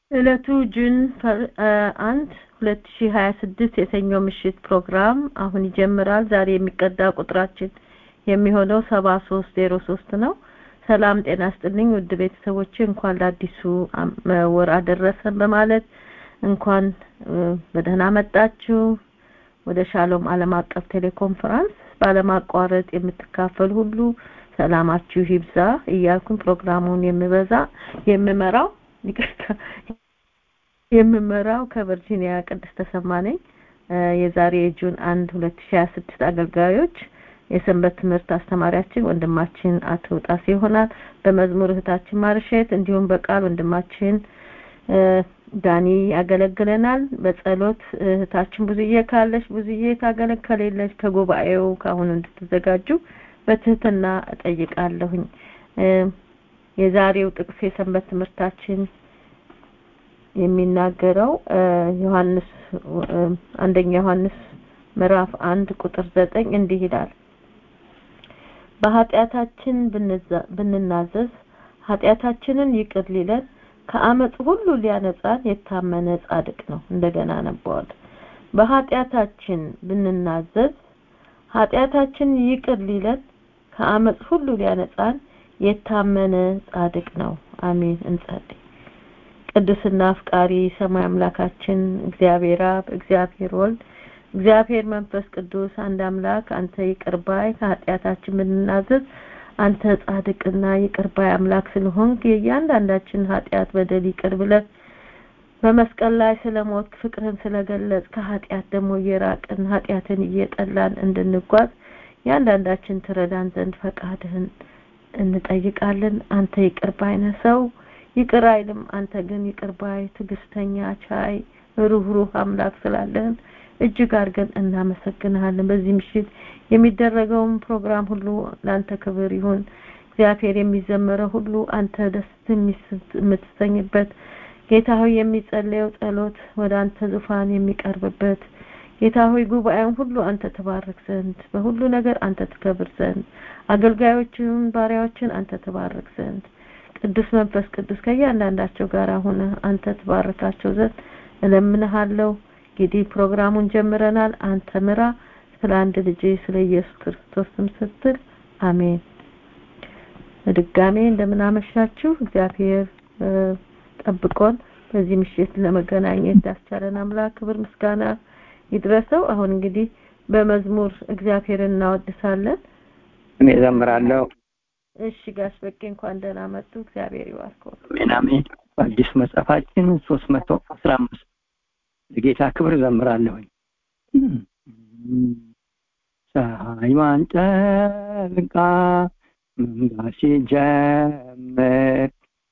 ዕለቱ ጁን አንድ ሁለት ሺ ሀያ ስድስት የሰኞ ምሽት ፕሮግራም አሁን ይጀምራል። ዛሬ የሚቀዳ ቁጥራችን የሚሆነው ሰባ ሶስት ዜሮ ሶስት ነው። ሰላም ጤና ስጥልኝ ውድ ቤተሰቦቼ እንኳን ለአዲሱ ወር አደረሰን በማለት እንኳን በደህና መጣችሁ ወደ ሻሎም ዓለም አቀፍ ቴሌኮንፈረንስ ባለማቋረጥ የምትካፈል ሁሉ ሰላማችሁ ይብዛ እያልኩኝ ፕሮግራሙን የምበዛ የምመራው ይቅርታ የምመራው ከቨርጂኒያ ቅድስት ተሰማ ነኝ። የዛሬ የጁን አንድ ሁለት ሺ ሀያ ስድስት አገልጋዮች የሰንበት ትምህርት አስተማሪያችን ወንድማችን አቶ ጣሴ ይሆናል። በመዝሙር እህታችን ማርሸት እንዲሁም በቃል ወንድማችን ዳኒ ያገለግለናል። በጸሎት እህታችን ብዙዬ ካለች ብዙዬ ታገለግ ከሌለች ከጉባኤው ከአሁኑ እንድትዘጋጁ በትህትና እጠይቃለሁኝ። የዛሬው ጥቅስ የሰንበት ትምህርታችን የሚናገረው ዮሐንስ አንደኛ ዮሐንስ ምዕራፍ አንድ ቁጥር ዘጠኝ እንዲህ ይላል በኃጢአታችን ብንናዘዝ ኃጢአታችንን ይቅር ሊለን ከአመፅ ሁሉ ሊያነጻን የታመነ ጻድቅ ነው። እንደገና ነበዋል። በኃጢአታችን ብንናዘዝ ኃጢአታችን ይቅር ሊለን ከአመፅ ሁሉ ሊያነጻን የታመነ ጻድቅ ነው። አሜን። እንጸልይ። ቅዱስና አፍቃሪ ሰማይ አምላካችን እግዚአብሔር አብ፣ እግዚአብሔር ወልድ፣ እግዚአብሔር መንፈስ ቅዱስ አንድ አምላክ አንተ ይቅር ባይ ከኃጢአታችን ብንናዘዝ አንተ ጻድቅና ይቅር ባይ አምላክ ስለሆንክ የእያንዳንዳችን ኃጢአት በደል ይቅር ብለህ በመስቀል ላይ ስለሞት ፍቅርን ስለገለጽ ከኃጢአት ደግሞ እየራቅን ኃጢአትን እየጠላን እንድንጓዝ ያንዳንዳችን ትረዳን ዘንድ ፈቃድህን እንጠይቃለን። አንተ ይቅር ባይ ነህ። ሰው ይቅር አይልም። አንተ ግን ይቅር ባይ፣ ትዕግስተኛ፣ ቻይ፣ ሩህሩህ አምላክ ስላለህን እጅግ አድርገን እናመሰግንሃለን። በዚህ ምሽት የሚደረገውን ፕሮግራም ሁሉ ለአንተ ክብር ይሁን። እግዚአብሔር የሚዘመረው ሁሉ አንተ ደስ የምትሰኝበት ጌታ ሆይ የሚጸለየው ጸሎት ወደ አንተ ዙፋን የሚቀርብበት ጌታ ሆይ ጉባኤውን ሁሉ አንተ ተባረክ ዘንድ በሁሉ ነገር አንተ ትከብር ዘንድ አገልጋዮችን ባሪያዎችን አንተ ተባረክ ዘንድ ቅዱስ መንፈስ ቅዱስ ከእያንዳንዳቸው ጋር ሆነ አንተ ትባረካቸው ዘንድ እለምንሃለሁ። እንግዲህ ፕሮግራሙን ጀምረናል። አንተ ምራ። ስለ አንድ ልጅ ስለ ኢየሱስ ክርስቶስ ስም ስትል አሜን። በድጋሜ እንደምን አመሻችሁ። እግዚአብሔር ጠብቆን በዚህ ምሽት ለመገናኘት ያስቻለን አምላክ ክብር ምስጋና ይድረሰው። አሁን እንግዲህ በመዝሙር እግዚአብሔርን እናወድሳለን። እኔ ዘምራለሁ። እሺ ጋሽ በቄ እንኳን ደህና መጡ። እግዚአብሔር ይባርከው። አሜን አሜን። በአዲስ መጽሐፋችን ሶስት መቶ አስራ አምስት ለጌታ ክብር ዘምራለሁኝ። ፀሐይዋን ጠልቃ መንጋት ሲጀምር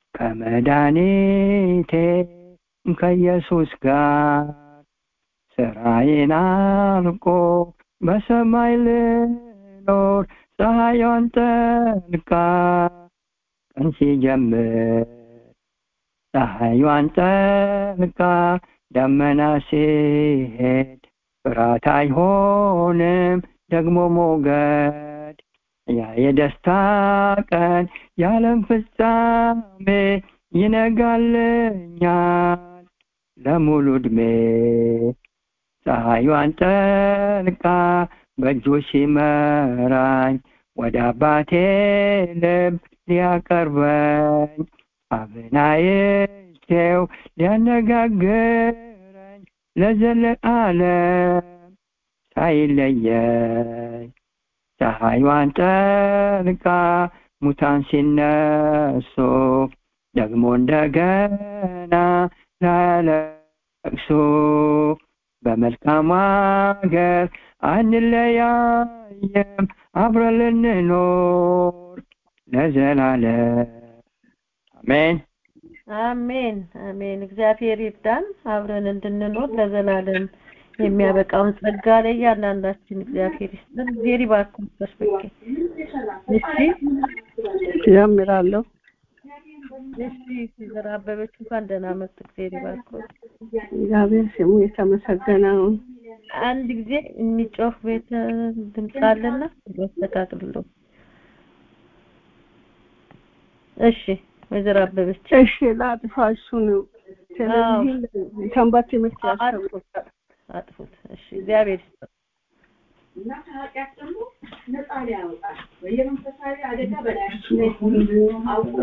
ከመድኃኒቴ ከኢየሱስ ጋር ስራዬን አልቆ በሰማይ ልኖር ፀሐይዋን ጠልቃ ቀን ሲጀምር ፀሐይዋን ጠልቃ ደመና ሲሄድ ፍርሃት አይሆንም ደግሞ ሞገድ ያ የደስታ ቀን የዓለም ፍጻሜ ይነጋልኛል ለሙሉ ዕድሜ ፀሐይዋን ጠልቃ በእጁ ሲመራኝ ወደ አባቴ ልብ ሊያቀርበኝ አብናይቼው ሊያነጋግረኝ ለዘለዓለም ሳይለየኝ ፀሐይዋን ጠልቃ ሙታን ሲነሱ ደግሞ እንደገና ላለቅሱ በመልካም አገር አንለያየም አብረን ልንኖር ለዘላለም አሜን አሜን አሜን። እግዚአብሔር ይርዳን አብረን እንድንኖር ለዘላለም የሚያበቃውን ጸጋ ለእያንዳንዳችን እግዚአብሔር ይስጠን። እግዚአብሔር ይባርኩን። በስበኬ እሺ ጀምራለሁ። እሺ ሲዘራ አበበች እንኳን ደህና መጡ። እግዚአብሔር ይባርኩን። እግዚአብሔር ስሙ የተመሰገነውን አንድ ጊዜ የሚጮህ ቤት ድምፅ አለና ያስተካክልሎ። እሺ ወይዘሮ አበበች እሺ ላጥፋ እሱን ስለዚህ ሰንበት ትምህርት ያስተምሩ አጥፉት አጥፉት። እሺ እግዚአብሔር ይስጥ። እና ከኃጢአት ደግሞ ነፃ ሊያወጣል በየመንፈሳዊ አደጋ በላያችን ላይ አውቆ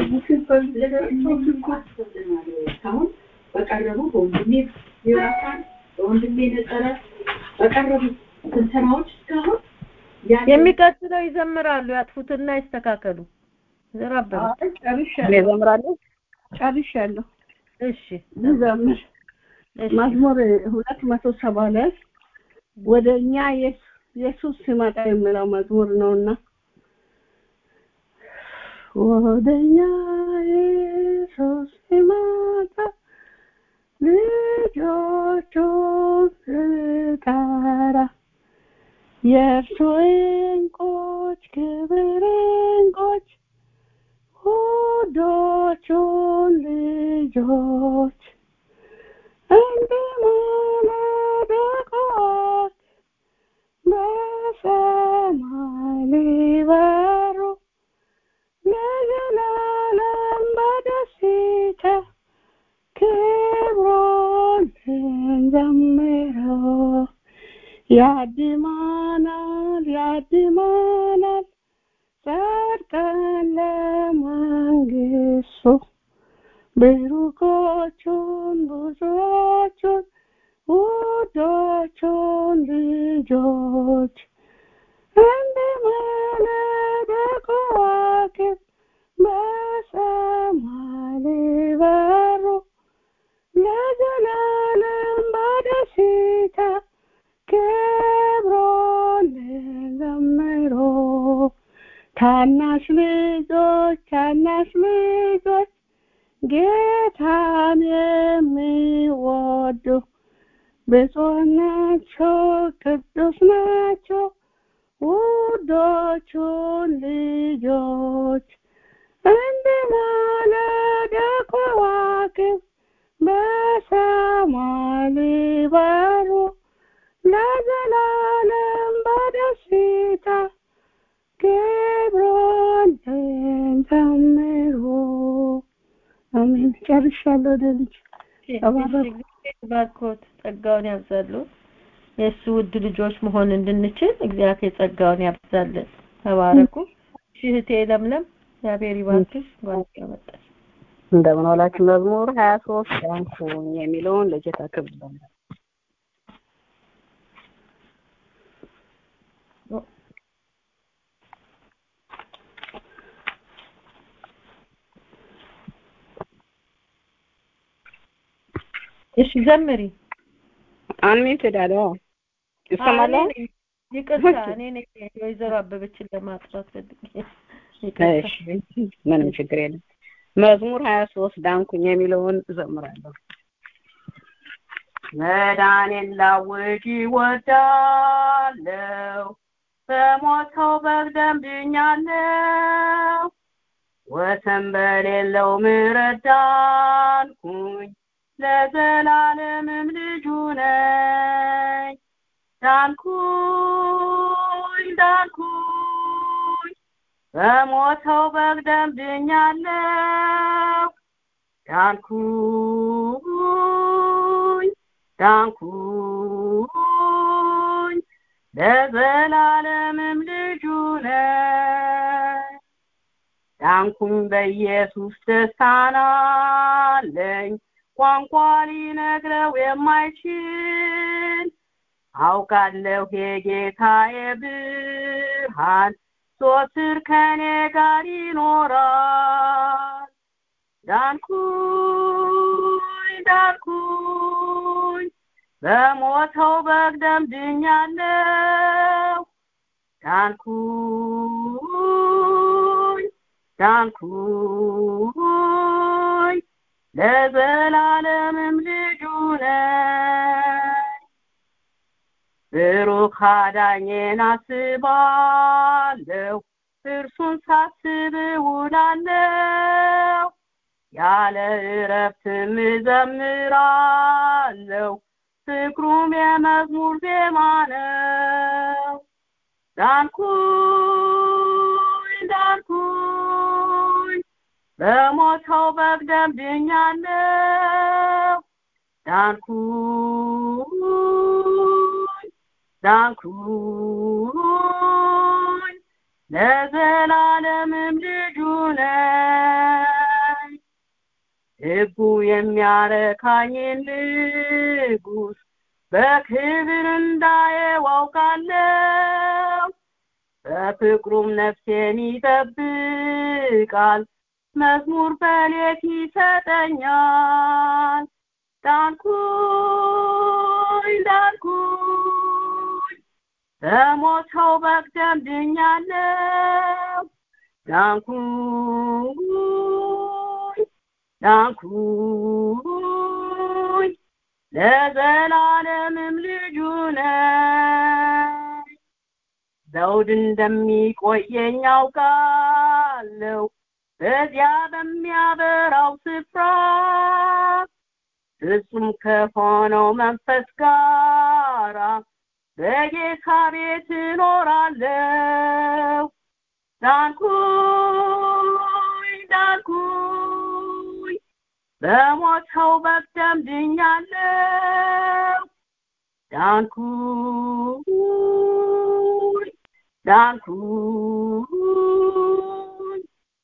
እስካሁን በቀረቡ በወንድሜ ዮናታን በወንድሜ ነጠረ በቀረቡ ትንተናዎች እስካሁን ያለ የሚቀጥለው ይዘምራሉ። ያጥፉትና ይስተካከሉ። ዘራበሩ። አይ እኔ ጨርሻለሁ እዘምራለሁ። ጨርሻለሁ እሺ ልዘምር እሺ መዝሙር ሁለት መቶ ሰባ ላይ ወደ እኛ ኢየሱስ ኢየሱስ ሲመጣ የሚለው መዝሙር ነውና ወደ እኛ ኢየሱስ ሲመጣ ልጆቹን ስጠራ የእርሱ እንቆች ክብር እንቆች ውዶቹን ልጆች እንደ ማለዳ ኮከብ በሰማይ ሊበሩ ለዘላለም በደስታ ክብሩን እንዘምረው። ያድማናል ያድማናል ጸድቀን ለመንግሥቱ ብሩኮቹን ብዙዎቹን ውዶቹን ልጆች እንደ ማለዳ ከዋክብት በሰማይ ሊበሩ ለዘላለም በደስታ ክብሩን እንዘምሩ። ታናሽ ልጆች ታናሽ ልጆች ጌታን የሚወዱ ብፁዕ ናቸው ቅዱስ ናቸው ውዶቹን ልጆች እንደ ማለዳ ከዋክብት በሰማይ ሊበሩ ለዘላለም በደስታ ክብሩን እንዘምሩ። አሜን። ጨርሻለሁ። ወደ ልጅ ተባረኩ። ባርኮት ጸጋውን ያብዛሉ። የእሱ ውድ ልጆች መሆን እንድንችል እግዚአብሔር ጸጋውን ያብዛልን። ተባረኩ። እሺ እህቴ ለምለም እግዚአብሔር ይባርክሽ። ጓደኛ መጣሽ። እንደምን ዋላችሁ። መዝሙር ሀያ ሶስት ዳንኩኝ የሚለውን ለጌታ ክብር ዘምራለሁ። እሺ ዘምሪ። አንሚትድ አለ ይሰማል። እኔ ነኝ። ይቅርታ እኔ ነኝ የወይዘሮ አበበችን ለማጥራት ፈልጌ ይቅርታ። እሺ ምንም ችግር የለም። መዝሙር ሀያ ሶስት ዳንኩኝ የሚለውን እዘምራለሁ። መዳኔን ላውጅ እወዳለሁ፣ በሞተው በግ ደም ድኛለሁ። ወሰን በሌለው ምሕረት ዳንኩኝ፣ ለዘላለምም ልጁ ነኝ። ዳንኩኝ ዳንኩኝ በሞተው በግ ደም ድኛለሁ። ዳንኩኝ ዳንኩኝ ለዘላለምም ልጁ ነኝ። ዳንኩኝ በኢየሱስ ደስታን አለኝ ቋንቋ ሊነግረው የማይችል አውቃለሁ የጌታዬ ብርሃን ዞትር ከኔ ጋር ይኖራል። ዳንኩኝ ዳንኩኝ በሞተው በግ ደም ድኛለሁ። ዳንኩኝ ዳንኩኝ ለዘላለምም ልጁ ነኝ። ብሩክ አዳኜን አስባለሁ እርሱን ሳስብ እውላለሁ። ያለ እረፍትም እዘምራለሁ ፍቅሩም የመዝሙር ዜማ ነው። ዳንኩኝ ዳንኩኝ በሞተው በግ ደም ድኛለሁ። ዳንኩኝ ዳንኩኝ ለዘላለምም ልጁ ነኝ ሕጉ የሚያረካኝን ንጉሥ በክብር እንዳየው አውቃለሁ በፍቅሩም ነፍሴን ይጠብቃል መዝሙር በሌት ይሰጠኛል ዳንኩኝ ዳንኩኝ በሞተው በግ ደም ድኛለሁ ዳንኩኝ ዳንኩኝ ለዘላለምም ልጁ ነኝ ዘውድ እንደሚቆየኝ አውቃለሁ በዚያ በሚያበራው ስፍራ ፍጹም ከሆነው መንፈስ ጋራ በጌታ ቤት እኖራለሁ ዳንኩኝ ዳንኩኝ በሞተው በግ ደም ድኛለሁ ዳንኩኝ ዳንኩኝ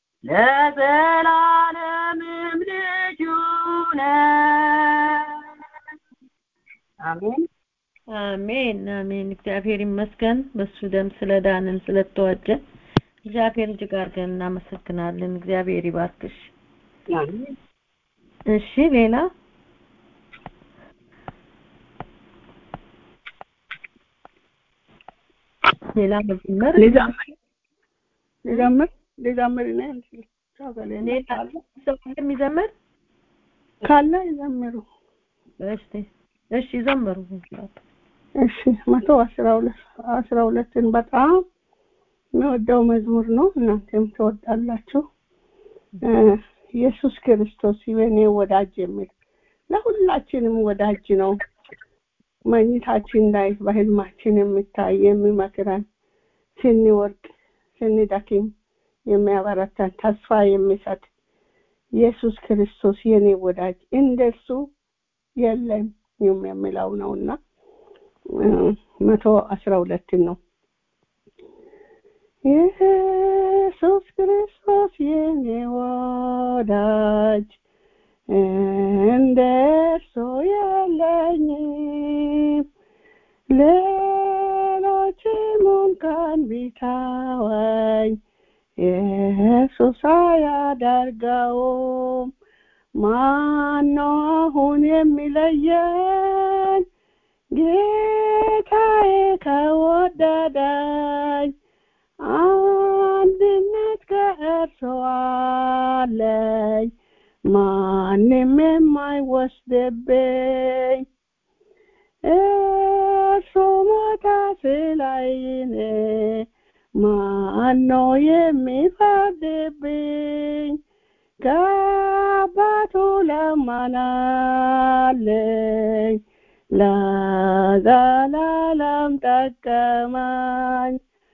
ለዘላለምም ልጁ ነኝ አሜን አሜን አሜን እግዚአብሔር ይመስገን በሱ ደም ስለዳንን ስለተዋጀን እግዚአብሔር እጅግ አድርገን እናመሰግናለን እግዚአብሔር ይባርክሽ አሜን እሺ ሌላ ሌላ መዝመር ልዘምር ልዘምር ልዘምር እኔ እንትን ሰው ከሌለ ሌላ ካለ ሰው የሚዘምር ካለ ይዘምሩ እሺ እሺ ዘምሩ እሺ መቶ አስራ ሁለት አስራ ሁለትን በጣም የምወደው መዝሙር ነው እናንተም ትወዳላችሁ እ ኢየሱስ ክርስቶስ የኔ ወዳጅ የሚል ለሁላችንም ወዳጅ ነው መኝታችን ላይ በህልማችን የሚታይ የሚመክረን ስንወርቅ ስንደክም የሚያበረታን ተስፋ የሚሰጥ ኢየሱስ ክርስቶስ የኔ ወዳጅ እንደሱ የለም የሚለው ነውና እ መቶ አስራ ሁለትን ነው ኢየሱስ ክርስቶስ የኔ ወዳጅ እንደ እርሱ የለኝም ሌሎችም እንኳን ቢተወኝ ኢየሱስ አያደርገውም ማነው አሁን የሚለየን ጌታዬ ከወደደኝ አንድነት ከእርሱ አለኝ ማንም የማይወስድብኝ እርሱ ሞተ ስለኔ ማነው የሚፈርድብኝ ከአባቱ ለመናለኝ ለዘላለም ጠቀመኝ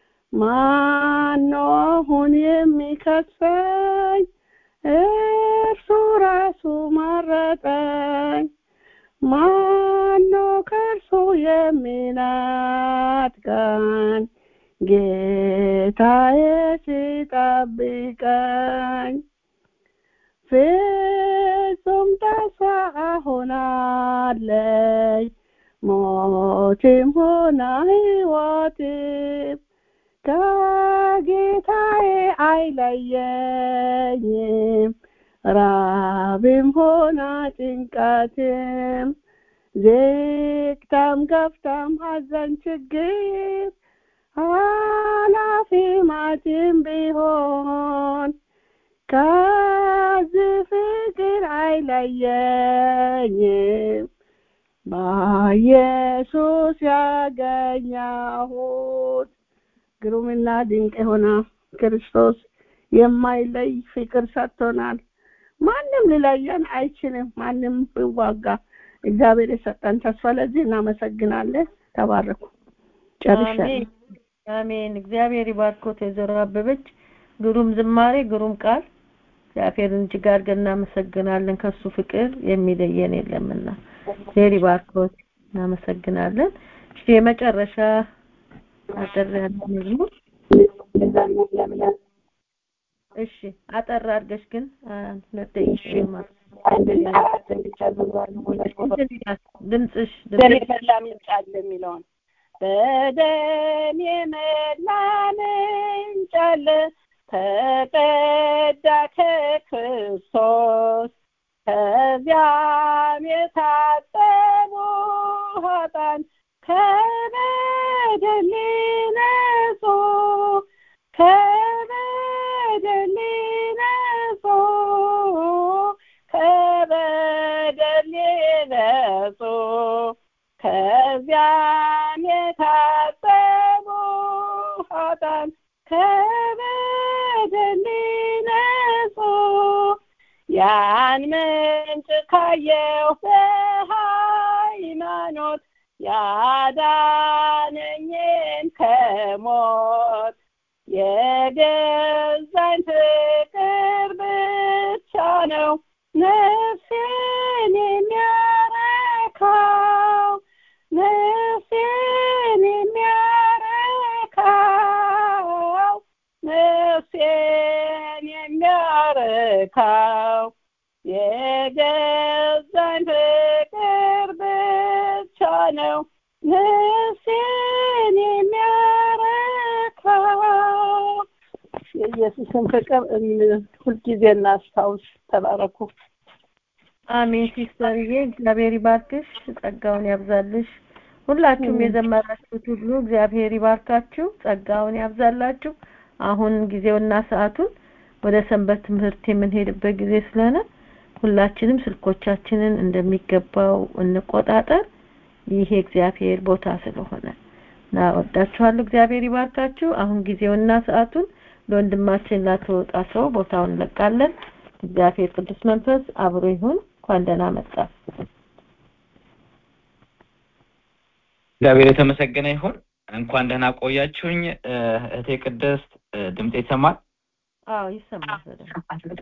ማነው አሁን የሚከሰኝ እርሱ ራሱ መረጠኝ ማነው ከእርሱ የሚናጥቀኝ ጌታዬ ሲጠብቀኝ ፍጹም ተስፋ ሆናለኝ ሞትም ሆነ ሕይወትም ከጌታዬ አይለየኝም ራብም ሆነ ጭንቀትም ዝቅታም ከፍታም ሐዘን ችግር ኃላፊ ማትም ቢሆን ከዚህ ፍቅር አይለየኝም በኢየሱስ ያገኘሁት ግሩምና ድንቅ የሆነ ክርስቶስ የማይለይ ፍቅር ሰጥቶናል ማንም ሊለየን አይችልም ማንም ቢዋጋ እግዚአብሔር የሰጠን ተስፋ ለዚህ እናመሰግናለን ተባረኩ ጨርሻለሁ አሜን አሜን እግዚአብሔር ይባርኮት ወይዘሮ አበበች ግሩም ዝማሬ ግሩም ቃል እግዚአብሔርን እጅግ አድርገን እናመሰግናለን። ከሱ ፍቅር የሚለየን የለምና ዜሪ ባርኮት እናመሰግናለን። እሺ የመጨረሻ አጠር ያለ መዝሙር እሺ አጠር አድርገሽ ግን አንድ ሁለት ደቂቃ ማለት ድምፅሽ በደም የመላ ምንጭ አለ የሚለውን በደም የመላ ምንጭ አለ ተቀዳ ከክርስቶስ ከዚያም የታጠቡ ኃጥአን ከበደል ነጹ ከበደል ነጹ ከበደል ነጹ ከዚያም የታጠቡ ኃጥአን ከበደል ነጹ ያን ምንጭ ካየሁ በሃይማኖት ያዳነኝን ከሞት የገዛኝ ፍቅር ብቻ ነው ነፍሴን የሚያረካው ነፍሴን የሚያረካው ነፍሴን የሚያረካው የገዛኝ ፍቅር ብቻ ነው ነፍሴን የሚያረካው የኢየሱስን ፍቅር ሁልጊዜ እናስታውስ ተባረኩ አሜን ሲስተርዬ እግዚአብሔር ይባርክሽ ጸጋውን ያብዛልሽ ሁላችሁም የዘመራችሁት ሁሉ እግዚአብሔር ይባርካችሁ ጸጋውን ያብዛላችሁ አሁን ጊዜውና ሰዓቱን ወደ ሰንበት ትምህርት የምንሄድበት ጊዜ ስለሆነ ሁላችንም ስልኮቻችንን እንደሚገባው እንቆጣጠር ይሄ እግዚአብሔር ቦታ ስለሆነ እና ወዳችኋለሁ እግዚአብሔር ይባርካችሁ አሁን ጊዜውና ሰዓቱን ለወንድማችን ላተወጣ ሰው ቦታውን እንለቃለን እግዚአብሔር ቅዱስ መንፈስ አብሮ ይሁን እንኳን ደህና መጣ እግዚአብሔር የተመሰገነ ይሁን እንኳን ደህና ቆያችሁኝ እህቴ ቅድስት ድምጤ ይሰማል አዎ ይሰማል በደንብ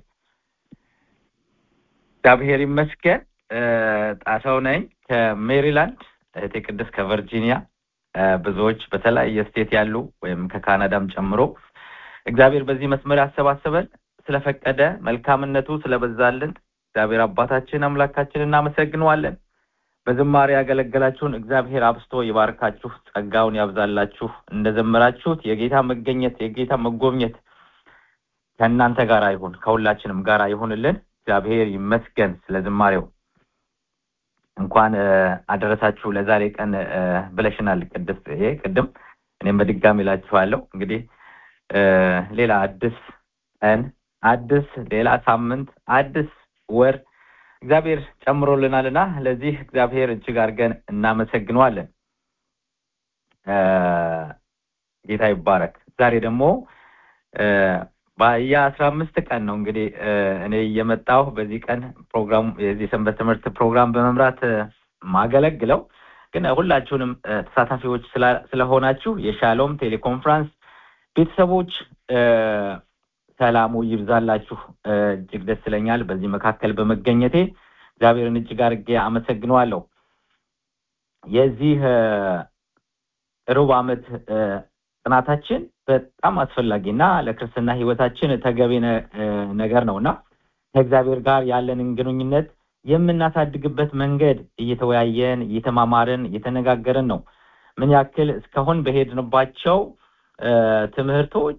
እግዚአብሔር ይመስገን ጣሰው ነኝ ከሜሪላንድ እህቴ ቅድስት ከቨርጂኒያ ብዙዎች በተለያየ ስቴት ያሉ ወይም ከካናዳም ጨምሮ እግዚአብሔር በዚህ መስመር ያሰባሰበን ስለፈቀደ መልካምነቱ ስለበዛልን እግዚአብሔር አባታችን አምላካችን እናመሰግነዋለን በዝማሬ ያገለገላችሁን እግዚአብሔር አብስቶ ይባርካችሁ ጸጋውን ያብዛላችሁ እንደዘመራችሁት የጌታ መገኘት የጌታ መጎብኘት ከእናንተ ጋር ይሁን ከሁላችንም ጋር ይሁንልን እግዚአብሔር ይመስገን ስለ ዝማሬው እንኳን አደረሳችሁ ለዛሬ ቀን ብለሽናል ቅድስት ይሄ ቅድም እኔም በድጋሚ እላችኋለሁ እንግዲህ ሌላ አዲስ ቀን አዲስ ሌላ ሳምንት አዲስ ወር እግዚአብሔር ጨምሮልናልና ለዚህ እግዚአብሔር እጅግ አድርገን እናመሰግነዋለን ጌታ ይባረክ ዛሬ ደግሞ የአስራ አምስት ቀን ነው እንግዲህ እኔ እየመጣሁ በዚህ ቀን ፕሮግራም የዚህ ሰንበት ትምህርት ፕሮግራም በመምራት ማገለግለው ግን ሁላችሁንም ተሳታፊዎች ስለሆናችሁ የሻሎም ቴሌኮንፍራንስ ቤተሰቦች ሰላሙ ይብዛላችሁ እጅግ ደስ ይለኛል በዚህ መካከል በመገኘቴ እግዚአብሔርን እጅግ አድርጌ አመሰግነዋለሁ የዚህ ሩብ ዓመት ጥናታችን በጣም አስፈላጊና ለክርስትና ህይወታችን ተገቢ ነገር ነውና ከእግዚአብሔር ጋር ያለንን ግንኙነት የምናሳድግበት መንገድ እየተወያየን እየተማማርን እየተነጋገርን ነው ምን ያክል እስካሁን በሄድንባቸው ትምህርቶች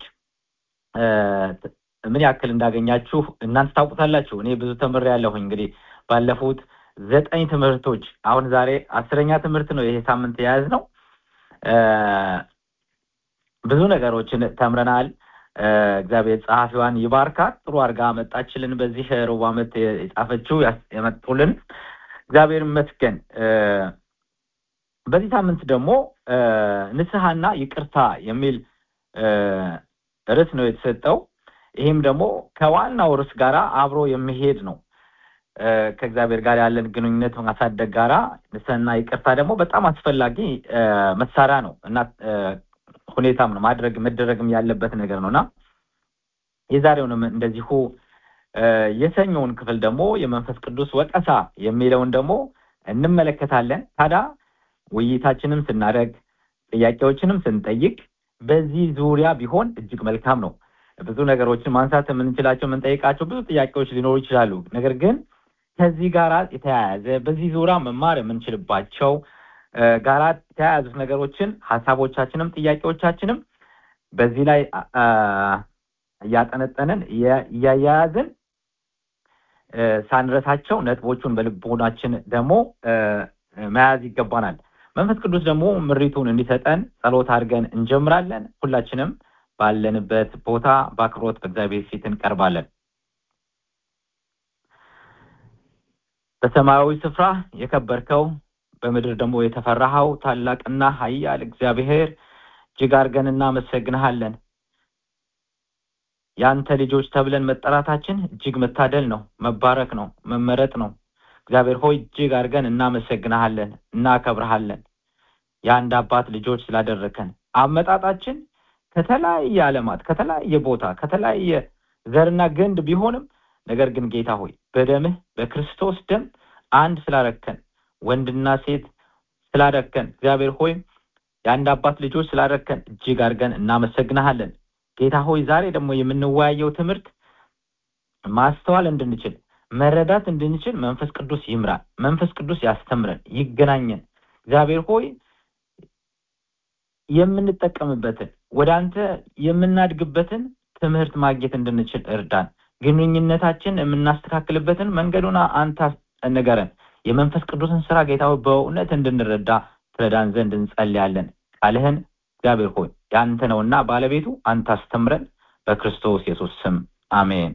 ምን ያክል እንዳገኛችሁ እናንተ ታውቁታላችሁ እኔ ብዙ ተምር ያለሁኝ እንግዲህ ባለፉት ዘጠኝ ትምህርቶች አሁን ዛሬ አስረኛ ትምህርት ነው ይሄ ሳምንት የያዝ ነው ብዙ ነገሮችን ተምረናል እግዚአብሔር ጸሐፊዋን ይባርካት ጥሩ አድርጋ መጣችልን በዚህ ሩብ ዓመት የጻፈችው የመጡልን እግዚአብሔር ይመስገን በዚህ ሳምንት ደግሞ ንስሐና ይቅርታ የሚል ርዕስ ነው የተሰጠው ይህም ደግሞ ከዋናው ርዕስ ጋር አብሮ የሚሄድ ነው ከእግዚአብሔር ጋር ያለን ግንኙነት ማሳደግ ጋራ ንስሐና ይቅርታ ደግሞ በጣም አስፈላጊ መሳሪያ ነው እና ሁኔታም ነው ማድረግ መደረግም ያለበት ነገር ነው እና የዛሬውንም እንደዚሁ የሰኞውን ክፍል ደግሞ የመንፈስ ቅዱስ ወቀሳ የሚለውን ደግሞ እንመለከታለን። ታዲያ ውይይታችንም ስናደርግ ጥያቄዎችንም ስንጠይቅ በዚህ ዙሪያ ቢሆን እጅግ መልካም ነው። ብዙ ነገሮችን ማንሳት የምንችላቸው የምንጠይቃቸው ብዙ ጥያቄዎች ሊኖሩ ይችላሉ። ነገር ግን ከዚህ ጋር የተያያዘ በዚህ ዙሪያ መማር የምንችልባቸው ጋራ የተያያዙት ነገሮችን ሀሳቦቻችንም ጥያቄዎቻችንም በዚህ ላይ እያጠነጠንን እያያያዝን ሳንረሳቸው ነጥቦቹን በልቦናችን ደግሞ መያዝ ይገባናል። መንፈስ ቅዱስ ደግሞ ምሪቱን እንዲሰጠን ጸሎት አድርገን እንጀምራለን። ሁላችንም ባለንበት ቦታ በአክብሮት በእግዚአብሔር ፊት እንቀርባለን። በሰማያዊ ስፍራ የከበርከው በምድር ደግሞ የተፈራኸው ታላቅና ኃያል እግዚአብሔር እጅግ አድርገን እናመሰግንሃለን። የአንተ ልጆች ተብለን መጠራታችን እጅግ መታደል ነው፣ መባረክ ነው፣ መመረጥ ነው። እግዚአብሔር ሆይ እጅግ አድርገን እናመሰግንሃለን፣ እናከብረሃለን። የአንድ አባት ልጆች ስላደረከን አመጣጣችን ከተለያየ ዓለማት ከተለያየ ቦታ ከተለያየ ዘርና ግንድ ቢሆንም ነገር ግን ጌታ ሆይ በደምህ በክርስቶስ ደም አንድ ስላረከን ወንድና ሴት ስላረከን እግዚአብሔር ሆይ የአንድ አባት ልጆች ስላረከን እጅግ አድርገን እናመሰግንሃለን። ጌታ ሆይ ዛሬ ደግሞ የምንወያየው ትምህርት ማስተዋል እንድንችል መረዳት እንድንችል መንፈስ ቅዱስ ይምራል። መንፈስ ቅዱስ ያስተምረን፣ ይገናኘን። እግዚአብሔር ሆይ የምንጠቀምበትን ወደ አንተ የምናድግበትን ትምህርት ማግኘት እንድንችል እርዳን። ግንኙነታችን የምናስተካክልበትን መንገዱን አንተ ንገረን። የመንፈስ ቅዱስን ስራ ጌታ ሆይ በእውነት እንድንረዳ ትረዳን ዘንድ እንጸልያለን። ቃልህን እግዚአብሔር ሆይ ያንተ ነውና ባለቤቱ አንተ አስተምረን። በክርስቶስ ኢየሱስ ስም አሜን።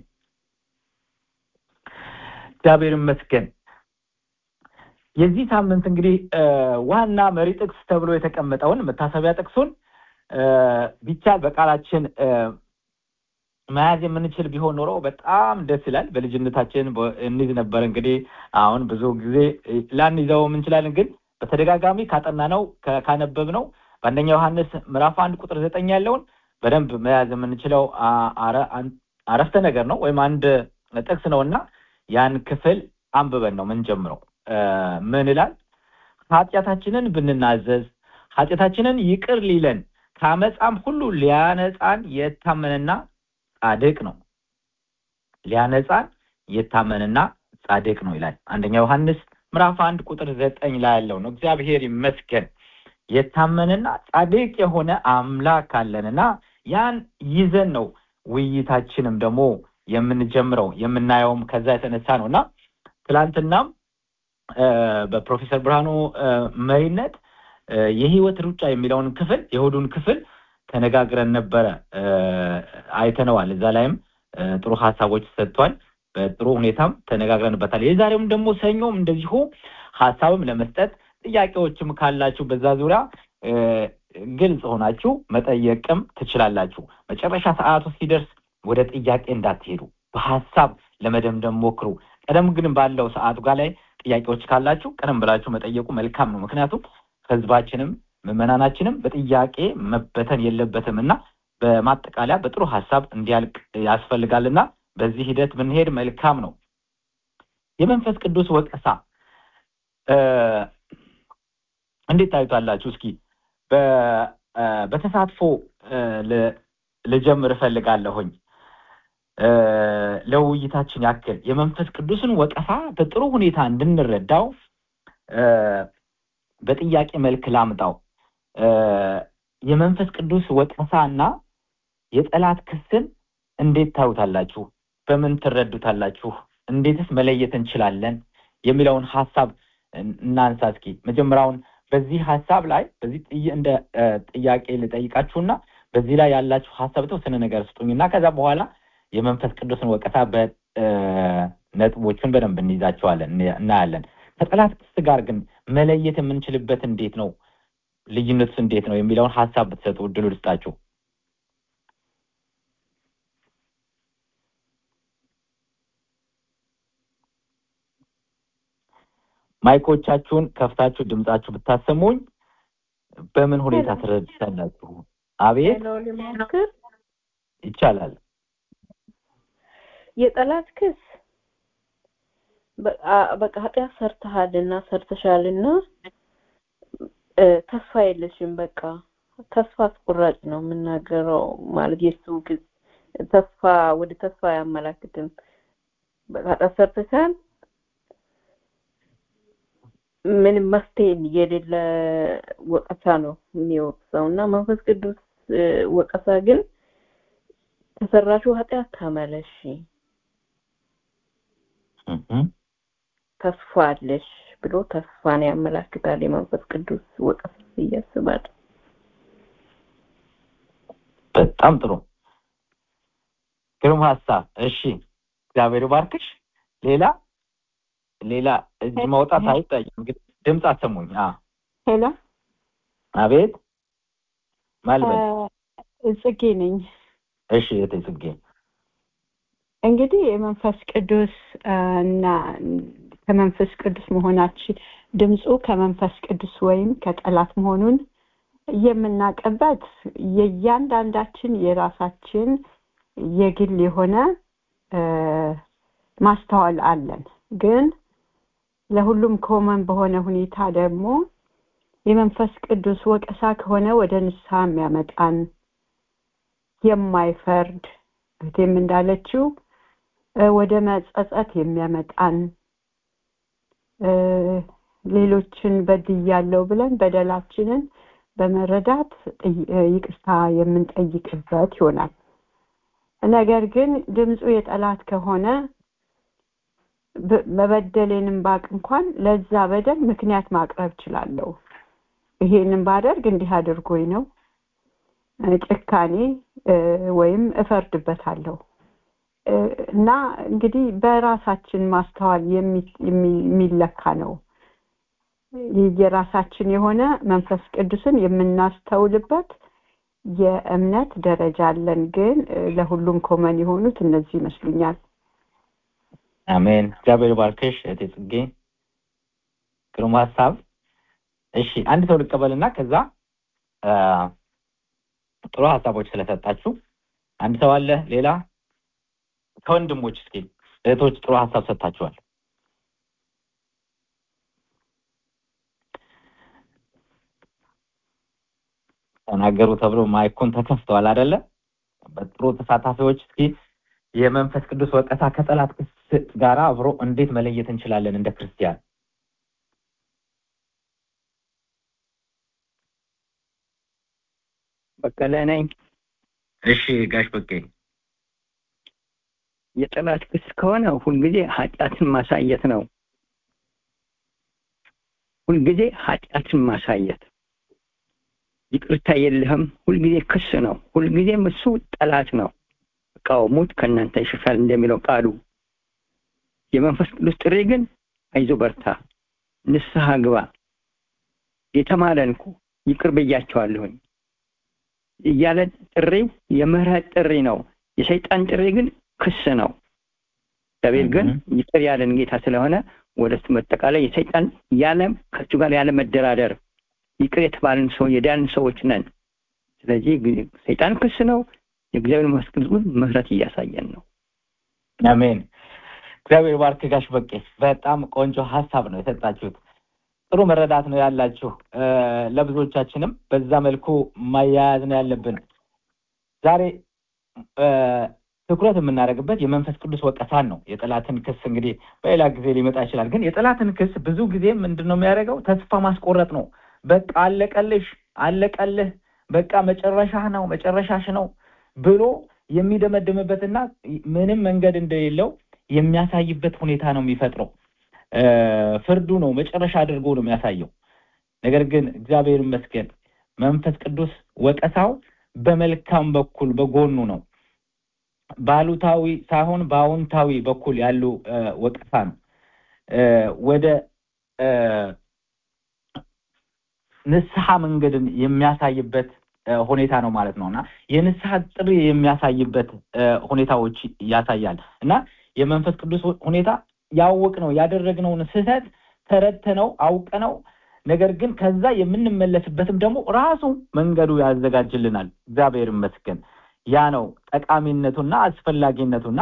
እግዚአብሔር ይመስገን። የዚህ ሳምንት እንግዲህ ዋና መሪ ጥቅስ ተብሎ የተቀመጠውን መታሰቢያ ጥቅሱን ቢቻል በቃላችን መያዝ የምንችል ቢሆን ኖሮ በጣም ደስ ይላል። በልጅነታችን እንይዝ ነበር። እንግዲህ አሁን ብዙ ጊዜ ላንይዘው እንችላለን፣ ግን በተደጋጋሚ ካጠናነው ካነበብነው በአንደኛ ዮሐንስ ምዕራፍ አንድ ቁጥር ዘጠኝ ያለውን በደንብ መያዝ የምንችለው አረፍተ ነገር ነው ወይም አንድ ጥቅስ ነው እና ያን ክፍል አንብበን ነው ምንጀምረው። ምን ይላል? ኃጢአታችንን ብንናዘዝ ኃጢአታችንን ይቅር ሊለን ከአመፃም ሁሉ ሊያነጻን የታመነና ጻድቅ ነው። ሊያነጻን የታመነና ጻድቅ ነው ይላል አንደኛ ዮሐንስ ምዕራፍ አንድ ቁጥር ዘጠኝ ላይ ያለው ነው። እግዚአብሔር ይመስገን የታመነና ጻድቅ የሆነ አምላክ አለንና ያን ይዘን ነው ውይይታችንም ደግሞ የምንጀምረው የምናየውም ከዛ የተነሳ ነው እና ትላንትናም በፕሮፌሰር ብርሃኑ መሪነት የህይወት ሩጫ የሚለውን ክፍል የእሑዱን ክፍል ተነጋግረን ነበረ፣ አይተነዋል። እዛ ላይም ጥሩ ሀሳቦች ሰጥቷል። በጥሩ ሁኔታም ተነጋግረንበታል። የዛሬውም ደግሞ ሰኞም እንደዚሁ ሀሳብም ለመስጠት ጥያቄዎችም ካላችሁ በዛ ዙሪያ ግልጽ ሆናችሁ መጠየቅም ትችላላችሁ። መጨረሻ ሰዓቱ ሲደርስ ወደ ጥያቄ እንዳትሄዱ፣ በሀሳብ ለመደምደም ሞክሩ። ቀደም ግን ባለው ሰዓቱ ጋር ላይ ጥያቄዎች ካላችሁ ቀደም ብላችሁ መጠየቁ መልካም ነው። ምክንያቱም ህዝባችንም ምዕመናናችንም በጥያቄ መበተን የለበትም እና በማጠቃለያ በጥሩ ሀሳብ እንዲያልቅ ያስፈልጋልና በዚህ ሂደት ብንሄድ መልካም ነው። የመንፈስ ቅዱስ ወቀሳ እንዴት ታዩታላችሁ? እስኪ በተሳትፎ ልጀምር እፈልጋለሁኝ። ለውይይታችን ያክል የመንፈስ ቅዱስን ወቀሳ በጥሩ ሁኔታ እንድንረዳው በጥያቄ መልክ ላምጣው። የመንፈስ ቅዱስ ወቀሳ እና የጠላት ክስን እንዴት ታዩታላችሁ? በምን ትረዱታላችሁ? እንዴትስ መለየት እንችላለን? የሚለውን ሀሳብ እናንሳ። እስኪ መጀመሪያውን በዚህ ሀሳብ ላይ በዚህ እንደ ጥያቄ ልጠይቃችሁና በዚህ ላይ ያላችሁ ሀሳብ የተወሰነ ነገር ስጡኝና ከዛ በኋላ የመንፈስ ቅዱስን ወቀሳ በነጥቦቹን በደንብ እንይዛቸዋለን እናያለን። ከጠላት ክስ ጋር ግን መለየት የምንችልበት እንዴት ነው? ልዩነቱስ እንዴት ነው የሚለውን ሀሳብ ብትሰጡ እድሉ ልስጣችሁ። ማይኮቻችሁን ከፍታችሁ ድምጻችሁ ብታሰሙኝ በምን ሁኔታ ትረዱታላችሁ? አቤት ሊሞክር ይቻላል። የጠላት ክስ በቃ- በቃ ኃጢአት ሰርተሃልና ሰርተሻልና እ፣ ተስፋ የለሽም በቃ ተስፋ አስቆራጭ ነው የምናገረው ማለት የሱ ግዝ ተስፋ ወደ ተስፋ አያመላክትም በቃ ኃጢአት ሰርተሻል ምንም መፍትሄ የሌለ ወቀሳ ነው የሚወቅሰው እና መንፈስ ቅዱስ እ፣ ወቀሳ ግን ከሰራሽው ኃጢአት ተመለሺ እህ፣ ተስፋ አለሽ ብሎ ተስፋን ያመላክታል የመንፈስ ቅዱስ ወቀሳ ብዬ አስባለሁ። በጣም ጥሩ ግሩም ሀሳብ። እሺ እግዚአብሔር ባርክሽ። ሌላ ሌላ እጅ ማውጣት አይታይም። እንግዲህ ድምፅ አሰሙኝ። አ ሄሎ አቤት ማልበል እ፣ ጽጌ ነኝ። እሺ እህቴ ጽጌ እንግዲህ የመንፈስ ቅዱስ እ፣ እና ከመንፈስ ቅዱስ መሆናችን ድምፁ ከመንፈስ ቅዱስ ወይም ከጠላት መሆኑን የምናውቅበት የእያንዳንዳችን የራሳችን የግል የሆነ እ፣ ማስተዋል አለን። ግን ለሁሉም ኮመን በሆነ ሁኔታ ደግሞ የመንፈስ ቅዱስ ወቀሳ ከሆነ ወደ ንስሐ የሚያመጣን የማይፈርድ እህቴም እንዳለችው እ፣ ወደ መጸጸት የሚያመጣን እ፣ ሌሎችን በድያለሁ ብለን በደላችንን በመረዳት ጥይ- እ፣ ይቅርታ የምንጠይቅበት ይሆናል። ነገር ግን ድምፁ የጠላት ከሆነ ብ- መበደሌንም ባቅ እንኳን ለዛ በደል ምክንያት ማቅረብ እችላለሁ። ይሄንን ባደርግ እንዲህ አድርጎኝ ነው እ፣ ጭካኔ እ፣ ወይም እፈርድበታለሁ እ፣ እና እንግዲህ በራሳችን ማስተዋል የሚ- የሚ- የሚለካ ነው። የራሳችን የሆነ መንፈስ ቅዱስን የምናስተውልበት የእምነት ደረጃ አለን። ግን እ፣ ለሁሉም ኮመን የሆኑት እነዚህ ይመስሉኛል። አሜን። እግዚአብሔር ባርክሽ እህቴ ጽጌ ግሩም ሀሳብ። እሺ አንድ ሰው ልቀበልና ከዛ አ፣ ጥሩ ሀሳቦች ስለሰጣችሁ አንድ ሰው አለ ሌላ ከወንድሞች እስኪ እህቶች ጥሩ ሀሳብ ሰጥታችኋል። ተናገሩ ተብሎ ማይኩን ተከፍተዋል አይደለ? በጥሩ ተሳታፊዎች እስኪ የመንፈስ ቅዱስ ወቀሳ ከጠላት ክስ ጋር አብሮ እንዴት መለየት እንችላለን እንደ ክርስቲያን? በቀለ ነኝ። እሺ ጋሽ በቄ የጠላት ክስ ከሆነ ሁልጊዜ ኃጢአትን ማሳየት ነው። ሁልጊዜ ኃጢአትን ማሳየት ይቅርታ የለህም። ሁልጊዜ ክስ ነው። ሁልጊዜም እሱ ጠላት ነው። ቃወሙት ከእናንተ ይሸሻል እንደሚለው ቃሉ። የመንፈስ ቅዱስ ጥሪ ግን አይዞ በርታ፣ ንስሐ ግባ፣ የተማረን እኮ ይቅር ብያቸዋለሁኝ እያለ ጥሪው የምህረት ጥሪ ነው። የሰይጣን ጥሪ ግን ክስ ነው። እግዚአብሔር ግን ይቅር ያለን ጌታ ስለሆነ ወደ እሱ መጠቃላይ የሰይጣን ያለ ከእሱ ጋር ያለ መደራደር ይቅር የተባልን ሰው የዳንን ሰዎች ነን። ስለዚህ ሰይጣን ክስ ነው። የእግዚአብሔር መንፈስ ቅዱስ ግን ምህረት እያሳየን ነው። አሜን። እግዚአብሔር ባርክ ጋሽ በቄ። በጣም ቆንጆ ሀሳብ ነው የሰጣችሁት። ጥሩ መረዳት ነው ያላችሁ። እ፣ ለብዙዎቻችንም በዛ መልኩ ማያያዝ ነው ያለብን። ዛሬ እ፣ ትኩረት የምናደርግበት የመንፈስ ቅዱስ ወቀሳን ነው። የጠላትን ክስ እንግዲህ በሌላ ጊዜ ሊመጣ ይችላል። ግን የጠላትን ክስ ብዙ ጊዜ ምንድን ነው የሚያደርገው? ተስፋ ማስቆረጥ ነው። በቃ አለቀልሽ፣ አለቀልህ፣ በቃ መጨረሻህ ነው፣ መጨረሻሽ ነው ብሎ የሚደመድምበትና ምንም መንገድ እንደሌለው የሚያሳይበት ሁኔታ ነው የሚፈጥረው። እ፣ ፍርዱ ነው መጨረሻ አድርጎ ነው የሚያሳየው። ነገር ግን እግዚአብሔር ይመስገን መንፈስ ቅዱስ ወቀሳው በመልካም በኩል በጎኑ ነው። በአሉታዊ ሳይሆን በአዎንታዊ በኩል ያሉ እ፣ ወቀሳ ነው። እ፣ ወደ እ፣ ንስሐ መንገድን የሚያሳይበት እ፣ ሁኔታ ነው ማለት ነው እና የንስሐ ጥሪ የሚያሳይበት እ፣ ሁኔታዎች ያሳያል እና የመንፈስ ቅዱስ ሁኔታ ያወቅነው ያደረግነውን ስህተት ተረድተነው አውቀነው ነገር ግን ከዛ የምንመለስበትም ደግሞ ራሱ መንገዱ ያዘጋጅልናል። እግዚአብሔር ይመስገን። ያ ነው ጠቃሚነቱና አስፈላጊነቱና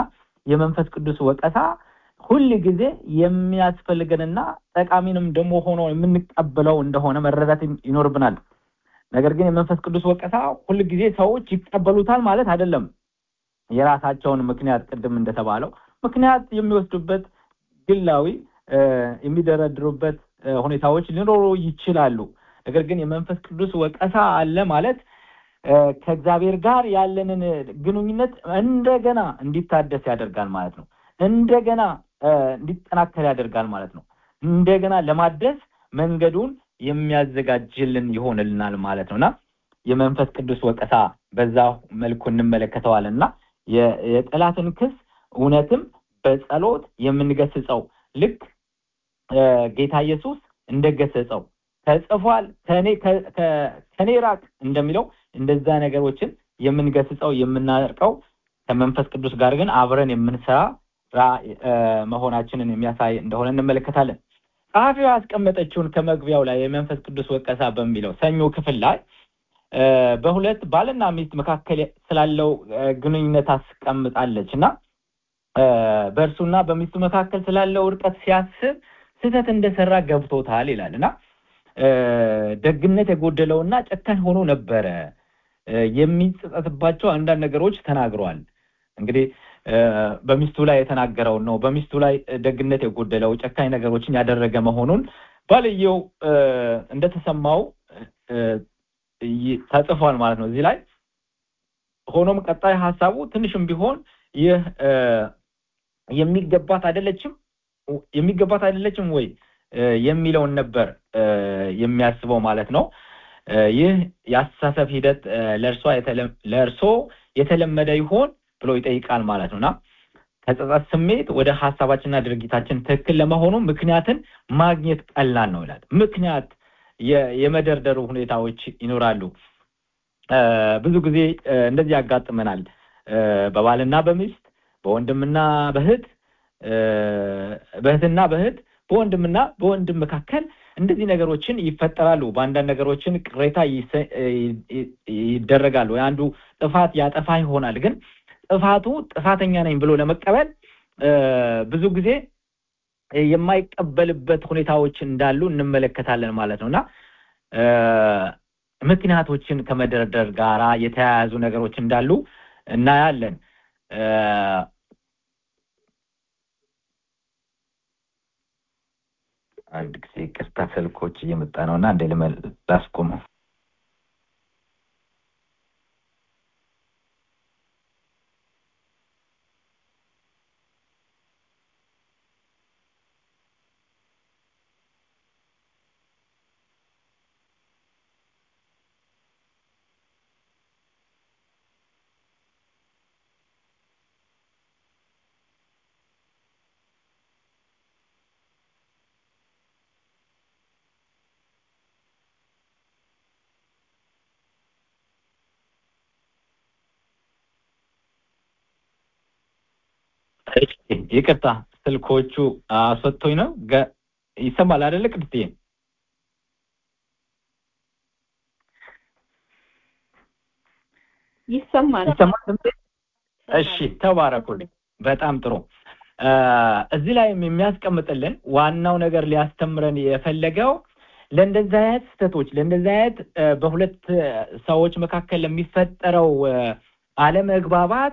የመንፈስ ቅዱስ ወቀሳ ሁል ጊዜ የሚያስፈልገንና ጠቃሚንም ደግሞ ሆኖ የምንቀበለው እንደሆነ መረዳት ይኖርብናል። ነገር ግን የመንፈስ ቅዱስ ወቀሳ ሁል ጊዜ ሰዎች ይቀበሉታል ማለት አይደለም። የራሳቸውን ምክንያት ቅድም እንደተባለው ምክንያት የሚወስዱበት ግላዊ የሚደረድሩበት ሁኔታዎች ሊኖሩ ይችላሉ። ነገር ግን የመንፈስ ቅዱስ ወቀሳ አለ ማለት ከእግዚአብሔር ጋር ያለንን ግንኙነት እንደገና እንዲታደስ ያደርጋል ማለት ነው። እንደገና እንዲጠናከር ያደርጋል ማለት ነው። እንደገና ለማደስ መንገዱን የሚያዘጋጅልን ይሆንልናል ማለት ነው እና የመንፈስ ቅዱስ ወቀሳ በዛ መልኩ እንመለከተዋለን እና የጠላትን ክስ እውነትም በጸሎት የምንገስጸው ልክ ጌታ ኢየሱስ እንደገሰጸው ተጽፏል ከኔ ራቅ እንደሚለው እንደዛ ነገሮችን የምንገስጸው የምናርቀው ከመንፈስ ቅዱስ ጋር ግን አብረን የምንሰራ መሆናችንን የሚያሳይ እንደሆነ እንመለከታለን። ጸሐፊው ያስቀመጠችውን ከመግቢያው ላይ የመንፈስ ቅዱስ ወቀሳ በሚለው ሰኞ ክፍል ላይ በሁለት ባልና ሚስት መካከል ስላለው ግንኙነት አስቀምጣለች እና በእርሱና በሚስቱ መካከል ስላለው እርቀት ሲያስብ ስህተት እንደሰራ ገብቶታል ይላል እና ደግነት የጎደለውና ጨካኝ ሆኖ ነበረ የሚጸጸትባቸው አንዳንድ ነገሮች ተናግሯል። እንግዲህ በሚስቱ ላይ የተናገረውን ነው። በሚስቱ ላይ ደግነት የጎደለው ጨካኝ ነገሮችን ያደረገ መሆኑን ባልየው እንደተሰማው ተጽፏል ማለት ነው እዚህ ላይ። ሆኖም ቀጣይ ሀሳቡ ትንሽም ቢሆን ይህ የሚገባት አይደለችም የሚገባት አይደለችም ወይ የሚለውን ነበር የሚያስበው ማለት ነው። ይህ የአስተሳሰብ ሂደት ለእርሷ ለእርሶ የተለመደ ይሆን ብሎ ይጠይቃል ማለት ነው እና ከጸጸት ስሜት ወደ ሀሳባችንና ድርጊታችን ትክክል ለመሆኑ ምክንያትን ማግኘት ቀላል ነው ይላል። ምክንያት የመደርደሩ ሁኔታዎች ይኖራሉ። ብዙ ጊዜ እንደዚህ ያጋጥመናል። በባልና በሚስት በወንድምና በእህት በእህትና በእህት በወንድምና በወንድም መካከል እንደዚህ ነገሮችን ይፈጠራሉ። በአንዳንድ ነገሮችን ቅሬታ ይደረጋሉ። አንዱ ጥፋት ያጠፋ ይሆናል። ግን ጥፋቱ ጥፋተኛ ነኝ ብሎ ለመቀበል ብዙ ጊዜ የማይቀበልበት ሁኔታዎች እንዳሉ እንመለከታለን ማለት ነው እና ምክንያቶችን ከመደርደር ጋራ የተያያዙ ነገሮች እንዳሉ እናያለን። አንድ ጊዜ ቅርታ ስልኮች እየመጣ ነው እና እንደ ላስቆመው። ይቅርታ ስልኮቹ አስወጥቶኝ ነው። ይሰማል አይደለ ቅድስቴ? ይሰማል። ይሰማል ድምጼ? እሺ ተባረኩልኝ። በጣም ጥሩ። እዚህ ላይም የሚያስቀምጥልን ዋናው ነገር ሊያስተምረን የፈለገው ለእንደዚህ አይነት ስህተቶች ለእንደዚህ አይነት በሁለት ሰዎች መካከል ለሚፈጠረው አለመግባባት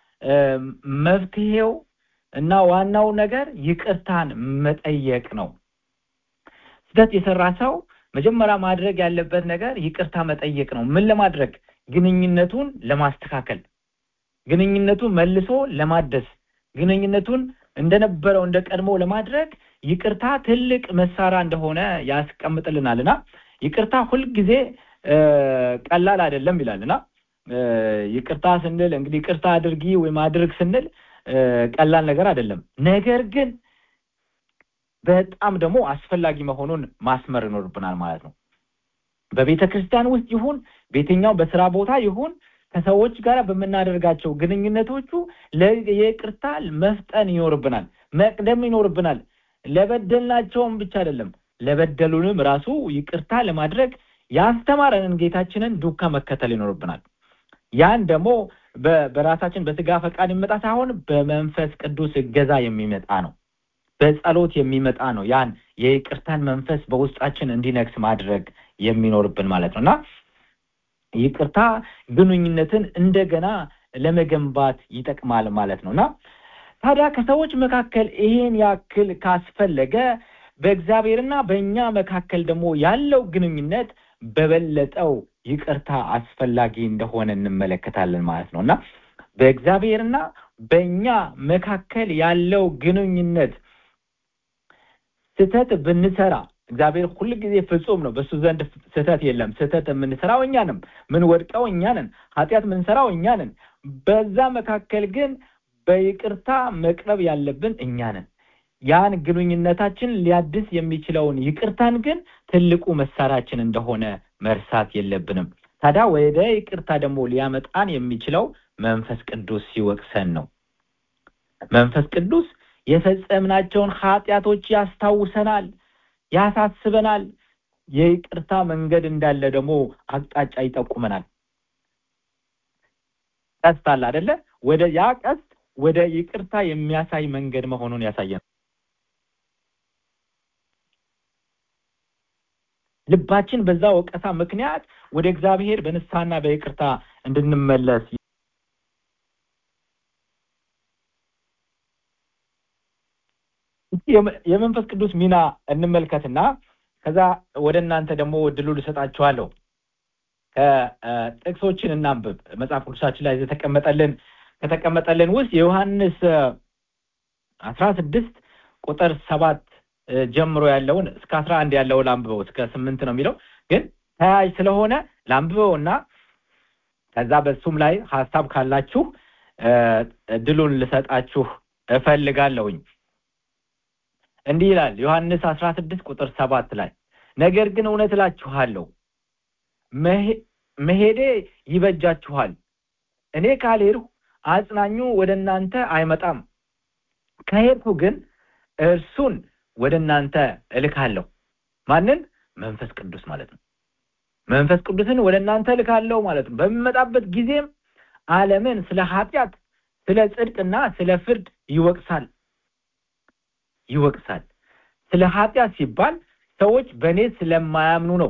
መፍትሄው እና ዋናው ነገር ይቅርታን መጠየቅ ነው። ስህተት የሰራ ሰው መጀመሪያ ማድረግ ያለበት ነገር ይቅርታ መጠየቅ ነው። ምን ለማድረግ? ግንኙነቱን ለማስተካከል፣ ግንኙነቱን መልሶ ለማደስ፣ ግንኙነቱን እንደነበረው እንደ ቀድሞ ለማድረግ ይቅርታ ትልቅ መሳሪያ እንደሆነ ያስቀምጥልናል እና ይቅርታ ሁልጊዜ ቀላል አይደለም ይላል እና ይቅርታ ስንል እንግዲህ ይቅርታ አድርጊ ወይም አድርግ ስንል ቀላል ነገር አይደለም። ነገር ግን በጣም ደግሞ አስፈላጊ መሆኑን ማስመር ይኖርብናል ማለት ነው። በቤተ ክርስቲያን ውስጥ ይሁን በየትኛው በስራ ቦታ ይሁን ከሰዎች ጋር በምናደርጋቸው ግንኙነቶቹ የይቅርታ መፍጠን ይኖርብናል፣ መቅደም ይኖርብናል። ለበደልናቸውም ብቻ አይደለም ለበደሉንም ራሱ ይቅርታ ለማድረግ ያስተማረንን ጌታችንን ዱካ መከተል ይኖርብናል። ያን ደግሞ በ- በራሳችን በስጋ ፈቃድ የሚመጣ ሳይሆን በመንፈስ ቅዱስ እገዛ የሚመጣ ነው። በጸሎት የሚመጣ ነው። ያን የይቅርታን መንፈስ በውስጣችን እንዲነግስ ማድረግ የሚኖርብን ማለት ነው እና ይቅርታ ግንኙነትን እንደገና ለመገንባት ይጠቅማል ማለት ነው እና ታዲያ ከሰዎች መካከል ይሄን ያክል ካስፈለገ በእግዚአብሔርና በእኛ መካከል ደግሞ ያለው ግንኙነት በበለጠው ይቅርታ አስፈላጊ እንደሆነ እንመለከታለን ማለት ነው እና በእግዚአብሔርና በእኛ መካከል ያለው ግንኙነት ስህተት ብንሰራ እግዚአብሔር ሁል ጊዜ ፍጹም ነው። በሱ ዘንድ ስህተት የለም። ስህተት የምንሰራው እኛ ነን። ምን ወድቀው እኛ ነን። ኃጢአት የምንሰራው እኛ ነን። በዛ መካከል ግን በይቅርታ መቅረብ ያለብን እኛ ነን። ያን ግንኙነታችን ሊያድስ የሚችለውን ይቅርታን ግን ትልቁ መሳሪያችን እንደሆነ መርሳት የለብንም። ታዲያ ወደ ይቅርታ ደግሞ ሊያመጣን የሚችለው መንፈስ ቅዱስ ሲወቅሰን ነው። መንፈስ ቅዱስ የፈጸምናቸውን ኃጢአቶች ያስታውሰናል፣ ያሳስበናል። የይቅርታ መንገድ እንዳለ ደግሞ አቅጣጫ ይጠቁመናል። ቀስት አለ አይደለ? ወደ ያ ቀስት ወደ ይቅርታ የሚያሳይ መንገድ መሆኑን ያሳየናል። ልባችን በዛ ወቀሳ ምክንያት ወደ እግዚአብሔር በንስሐና በይቅርታ እንድንመለስ የመ- የመንፈስ ቅዱስ ሚና እንመልከትና ከዛ ወደ እናንተ ደግሞ እድሉ ልሰጣችኋለሁ። ከጥቅሶችን እናንብብ። መጽሐፍ ቅዱሳችን ላይ የተቀመጠልን ከተቀመጠልን ውስጥ የዮሐንስ አስራ ስድስት ቁጥር ሰባት እ፣ ጀምሮ ያለውን እስከ አስራ አንድ ያለውን ላንብበው። እስከ ስምንት ነው የሚለው ግን ተያያዥ ስለሆነ ላንብበውና ከዛ በሱም ላይ ሀሳብ ካላችሁ እ፣ እድሉን ልሰጣችሁ እፈልጋለሁኝ። እንዲህ ይላል ዮሐንስ አስራ ስድስት ቁጥር ሰባት ላይ ነገር ግን እውነት እላችኋለሁ መሄ- መሄዴ ይበጃችኋል። እኔ ካልሄድሁ አጽናኙ ወደ እናንተ አይመጣም። ከሄድሁ ግን እርሱን ወደ እናንተ እልካለሁ። ማንን? መንፈስ ቅዱስ ማለት ነው። መንፈስ ቅዱስን ወደ እናንተ እልካለሁ ማለት ነው። በሚመጣበት ጊዜም ዓለምን ስለ ኃጢአት፣ ስለ ጽድቅና ስለ ፍርድ ይወቅሳል ይወቅሳል። ስለ ኃጢአት ሲባል ሰዎች በእኔ ስለማያምኑ ነው።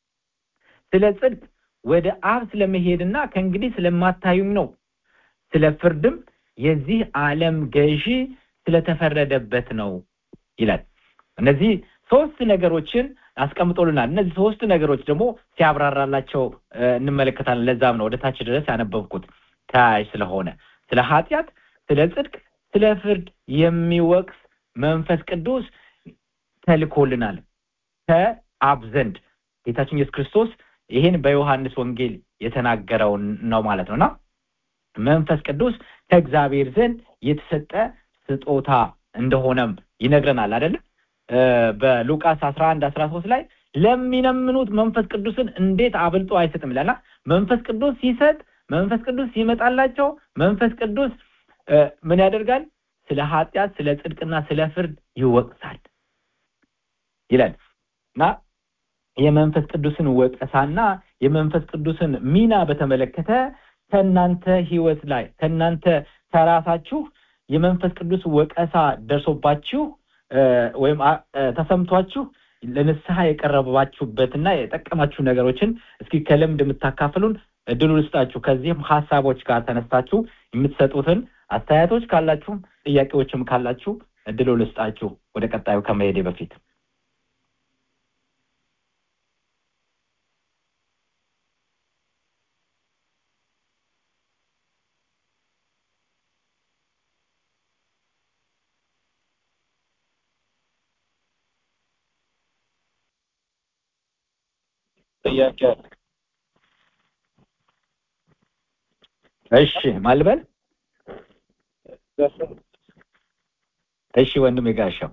ስለ ጽድቅ ወደ አብ ስለመሄድና ከእንግዲህ ስለማታዩኝ ነው። ስለ ፍርድም የዚህ ዓለም ገዢ ስለተፈረደበት ነው ይላል። እነዚህ ሶስት ነገሮችን አስቀምጦልናል። እነዚህ ሶስት ነገሮች ደግሞ ሲያብራራላቸው እ፣ እንመለከታለን። ለዛም ነው ወደ ታች ድረስ ያነበብኩት ተያያዥ ስለሆነ ስለ ኃጢአት፣ ስለ ጽድቅ፣ ስለ ፍርድ የሚወቅስ መንፈስ ቅዱስ ተልኮልናል ከአብ ዘንድ ጌታችን ኢየሱስ ክርስቶስ ይህን በዮሐንስ ወንጌል የተናገረውን ነው ማለት ነው እና መንፈስ ቅዱስ ከእግዚአብሔር ዘንድ የተሰጠ ስጦታ እንደሆነም ይነግረናል አይደለም እ፣ በሉቃስ አስራ አንድ አስራ ሶስት ላይ ለሚለምኑት መንፈስ ቅዱስን እንዴት አብልጦ አይሰጥም ይላልና መንፈስ ቅዱስ ሲሰጥ መንፈስ ቅዱስ ሲመጣላቸው መንፈስ ቅዱስ እ፣ ምን ያደርጋል ስለ ኃጢአት ስለ ጽድቅና ስለ ፍርድ ይወቅሳል ይላል እና የመንፈስ ቅዱስን ወቀሳና የመንፈስ ቅዱስን ሚና በተመለከተ ከእናንተ ህይወት ላይ ከእናንተ ከራሳችሁ የመንፈስ ቅዱስ ወቀሳ ደርሶባችሁ እ፣ ወይም አ- እ፣ ተሰምቷችሁ ለንስሐ የቀረባችሁበትና የጠቀማችሁ ነገሮችን እስኪ ከልምድ የምታካፍሉን እድሉ ልስጣችሁ። ከዚህም ሀሳቦች ጋር ተነስታችሁ የምትሰጡትን አስተያየቶች ካላችሁም ጥያቄዎችም ካላችሁ እድሉ ልስጣችሁ ወደ ቀጣዩ ከመሄዴ በፊት ጥያቄ አለ? እሺ ማልበል እሺ ወንድም የጋሻው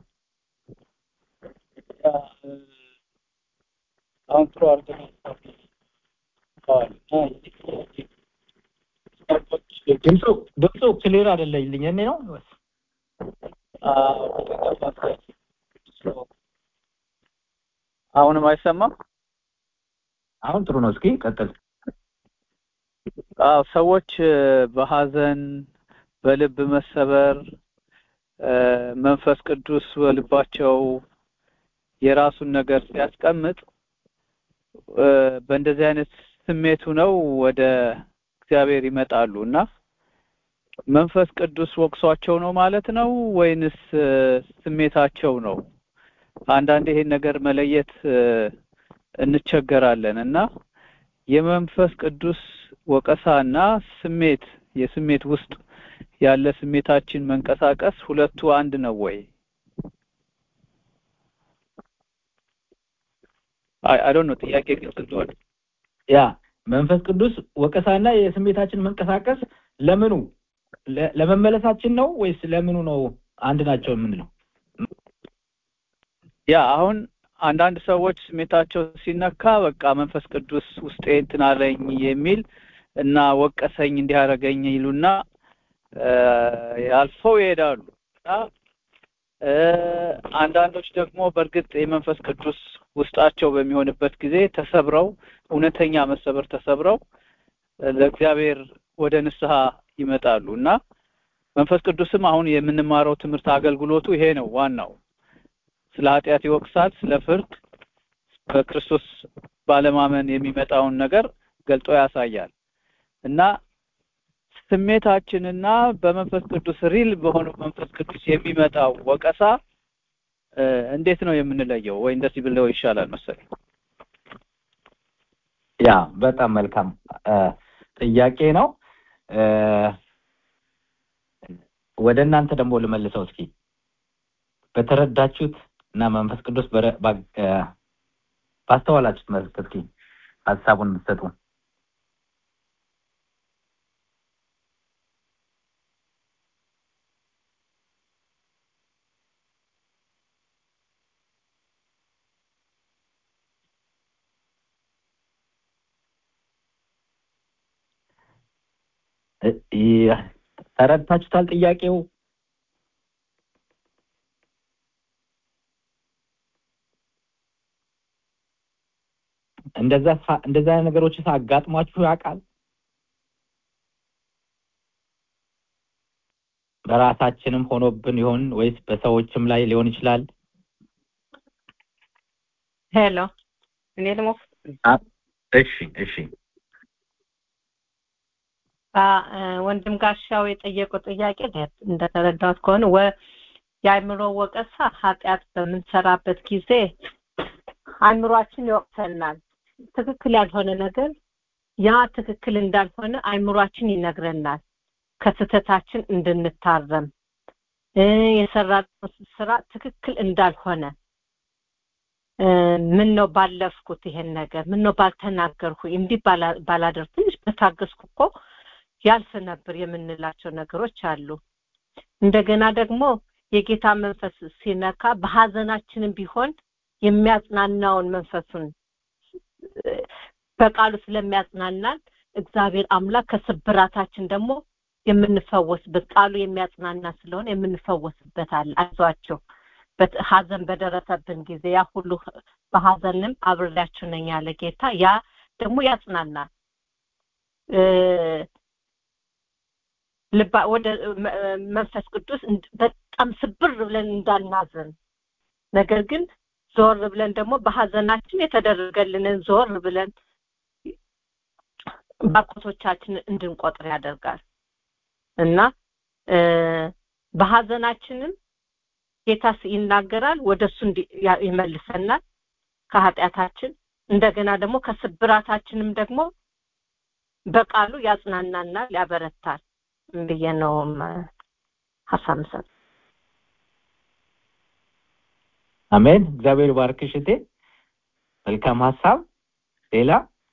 አሁን ጥሩ አድርገን ድምፁ ድምፁ ክሊር አይደለልኝ እኔ ነው ወይስ? አሁንም አይሰማም። አሁን ጥሩ ነው እስኪ ቀጥል አዎ ሰዎች እ፣ በሀዘን በልብ መሰበር እ፣ መንፈስ ቅዱስ በልባቸው የራሱን ነገር ሲያስቀምጥ እ፣ በእንደዚህ አይነት ስሜቱ ነው ወደ እግዚአብሔር ይመጣሉ እና መንፈስ ቅዱስ ወቅሷቸው ነው ማለት ነው ወይንስ እ፣ ስሜታቸው ነው? አንዳንድ ይሄን ነገር መለየት እ፣ እንቸገራለን እና የመንፈስ ቅዱስ ወቀሳና ስሜት የስሜት ውስጥ ያለ ስሜታችን መንቀሳቀስ ሁለቱ አንድ ነው ወይ? አይ አይ ዶንት ኖ ጥያቄ ግልጽ እንደሆነ ያ መንፈስ ቅዱስ ወቀሳና የስሜታችን መንቀሳቀስ ለምኑ ለ- ለመመለሳችን ነው ወይስ ለምኑ ነው አንድ ናቸው የምንለው? ያ አሁን አንዳንድ ሰዎች ስሜታቸው ሲነካ በቃ መንፈስ ቅዱስ ውስጤ እንትን አለኝ የሚል እና ወቀሰኝ እንዲያደርገኝ ይሉና እ፣ አልፈው ይሄዳሉ እና እ፣ አንዳንዶች ደግሞ በእርግጥ የመንፈስ ቅዱስ ውስጣቸው በሚሆንበት ጊዜ ተሰብረው እውነተኛ መሰበር ተሰብረው እ፣ ለእግዚአብሔር ወደ ንስሐ ይመጣሉ እና መንፈስ ቅዱስም አሁን የምንማረው ትምህርት አገልግሎቱ ይሄ ነው ዋናው ስለ ኃጢአት ይወቅሳል ስለ ፍርድ በክርስቶስ ባለማመን የሚመጣውን ነገር ገልጦ ያሳያል እና ስሜታችንና በመንፈስ ቅዱስ ሪል በሆነው መንፈስ ቅዱስ የሚመጣው ወቀሳ እ፣ እንዴት ነው የምንለየው? ወይ እንደዚህ ብለው ይሻላል መሰለኝ። ያ በጣም መልካም እ፣ ጥያቄ ነው። እ፣ ወደ እናንተ ደግሞ ልመልሰው እስኪ በተረዳችሁት እና መንፈስ ቅዱስ በረ- ባ- እ፣ ባስተዋላችሁት መልክ እስኪ ሀሳቡን ብትሰጡ። እ፣ ይ- ተረድታችሁታል ጥያቄው? እንደዛ ሳ- እንደዛ አይነት ነገሮች አጋጥሟችሁ ያውቃል? በራሳችንም ሆኖብን ይሆን ወይስ በሰዎችም ላይ ሊሆን ይችላል? ሄሎ እኔ ልሞክር አ- እሺ እሺ አ እ፣ ወንድም ጋሻው የጠየቀው ጥያቄ እንደተረዳሁት ከሆነ ወ የአእምሮ ወቀሳ ኃጢአት በምንሰራበት ጊዜ አእምሯችን ይወቅሰናል። ትክክል ያልሆነ ነገር ያ ትክክል እንዳልሆነ አእምሯችን ይነግረናል። ከስህተታችን እንድንታረም እ፣ የሰራነው ስራ ትክክል እንዳልሆነ እ፣ ምን ነው ባለፍኩት ይሄን ነገር ምን ነው ባልተናገርኩ እንዲህ ባላ- ባላደርግ ትንሽ በታገስኩ እኮ ያልፍ ነበር የምንላቸው ነገሮች አሉ። እንደገና ደግሞ የጌታ መንፈስ ሲነካ በሀዘናችንም ቢሆን የሚያጽናናውን መንፈሱን እ፣ በቃሉ ስለሚያጽናናን እግዚአብሔር አምላክ ከስብራታችን ደግሞ የምንፈወስበት ቃሉ የሚያጽናና ስለሆነ የምንፈወስበት አለ። አይዟቸው በት- ሀዘን በደረሰብን ጊዜ ያ ሁሉ በሀዘንም አብሬያችሁ ነኝ ያለ ጌታ ያ ደግሞ ያጽናናል። እ፣ ልባ ወደ መ- መንፈስ ቅዱስ እንድ- በጣም ስብር ብለን እንዳናዘን ነገር ግን ዞር ብለን ደግሞ በሀዘናችን የተደረገልንን ዞር ብለን ባርኮቶቻችንን እንድንቆጥር ያደርጋል እና እ፣ በሀዘናችንም ጌታ ስ- ይናገራል ወደ እሱ እንዲ- ያ- ይመልሰናል ከኃጢአታችን እንደገና ደግሞ ከስብራታችንም ደግሞ በቃሉ ያጽናናናል ያበረታል ብዬ ነው ም- ሀሳብ ምሰጥ አሜን። እግዚአብሔር ባርክሽ እቴ። መልካም ሀሳብ። ሌላ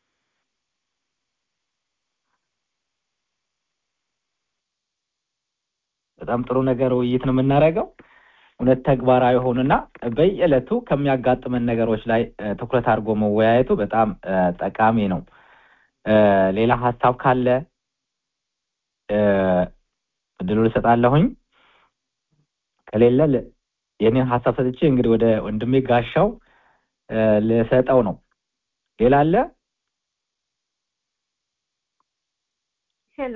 በጣም ጥሩ ነገር ውይይት ነው የምናደርገው። እውነት ተግባራዊ ሆኑና በየዕለቱ ከሚያጋጥመን ነገሮች ላይ እ፣ ትኩረት አድርጎ መወያየቱ በጣም እ፣ ጠቃሚ ነው። እ፣ ሌላ ሀሳብ ካለ እ፣ እድሉ ልሰጣለሁኝ። ከሌለ ል- የኔን ሀሳብ ሰጥቼ እንግዲህ ወደ ወንድሜ ጋሻው እ፣ ልሰጠው ነው። ሌላ አለ? ሄሎ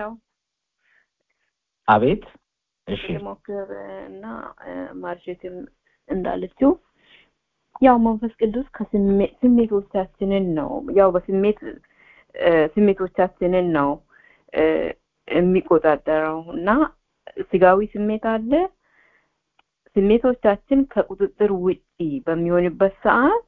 አቤት እሺ ልሞክር እና ማርሼትም እንዳለችው ያው መንፈስ ቅዱስ ከስሜቶቻችንን ነው ያው በስሜት ስሜቶቻችንን ነው የሚቆጣጠረው እና ስጋዊ ስሜት አለ ስሜቶቻችን ከቁጥጥር ውጪ በሚሆንበት ሰዓት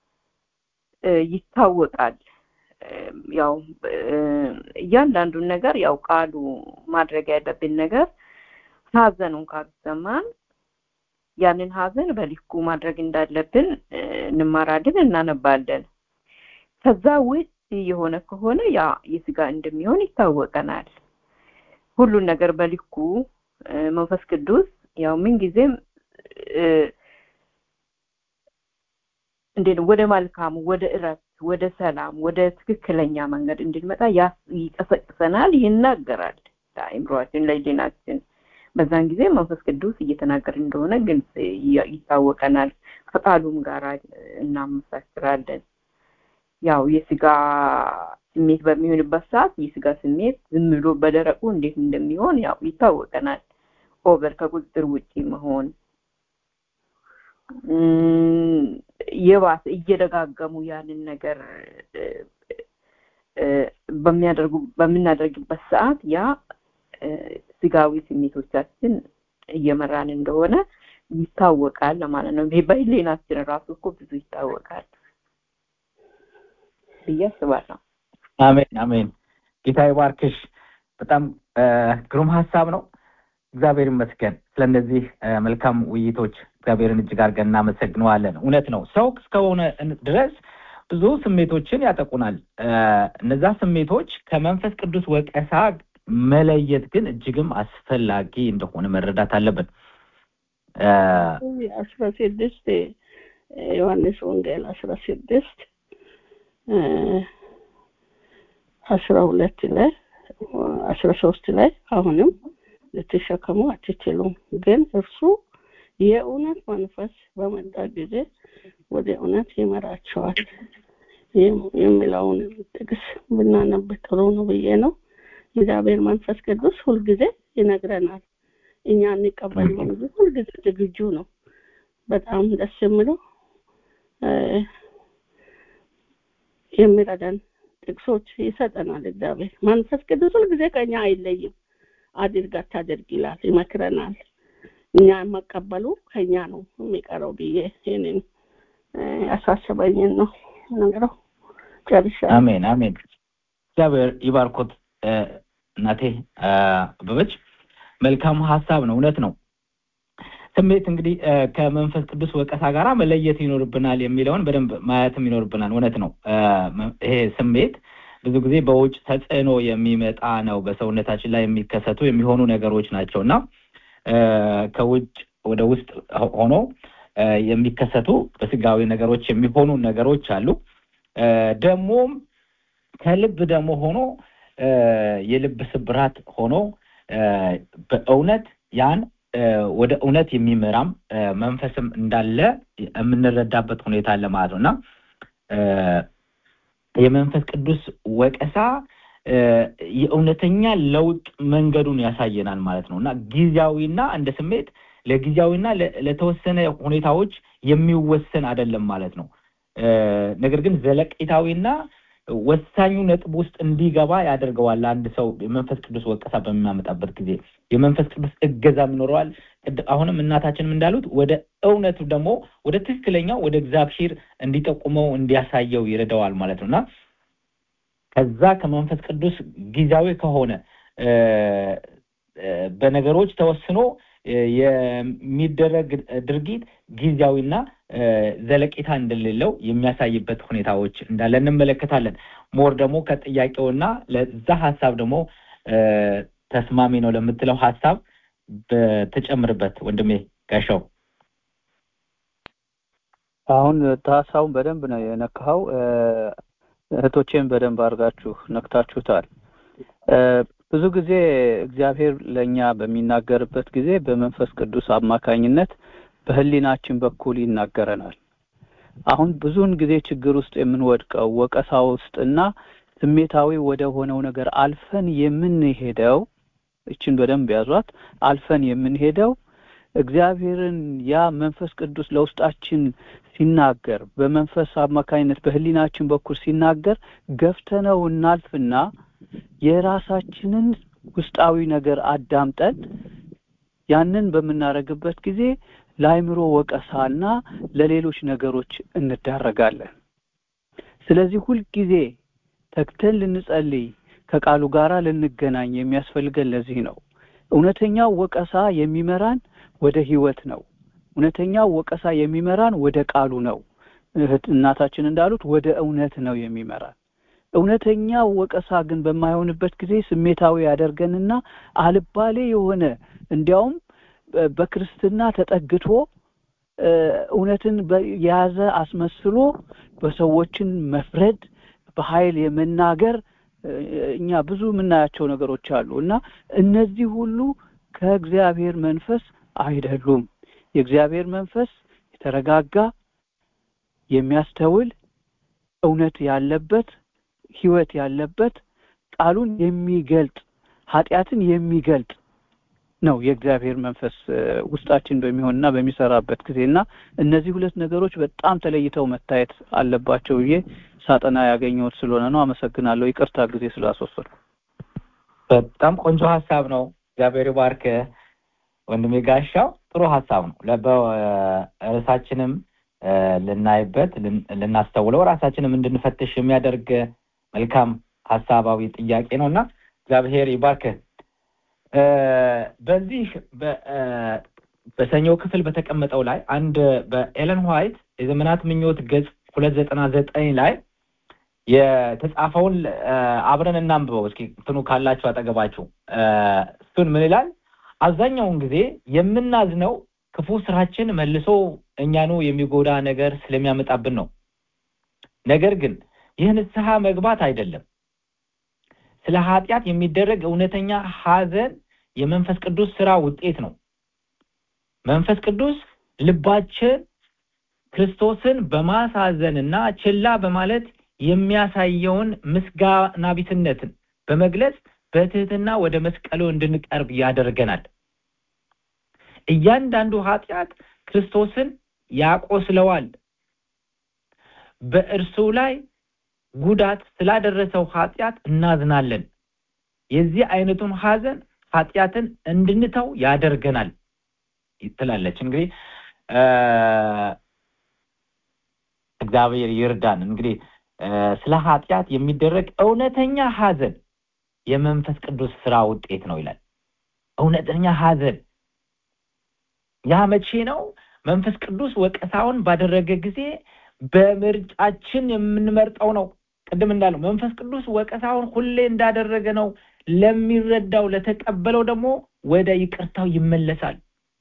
ይታወቃል ያው እያንዳንዱን ነገር ያው ቃሉ ማድረግ ያለብን ነገር ሀዘኑን ካልሰማን ያንን ሀዘን በልኩ ማድረግ እንዳለብን እንማራለን እናነባለን ከዛ ውጭ የሆነ ከሆነ ያ የስጋ እንደሚሆን ይታወቀናል ሁሉን ነገር በልኩ መንፈስ ቅዱስ ያው ምንጊዜም እንዴት ወደ መልካሙ ወደ እረፍት ወደ ሰላም ወደ ትክክለኛ መንገድ እንድንመጣ ይቀሰቅሰናል ይናገራል ለአእምሯችን ለህሊናችን በዛን ጊዜ መንፈስ ቅዱስ እየተናገር እንደሆነ ግልጽ ይታወቀናል ከቃሉም ጋር እናመሳክራለን ያው የስጋ ስሜት በሚሆንበት ሰዓት የስጋ ስሜት ዝም ብሎ በደረቁ እንዴት እንደሚሆን ያው ይታወቀናል ኦቨር ከቁጥጥር ውጪ መሆን የባሰ እየደጋገሙ ያንን ነገር በሚያደርጉ በምናደርግበት ሰዓት ያ ስጋዊ ስሜቶቻችን እየመራን እንደሆነ ይታወቃል ለማለት ነው በህሊናችን ራሱ እኮ ብዙ ይታወቃል ብዬ አስባለሁ አሜን አሜን ጌታ ይባርክሽ በጣም ግሩም ሀሳብ ነው እግዚአብሔር ይመስገን ስለነዚህ መልካም ውይይቶች እግዚአብሔርን እጅግ አድርገን እናመሰግነዋለን እውነት ነው ሰው እስከሆነ ድረስ ብዙ ስሜቶችን ያጠቁናል እነዛ ስሜቶች ከመንፈስ ቅዱስ ወቀሳ መለየት ግን እጅግም አስፈላጊ እንደሆነ መረዳት አለብን አስራ ስድስት ዮሐንስ ወንጌል አስራ ስድስት አስራ ሁለት ላይ አስራ ሶስት ላይ አሁንም ልትሸከሙ አትችሉም ግን እርሱ የእውነት መንፈስ በመጣ ጊዜ ወደ እውነት ይመራቸዋል የሚለውን ጥቅስ ብናነብ ጥሩ ነው ብዬ ነው እግዚአብሔር መንፈስ ቅዱስ ሁልጊዜ ይነግረናል እኛ እንቀበል እንጂ ሁልጊዜ ዝግጁ ነው በጣም ደስ የሚለው የሚረዳን ጥቅሶች ይሰጠናል እግዚአብሔር መንፈስ ቅዱስ ሁልጊዜ ከኛ አይለይም አድርግ አታድርግ ይላል ይመክረናል እኛ መቀበሉ ከኛ ነው የሚቀረው ብዬ ይህንን ያሳስበኝን ነው ነግረው ጨርሻለሁ አሜን አሜን እግዚአብሔር ይባርኮት እናቴ አበበች መልካም ሀሳብ ነው እውነት ነው ስሜት እንግዲህ ከመንፈስ ቅዱስ ወቀሳ ጋር መለየት ይኖርብናል የሚለውን በደንብ ማየትም ይኖርብናል እውነት ነው ይሄ ስሜት ብዙ ጊዜ በውጭ ተጽዕኖ የሚመጣ ነው በሰውነታችን ላይ የሚከሰቱ የሚሆኑ ነገሮች ናቸው እና ከውጭ ወደ ውስጥ ሆኖ የሚከሰቱ በስጋዊ ነገሮች የሚሆኑ ነገሮች አሉ ደግሞም ከልብ ደግሞ ሆኖ የልብ ስብራት ሆኖ በእውነት ያን ወደ እውነት የሚመራም መንፈስም እንዳለ የምንረዳበት ሁኔታ አለ ማለት ነው እና የመንፈስ ቅዱስ ወቀሳ የእውነተኛ ለውጥ መንገዱን ያሳየናል ማለት ነው እና ጊዜያዊና እንደ ስሜት ለጊዜያዊና ለተወሰነ ሁኔታዎች የሚወሰን አይደለም ማለት ነው ነገር ግን ዘለቄታዊና ወሳኙ ነጥብ ውስጥ እንዲገባ ያደርገዋል አንድ ሰው የመንፈስ ቅዱስ ወቀሳ በሚያመጣበት ጊዜ የመንፈስ ቅዱስ እገዛም ይኖረዋል አሁንም እናታችንም እንዳሉት ወደ እውነቱ ደግሞ ወደ ትክክለኛው ወደ እግዚአብሔር እንዲጠቁመው እንዲያሳየው ይረዳዋል ማለት ነው እና ከዛ ከመንፈስ ቅዱስ ጊዜያዊ ከሆነ በነገሮች ተወስኖ የሚደረግ ድርጊት ጊዜያዊና ዘለቄታ እንደሌለው የሚያሳይበት ሁኔታዎች እንዳለ እንመለከታለን ሞር ደግሞ ከጥያቄውና ለዛ ሀሳብ ደግሞ ተስማሚ ነው ለምትለው ሀሳብ በተጨምርበት ወንድሜ ጋሻው አሁን ሀሳቡን በደንብ ነው የነካኸው እህቶቼን በደንብ አድርጋችሁ ነክታችሁታል ብዙ ጊዜ እግዚአብሔር ለእኛ በሚናገርበት ጊዜ በመንፈስ ቅዱስ አማካኝነት በህሊናችን በኩል ይናገረናል አሁን ብዙውን ጊዜ ችግር ውስጥ የምንወድቀው ወቀሳ ውስጥ እና ስሜታዊ ወደ ሆነው ነገር አልፈን የምንሄደው እችን በደንብ ያዟት አልፈን የምንሄደው እግዚአብሔርን ያ መንፈስ ቅዱስ ለውስጣችን ሲናገር በመንፈስ አማካኝነት በህሊናችን በኩል ሲናገር ገፍተነው እናልፍና የራሳችንን ውስጣዊ ነገር አዳምጠን ያንን በምናደርግበት ጊዜ ለአይምሮ ወቀሳና ለሌሎች ነገሮች እንዳረጋለን። ስለዚህ ሁልጊዜ ተግተን ልንጸልይ ከቃሉ ጋር ልንገናኝ የሚያስፈልገን ለዚህ ነው። እውነተኛው ወቀሳ የሚመራን ወደ ህይወት ነው። እውነተኛው ወቀሳ የሚመራን ወደ ቃሉ ነው። እህት እናታችን እንዳሉት ወደ እውነት ነው የሚመራን። እውነተኛው ወቀሳ ግን በማይሆንበት ጊዜ ስሜታዊ ያደርገንና አልባሌ የሆነ እንዲያውም በክርስትና ተጠግቶ እውነትን የያዘ አስመስሎ በሰዎችን መፍረድ በኃይል የመናገር እኛ ብዙ የምናያቸው ነገሮች አሉ እና እነዚህ ሁሉ ከእግዚአብሔር መንፈስ አይደሉም። የእግዚአብሔር መንፈስ የተረጋጋ የሚያስተውል እውነት ያለበት ህይወት ያለበት ቃሉን የሚገልጥ ኃጢአትን የሚገልጥ ነው የእግዚአብሔር መንፈስ ውስጣችን በሚሆንና በሚሰራበት ጊዜ እና እነዚህ ሁለት ነገሮች በጣም ተለይተው መታየት አለባቸው ብዬ ሳጠና ያገኘሁት ስለሆነ ነው። አመሰግናለሁ። ይቅርታ ጊዜ ስላስወሰድኩ። በጣም ቆንጆ ሀሳብ ነው። እግዚአብሔር ባርክ ወንድሜ ጋሻው። ጥሩ ሀሳብ ነው። ርዕሳችንም ልናይበት ልናስተውለው ራሳችንም እንድንፈትሽ የሚያደርግ መልካም ሀሳባዊ ጥያቄ ነው እና እግዚአብሔር ይባርክ። በዚህ በሰኞ ክፍል በተቀመጠው ላይ አንድ በኤለን ዋይት የዘመናት ምኞት ገጽ ሁለት ዘጠና ዘጠኝ ላይ የተጻፈውን አብረን እናንብበው እስኪ እንትኑ ካላችሁ አጠገባችሁ እሱን ምን ይላል አብዛኛውን ጊዜ የምናዝነው ክፉ ስራችን መልሶ እኛኑ የሚጎዳ ነገር ስለሚያመጣብን ነው ነገር ግን ይህ ንስሐ መግባት አይደለም ስለ ኃጢአት የሚደረግ እውነተኛ ሀዘን የመንፈስ ቅዱስ ስራ ውጤት ነው መንፈስ ቅዱስ ልባችን ክርስቶስን በማሳዘንና ችላ በማለት የሚያሳየውን ምስጋና ቢስነትን በመግለጽ በትህትና ወደ መስቀሉ እንድንቀርብ ያደርገናል እያንዳንዱ ኃጢአት ክርስቶስን ያቆስለዋል በእርሱ ላይ ጉዳት ስላደረሰው ኃጢአት እናዝናለን የዚህ አይነቱን ሀዘን ኃጢአትን እንድንተው ያደርገናል ትላለች እንግዲህ እግዚአብሔር ይርዳን እንግዲህ ስለ ኃጢአት የሚደረግ እውነተኛ ሀዘን የመንፈስ ቅዱስ ስራ ውጤት ነው ይላል እውነተኛ ሀዘን ያ መቼ ነው መንፈስ ቅዱስ ወቀሳውን ባደረገ ጊዜ በምርጫችን የምንመርጠው ነው ቅድም እንዳለው መንፈስ ቅዱስ ወቀሳውን ሁሌ እንዳደረገ ነው ለሚረዳው ለተቀበለው ደግሞ ወደ ይቅርታው ይመለሳል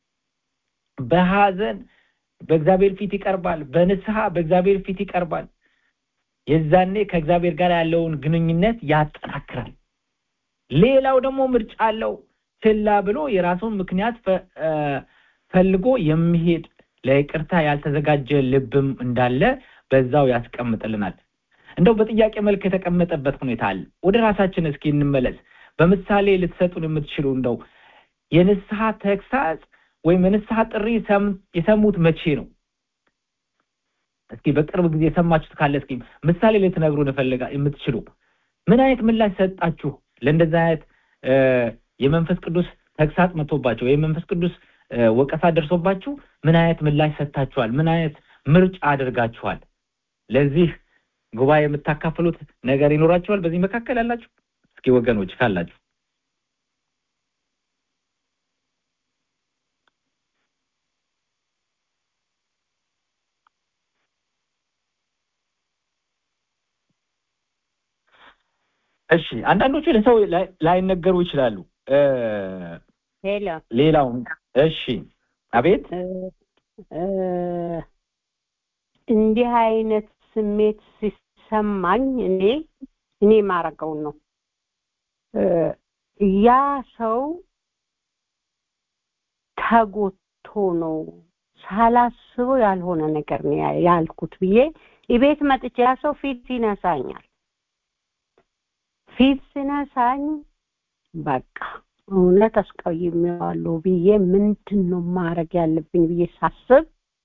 በሀዘን በእግዚአብሔር ፊት ይቀርባል በንስሐ በእግዚአብሔር ፊት ይቀርባል የዛኔ ከእግዚአብሔር ጋር ያለውን ግንኙነት ያጠናክራል ሌላው ደግሞ ምርጫ አለው ችላ ብሎ የራሱን ምክንያት ፈልጎ የሚሄድ ለይቅርታ ያልተዘጋጀ ልብም እንዳለ በዛው ያስቀምጥልናል እንደው በጥያቄ መልክ የተቀመጠበት ሁኔታ አለ ወደ ራሳችን እስኪ እንመለስ በምሳሌ ልትሰጡን የምትችሉ እንደው የንስሐ ተግሳጽ ወይም የንስሐ ጥሪ የሰሙት መቼ ነው እስኪ በቅርብ ጊዜ የሰማችሁት ካለ እስኪ ምሳሌ ልትነግሩን ፈልጋ የምትችሉ ምን አይነት ምላሽ ሰጣችሁ ለእንደዚህ አይነት የመንፈስ ቅዱስ ተግሳጽ መጥቶባቸው ወይም መንፈስ ቅዱስ ወቀሳ ደርሶባችሁ ምን አይነት ምላሽ ሰጥታችኋል ምን አይነት ምርጫ አድርጋችኋል ለዚህ ጉባኤ የምታካፍሉት ነገር ይኖራችኋል በዚህ መካከል ያላችሁ እስኪ ወገኖች ካላችሁ እሺ አንዳንዶቹ ለሰው ላይነገሩ ይችላሉ ሄሎ ሌላው እሺ አቤት እንዲህ አይነት ስሜት ሲሰማኝ እኔ እኔ ማረገውን ነው ያ ሰው ተጎቶ ነው ሳላስበው ያልሆነ ነገር ነው ያልኩት ብዬ ቤት መጥቼ ያ ሰው ፊት ይነሳኛል ፊት ሲነሳኝ በቃ እውነት አስቀይሜዋለሁ ብዬ ምንድን ነው ማድረግ ያለብኝ ብዬ ሳስብ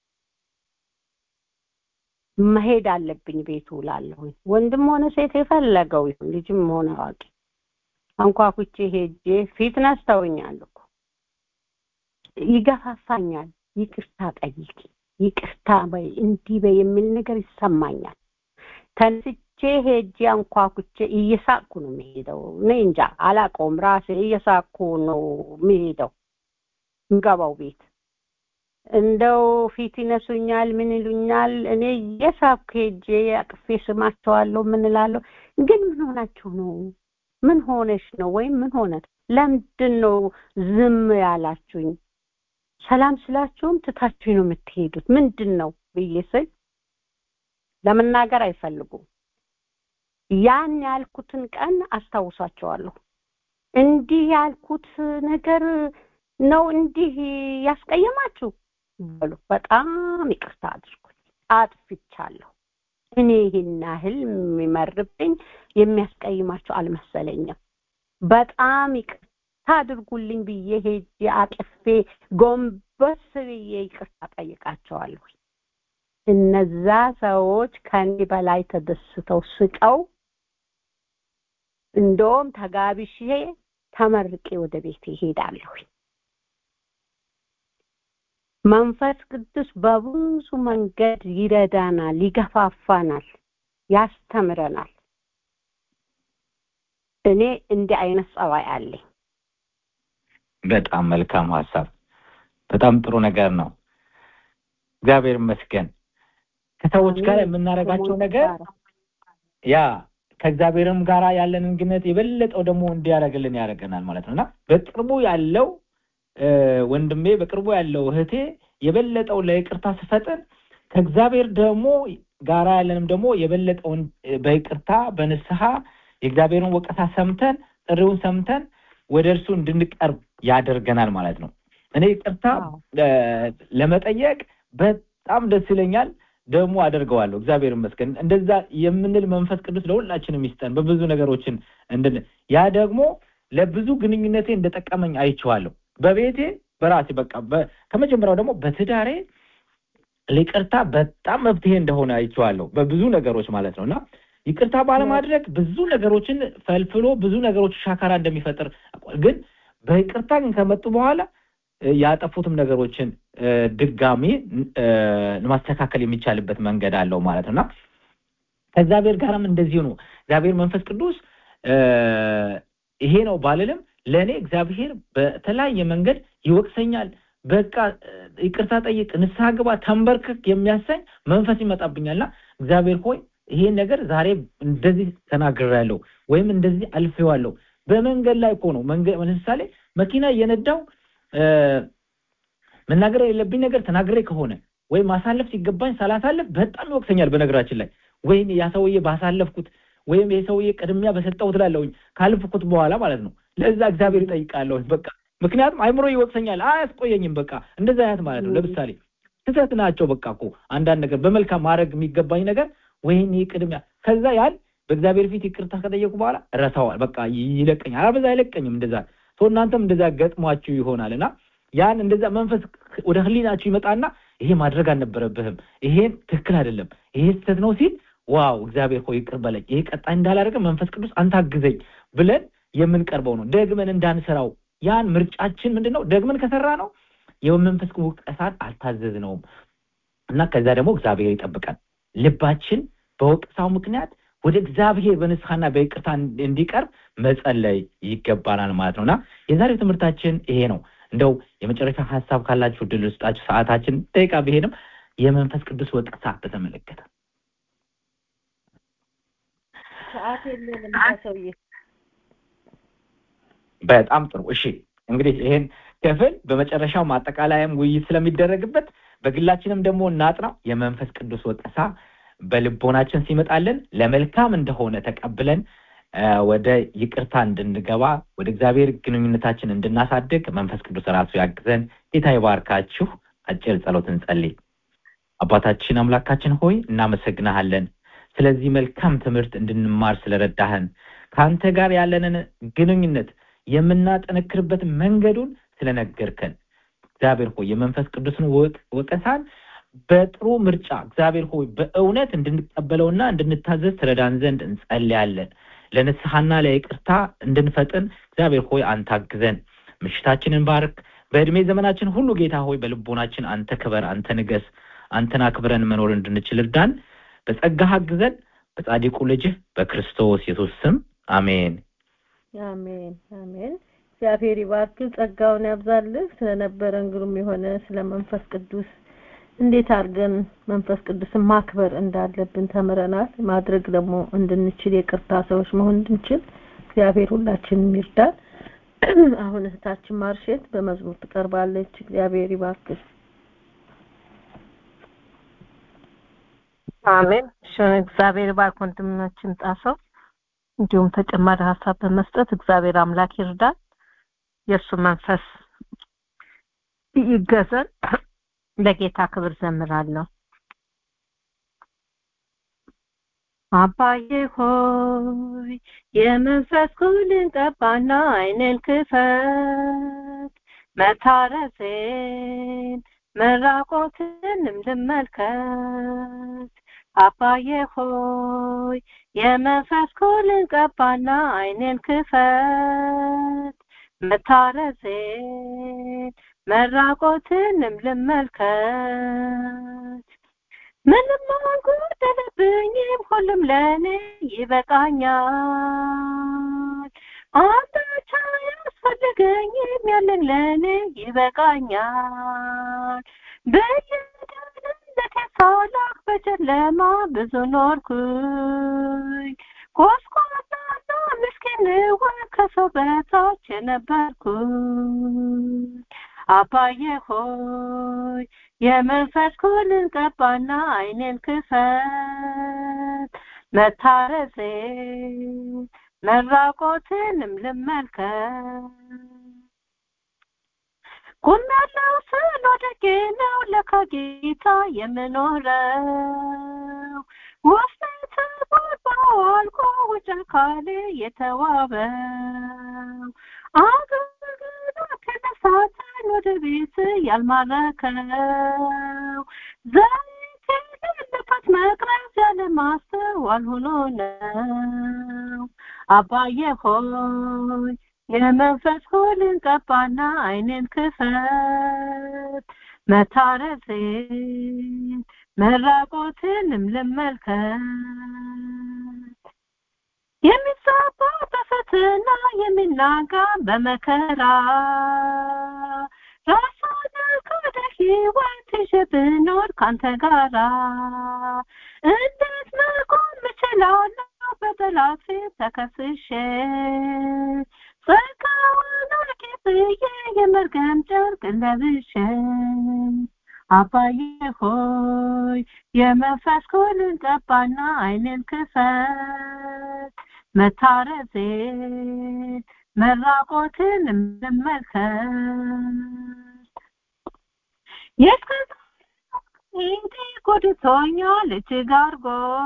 መሄድ አለብኝ ቤቱ እላለሁኝ። ወንድም ሆነ ሴት የፈለገው ይሁን ልጅም ሆነ አዋቂ አንኳኩቼ ሄጄ ፊት ነስተውኛል እኮ ይገፋፋኛል። ይቅርታ ጠይቂ፣ ይቅርታ በይ፣ እንዲህ በይ የሚል ነገር ይሰማኛል። ተነስቼ ሄጄ አንኳኩቼ እየሳቅኩ ነው የሚሄደው። እኔ እንጃ አላውቀውም፣ ራሴ እየሳቅኩ ነው የሚሄደው ምገባው ቤት እንደው ፊት ይነሱኛል፣ ምን ይሉኛል። እኔ እየሳቅኩ ሄጄ አቅፌ ስማቸዋለሁ። ምን እላለሁ? ግን ምን ሆናችሁ ነው? ምን ሆነሽ ነው? ወይም ምን ሆነ? ለምንድን ነው ዝም ያላችሁኝ? ሰላም ስላችሁም ትታችሁኝ ነው የምትሄዱት። ምንድን ነው ብዬ ስል ለመናገር አይፈልጉም። ያን ያልኩትን ቀን አስታውሳቸዋለሁ። እንዲህ ያልኩት ነገር ነው እንዲህ ያስቀየማችሁ በሉ በጣም ይቅርታ አድርጉኝ፣ አጥፍቻለሁ። እኔ ይህን ያህል የሚመርብኝ የሚያስቀይማቸው አልመሰለኝም። በጣም ይቅርታ አድርጉልኝ ብዬ ሄጄ አቅፌ ጎንበስ ብዬ ይቅርታ ጠይቃቸዋለሁ። እነዛ ሰዎች ከኔ በላይ ተደስተው ስቀው እንደውም ተጋብሼ ተመርቄ ወደ ቤት ይሄዳለሁ። መንፈስ ቅዱስ በብዙ መንገድ ይረዳናል፣ ይገፋፋናል፣ ያስተምረናል። እኔ እንዲህ አይነት ጸባይ አለኝ። በጣም መልካም ሀሳብ፣ በጣም ጥሩ ነገር ነው። እግዚአብሔር ይመስገን። ከሰዎች ጋር የምናደርጋቸው ነገር ያ ከእግዚአብሔርም ጋር ያለንን ግንኙነት የበለጠው ደግሞ እንዲያደርግልን ያደርገናል ማለት ነው እና በቅርቡ ያለው ወንድሜ በቅርቡ ያለው እህቴ የበለጠው ለይቅርታ ስፈጥን ከእግዚአብሔር ደግሞ ጋራ ያለንም ደግሞ የበለጠውን በይቅርታ በንስሐ የእግዚአብሔርን ወቀሳ ሰምተን ጥሪውን ሰምተን ወደ እርሱ እንድንቀርብ ያደርገናል ማለት ነው። እኔ ይቅርታ ለመጠየቅ በጣም ደስ ይለኛል፣ ደግሞ አደርገዋለሁ። እግዚአብሔር ይመስገን። እንደዛ የምንል መንፈስ ቅዱስ ለሁላችንም ይስጠን። በብዙ ነገሮችን እንድን ያ ደግሞ ለብዙ ግንኙነቴ እንደጠቀመኝ አይቼዋለሁ። በቤቴ በራሴ በቃ ከመጀመሪያው ደግሞ በትዳሬ ይቅርታ በጣም መፍትሄ እንደሆነ አይቼዋለሁ በብዙ ነገሮች ማለት ነው እና ይቅርታ ባለማድረግ ብዙ ነገሮችን ፈልፍሎ ብዙ ነገሮች ሻካራ እንደሚፈጥር ግን በይቅርታ ግን ከመጡ በኋላ ያጠፉትም ነገሮችን ድጋሚ ማስተካከል የሚቻልበት መንገድ አለው ማለት ነው እና ከእግዚአብሔር ጋርም እንደዚሁ ነው። እግዚአብሔር መንፈስ ቅዱስ ይሄ ነው ባልልም ለእኔ እግዚአብሔር በተለያየ መንገድ ይወቅሰኛል። በቃ ይቅርታ ጠይቅ፣ ንስሐ ግባ፣ ተንበርክክ የሚያሰኝ መንፈስ ይመጣብኛልና እግዚአብሔር ሆይ ይሄን ነገር ዛሬ እንደዚህ ተናግሬያለሁ ወይም እንደዚህ አልፌዋለሁ። በመንገድ ላይ እኮ ነው። ለምሳሌ መኪና እየነዳው መናገር የሌለብኝ ነገር ተናግሬ ከሆነ ወይም ማሳለፍ ሲገባኝ ሳላሳልፍ በጣም ይወቅሰኛል። በነገራችን ላይ ወይም ያ ሰውዬ ባሳለፍኩት ወይም ይሄ ሰውዬ ቅድሚያ በሰጠሁት ላለሁኝ ካልፍኩት በኋላ ማለት ነው። ለዛ እግዚአብሔር ይጠይቃለሁኝ በቃ ምክንያቱም አይምሮ ይወቅሰኛል፣ አያስቆየኝም። በቃ እንደዛ አይነት ማለት ነው። ለምሳሌ ስህተት ናቸው። በቃ እኮ አንዳንድ ነገር በመልካም ማድረግ የሚገባኝ ነገር ወይኔ ቅድሚያ ከዛ ያን በእግዚአብሔር ፊት ይቅርታ ከጠየቁ በኋላ ረሳዋል። በቃ ይለቀኛል። አበዛ አይለቀኝም። እንደዛ ሰው እናንተም እንደዛ ገጥሟችሁ ይሆናል እና ያን እንደዛ መንፈስ ወደ ህሊናችሁ ይመጣና ይሄ ማድረግ አልነበረብህም፣ ይሄን ትክክል አይደለም፣ ይሄ ስህተት ነው ሲል ዋው እግዚአብሔር ሆይ ይቅር በለኝ፣ ይሄ ቀጣይ እንዳላደረገ መንፈስ ቅዱስ አንተ አግዘኝ ብለን የምንቀርበው ነው። ደግመን እንዳንሰራው ያን ምርጫችን ምንድን ነው? ደግመን ከሰራ ነው የመንፈስ ወቀሳን አልታዘዝነውም እና ከዛ ደግሞ እግዚአብሔር ይጠብቃል። ልባችን በወቀሳው ምክንያት ወደ እግዚአብሔር በንስሐና በይቅርታ እንዲቀርብ መጸለይ ይገባናል ማለት ነው እና የዛሬው ትምህርታችን ይሄ ነው። እንደው የመጨረሻ ሀሳብ ካላችሁ ድል ውስጣችሁ ሰዓታችን ደቂቃ ቢሄድም የመንፈስ ቅዱስ ወቀሳ በተመለከተ ሰዓት የለንም ሰውዬ በጣም ጥሩ። እሺ እንግዲህ ይሄን ክፍል በመጨረሻው ማጠቃለያም ውይይት ስለሚደረግበት በግላችንም ደግሞ እናጥናው። የመንፈስ ቅዱስ ወቀሳ በልቦናችን ሲመጣልን ለመልካም እንደሆነ ተቀብለን ወደ ይቅርታ እንድንገባ ወደ እግዚአብሔር ግንኙነታችን እንድናሳድግ መንፈስ ቅዱስ ራሱ ያግዘን። ጌታ ይባርካችሁ። አጭር ጸሎት እንጸልይ። አባታችን አምላካችን ሆይ እናመሰግናሃለን ስለዚህ መልካም ትምህርት እንድንማር ስለረዳህን ከአንተ ጋር ያለንን ግንኙነት የምናጠነክርበት መንገዱን ስለነገርከን እግዚአብሔር ሆይ የመንፈስ ቅዱስን ወቀሳን በጥሩ ምርጫ እግዚአብሔር ሆይ በእውነት እንድንቀበለውና እንድንታዘዝ ትረዳን ዘንድ እንጸልያለን። ለንስሐና ለይቅርታ እንድንፈጥን እግዚአብሔር ሆይ አንተ አግዘን። ምሽታችንን ባርክ። በእድሜ ዘመናችን ሁሉ ጌታ ሆይ በልቦናችን አንተ ክበር፣ አንተ ንገስ፣ አንተን አክብረን መኖር እንድንችል እርዳን። በጸጋህ አግዘን። በጻድቁ ልጅህ በክርስቶስ ኢየሱስ ስም አሜን። አሜን አሜን። እግዚአብሔር ይባርክ፣ ጸጋውን ያብዛልህ። ስለነበረን ግሩም የሆነ ስለ መንፈስ ቅዱስ እንዴት አድርገን መንፈስ ቅዱስን ማክበር እንዳለብን ተምረናል። ማድረግ ደግሞ እንድንችል የቅርታ ሰዎች መሆን እንድንችል እግዚአብሔር ሁላችንም ይርዳን። አሁን እህታችን ማርሼት በመዝሙር ትቀርባለች። እግዚአብሔር ይባርክሽ። አሜን። እሺ እግዚአብሔር ይባርክ ወንድማችን ጣሰው። እንዲሁም ተጨማሪ ሀሳብ በመስጠት እግዚአብሔር አምላክ ይርዳን። የእሱ መንፈስ ይገዘን። ለጌታ ክብር ዘምራለሁ። አባዬ ሆይ የመንፈስ ኩልን ቀባና አይንን ክፈት፣ መታረሴን መራቆትንም ልመልከት። አባዬ ሆይ የመንፈስ ኩልን ቀባና አይንን ክፈት፣ መታረሴን መራቆትንም ልመልከት። ምንም አልጎደለብኝም፣ ሁሉም ለእኔ ይበቃኛል። አንዳች አያስፈልገኝም፣ ያለኝ ለእኔ ይበቃኛል። በየደህንነቴ ሳላክ በጨለማ ብዙ ኖርኩኝ። ጎስቋላና ምስኪን ከሰው በታች ነበርኩኝ። አባዬ ሆይ የመንፈስ ኩልን ቀባና አይኔን ክፈት፣ መታረሴን መራቆትንም ልመልከት። ቁም ያለው ስል ወድቄ ነው ለካ ጌታ የምኖረው ውስጤ ተቦርቦሮ አልቆ ውጭ አካሌ የተዋበው አገልግሎት ተነሳተን ወደ ቤት ያልማረከው ዘይት የሌለበት መቅረዝ ያለ ማስተዋል ሆኖ ነው። አባዬ ሆይ የመንፈስ ኩልን ቀባና አይኔን ክፈት፣ መታረሴን መራቆትንም ልመልከት። የሚዛባ በፈተና የሚናጋ በመከራ ራሱን ከወደ ህይወት ይዤ ብኖር ካንተ ጋራ እንዴት መቆም እችላለሁ በጠላት ፊት ተከስሼ ጸጋውን አርጌጥዬ የመርገም ጨርቅ ለብሼ አባዬ ሆይ የመንፈስ ኩልን ቀባና አይንን ክፈት መታረሴን መራቆትንም ልመልከት የስከዛሬ ጎድቶኛል እጅግ አድርጎ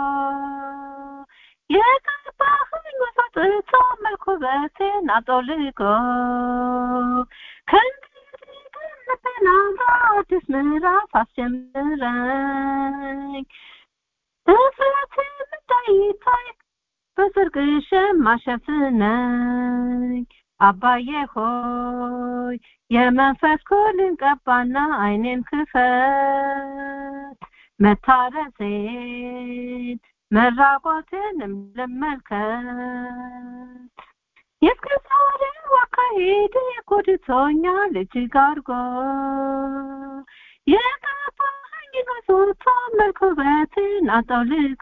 የቀባህኝ ወሰጥቶ መልኩ ውበቴን አጠውልጎ ከእንግዲህ ግን ልቤናጋ አዲስ ምዕራፍ አስጀምረኝ እፍረትም እንዳይታይ በጽድቅ ሸማ ሸፍነኝ አባዬ ሆይ የመንፈስ ኩልን ቀባና አይኔን ክፈት መታረሴን መራቆትንም ልመልከት የእስከዛሬው አካሄድ ጎድቶኛል እጅግ አድርጎ የቀባኸኝ ንጹቶ መልክ ውበትን አጠውልጎ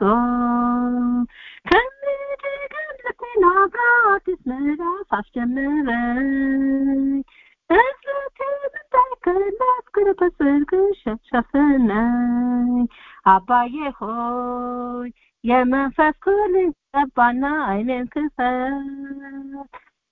ከእንግዲህ ግን ልቤና አዲስ ምዕራፍ አስጀምረኝ እፍረቴን እንዳይከለስ ግን በጽድቅ ሸፍነኝ አባዬ ሆይ የመንፈስ ኩልን ቀባና አይኔን ክፈት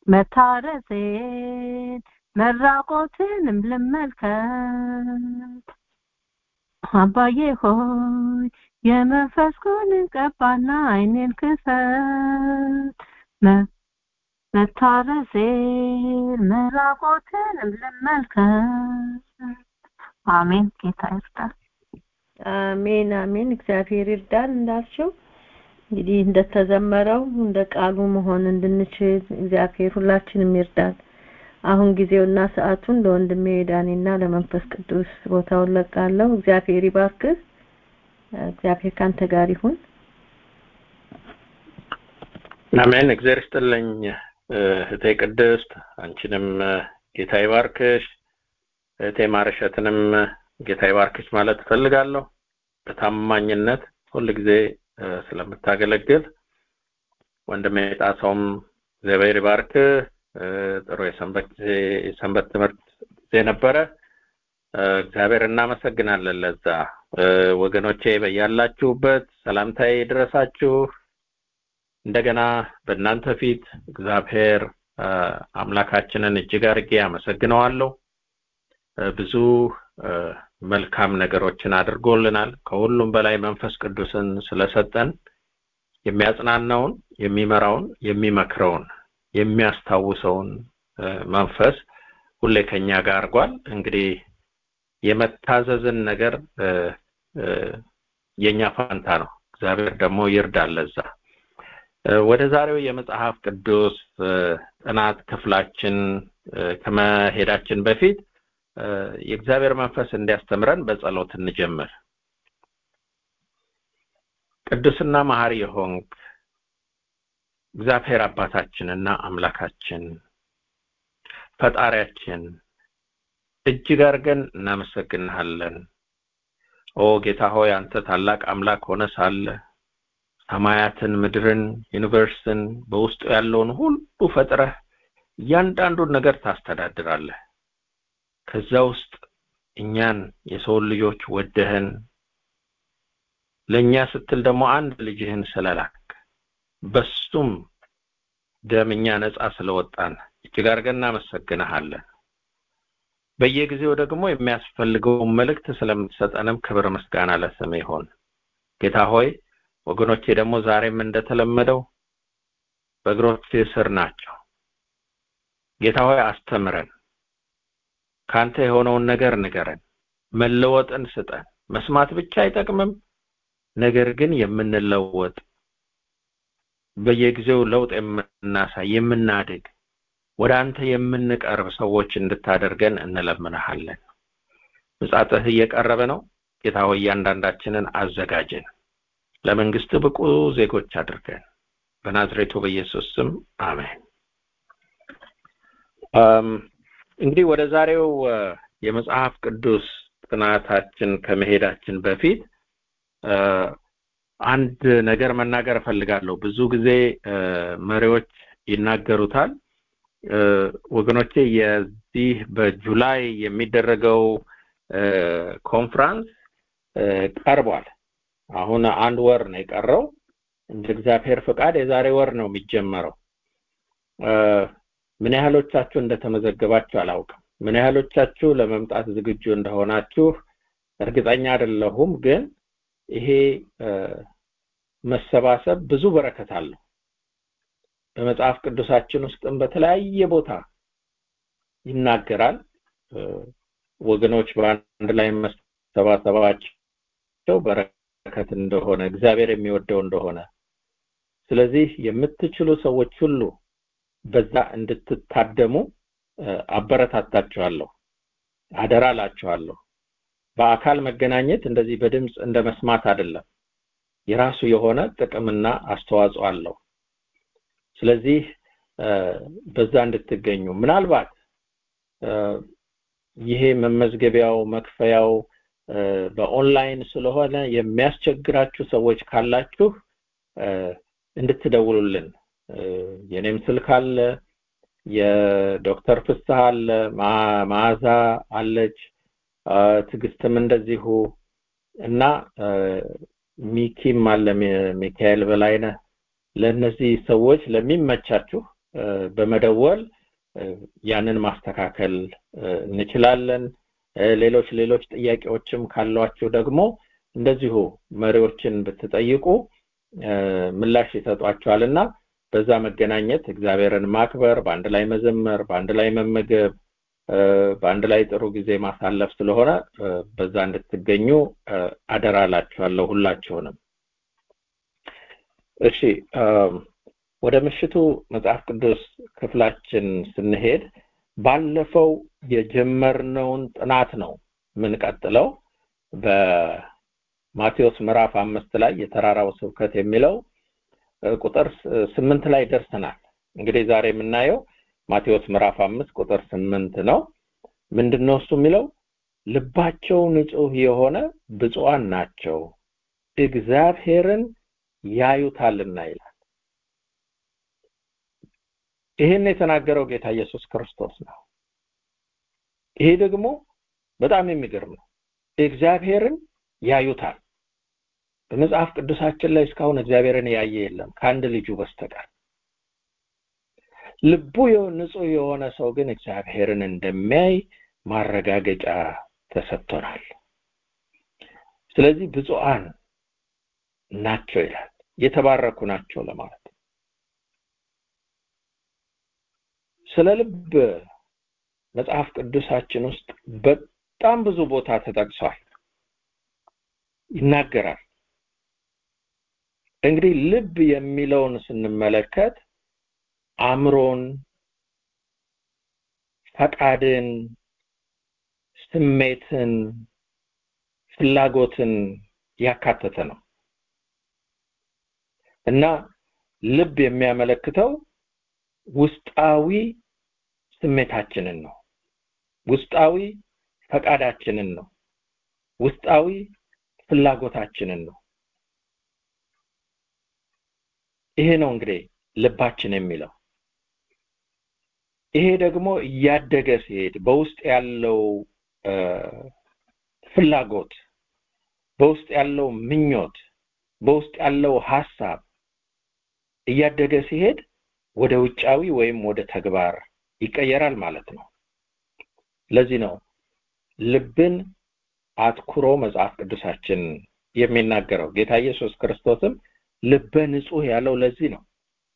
መታረሴን መራቆትንም ልመልከት አባዬ ሆይ የመንፈስ ጉንን ቀባና አይኔን ክፈት መታረሴን መራቆትንም ልመልከት አሜን ጌታ ይርዳል አሜን አሜን እግዚአብሔር ይርዳል እንዳልሽው እንግዲህ እንደተዘመረው እንደ ቃሉ መሆን እንድንችል እግዚአብሔር ሁላችንም ይርዳል አሁን ጊዜውና ሰዓቱን ለወንድሜ ዳኔና ለመንፈስ ቅዱስ ቦታውን ለቃለሁ እግዚአብሔር ይባርክህ እግዚአብሔር ካንተ ጋር ይሁን አሜን እግዚአብሔር ይስጥልኝ እህቴ ቅድስት አንቺንም ጌታ ይባርክሽ እህቴ ማረሸትንም ጌታ ይባርክሽ ማለት እፈልጋለሁ በታማኝነት ሁል ጊዜ ስለምታገለግል ወንድሜ ጣሰውም እግዚአብሔር ይባርክ ጥሩ የሰንበት የሰንበት ትምህርት ጊዜ ነበረ እግዚአብሔር እናመሰግናለን ለዛ ወገኖቼ በያላችሁበት ሰላምታዬ ድረሳችሁ እንደገና በእናንተ ፊት እግዚአብሔር አምላካችንን እጅግ አድርጌ አመሰግነዋለሁ ብዙ መልካም ነገሮችን አድርጎልናል ከሁሉም በላይ መንፈስ ቅዱስን ስለሰጠን የሚያጽናናውን የሚመራውን የሚመክረውን የሚያስታውሰውን መንፈስ ሁሌ ከኛ ጋር አድርጓል እንግዲህ የመታዘዝን ነገር የኛ ፋንታ ነው እግዚአብሔር ደግሞ ይርዳል ለዛ ወደ ዛሬው የመጽሐፍ ቅዱስ ጥናት ክፍላችን ከመሄዳችን በፊት የእግዚአብሔር መንፈስ እንዲያስተምረን በጸሎት እንጀምር ቅዱስና መሐሪ የሆንክ እግዚአብሔር አባታችንና አምላካችን ፈጣሪያችን እጅግ አድርገን እናመሰግንሃለን ኦ ጌታ ሆይ አንተ ታላቅ አምላክ ሆነ ሳለ ሰማያትን ምድርን ዩኒቨርስን በውስጡ ያለውን ሁሉ ፈጥረህ እያንዳንዱን ነገር ታስተዳድራለህ ከዛ ውስጥ እኛን የሰውን ልጆች ወደህን ለእኛ ስትል ደግሞ አንድ ልጅህን ስለላክ በሱም ደም እኛ ነጻ ስለወጣን እጅግ አድርገን እናመሰግንሃለን በየጊዜው ደግሞ የሚያስፈልገውን መልእክት ስለምትሰጠንም ክብር ምስጋና ለስም ይሆን ጌታ ሆይ ወገኖቼ ደግሞ ዛሬም እንደተለመደው በእግሮች ስር ናቸው ጌታ ሆይ አስተምረን ካንተ የሆነውን ነገር ንገረን መለወጥን ስጠን መስማት ብቻ አይጠቅምም ነገር ግን የምንለወጥ በየጊዜው ለውጥ የምናሳይ የምናድግ ወደ አንተ የምንቀርብ ሰዎች እንድታደርገን እንለምንሃለን ምጻትህ እየቀረበ ነው ጌታ ሆይ እያንዳንዳችንን አዘጋጀን ለመንግስት ብቁ ዜጎች አድርገን በናዝሬቱ በኢየሱስ ስም አሜን እንግዲህ ወደ ዛሬው የመጽሐፍ ቅዱስ ጥናታችን ከመሄዳችን በፊት አንድ ነገር መናገር እፈልጋለሁ ብዙ ጊዜ መሪዎች ይናገሩታል ወገኖቼ የዚህ በጁላይ የሚደረገው ኮንፍራንስ ቀርቧል አሁን አንድ ወር ነው የቀረው እንደ እግዚአብሔር ፍቃድ የዛሬ ወር ነው የሚጀመረው ምን ያህሎቻችሁ እንደተመዘገባችሁ አላውቅም ምን ያህሎቻችሁ ለመምጣት ዝግጁ እንደሆናችሁ እርግጠኛ አይደለሁም ግን ይሄ መሰባሰብ ብዙ በረከት አለው በመጽሐፍ ቅዱሳችን ውስጥም በተለያየ ቦታ ይናገራል ወገኖች በአንድ ላይ መሰባሰባቸው በረከት እንደሆነ እግዚአብሔር የሚወደው እንደሆነ ስለዚህ የምትችሉ ሰዎች ሁሉ በዛ እንድትታደሙ አበረታታችኋለሁ አደራ ላችኋለሁ በአካል መገናኘት እንደዚህ በድምፅ እንደ መስማት አይደለም የራሱ የሆነ ጥቅምና አስተዋጽኦ አለው ስለዚህ በዛ እንድትገኙ ምናልባት ይሄ መመዝገቢያው መክፈያው በኦንላይን ስለሆነ የሚያስቸግራችሁ ሰዎች ካላችሁ እንድትደውሉልን የኔም ስልክ አለ የዶክተር ፍስሐ አለ መዓዛ አለች ትግስትም እንደዚሁ እና ሚኪም አለ ሚካኤል በላይነህ ለእነዚህ ሰዎች ለሚመቻችሁ በመደወል ያንን ማስተካከል እንችላለን ሌሎች ሌሎች ጥያቄዎችም ካሏችሁ ደግሞ እንደዚሁ መሪዎችን ብትጠይቁ ምላሽ ይሰጧቸዋልና በዛ መገናኘት እግዚአብሔርን ማክበር በአንድ ላይ መዘመር በአንድ ላይ መመገብ በአንድ ላይ ጥሩ ጊዜ ማሳለፍ ስለሆነ በዛ እንድትገኙ አደራ ላችኋለሁ ሁላችሁንም እሺ ወደ ምሽቱ መጽሐፍ ቅዱስ ክፍላችን ስንሄድ ባለፈው የጀመርነውን ጥናት ነው የምንቀጥለው በማቴዎስ ምዕራፍ አምስት ላይ የተራራው ስብከት የሚለው ቁጥር ስምንት ላይ ደርሰናል እንግዲህ ዛሬ የምናየው ማቴዎስ ምዕራፍ አምስት ቁጥር ስምንት ነው ምንድነው እሱ የሚለው ልባቸው ንጹህ የሆነ ብፁዓን ናቸው እግዚአብሔርን ያዩታልና ይላል ይህን የተናገረው ጌታ ኢየሱስ ክርስቶስ ነው ይሄ ደግሞ በጣም የሚገርም ነው እግዚአብሔርን ያዩታል በመጽሐፍ ቅዱሳችን ላይ እስካሁን እግዚአብሔርን ያየ የለም ከአንድ ልጁ በስተቀር ልቡ ንጹህ የሆነ ሰው ግን እግዚአብሔርን እንደሚያይ ማረጋገጫ ተሰጥቶናል ስለዚህ ብፁዓን ናቸው ይላል የተባረኩ ናቸው ለማለት ስለ ልብ መጽሐፍ ቅዱሳችን ውስጥ በጣም ብዙ ቦታ ተጠቅሷል ይናገራል እንግዲህ ልብ የሚለውን ስንመለከት አእምሮን ፈቃድን ስሜትን ፍላጎትን ያካተተ ነው እና ልብ የሚያመለክተው ውስጣዊ ስሜታችንን ነው ውስጣዊ ፈቃዳችንን ነው ውስጣዊ ፍላጎታችንን ነው ይሄ ነው እንግዲህ ልባችን የሚለው ይሄ ደግሞ እያደገ ሲሄድ በውስጥ ያለው ፍላጎት በውስጥ ያለው ምኞት በውስጥ ያለው ሐሳብ እያደገ ሲሄድ ወደ ውጫዊ ወይም ወደ ተግባር ይቀየራል ማለት ነው ለዚህ ነው ልብን አትኩሮ መጽሐፍ ቅዱሳችን የሚናገረው ጌታ ኢየሱስ ክርስቶስም ልበ ንጹህ ያለው ለዚህ ነው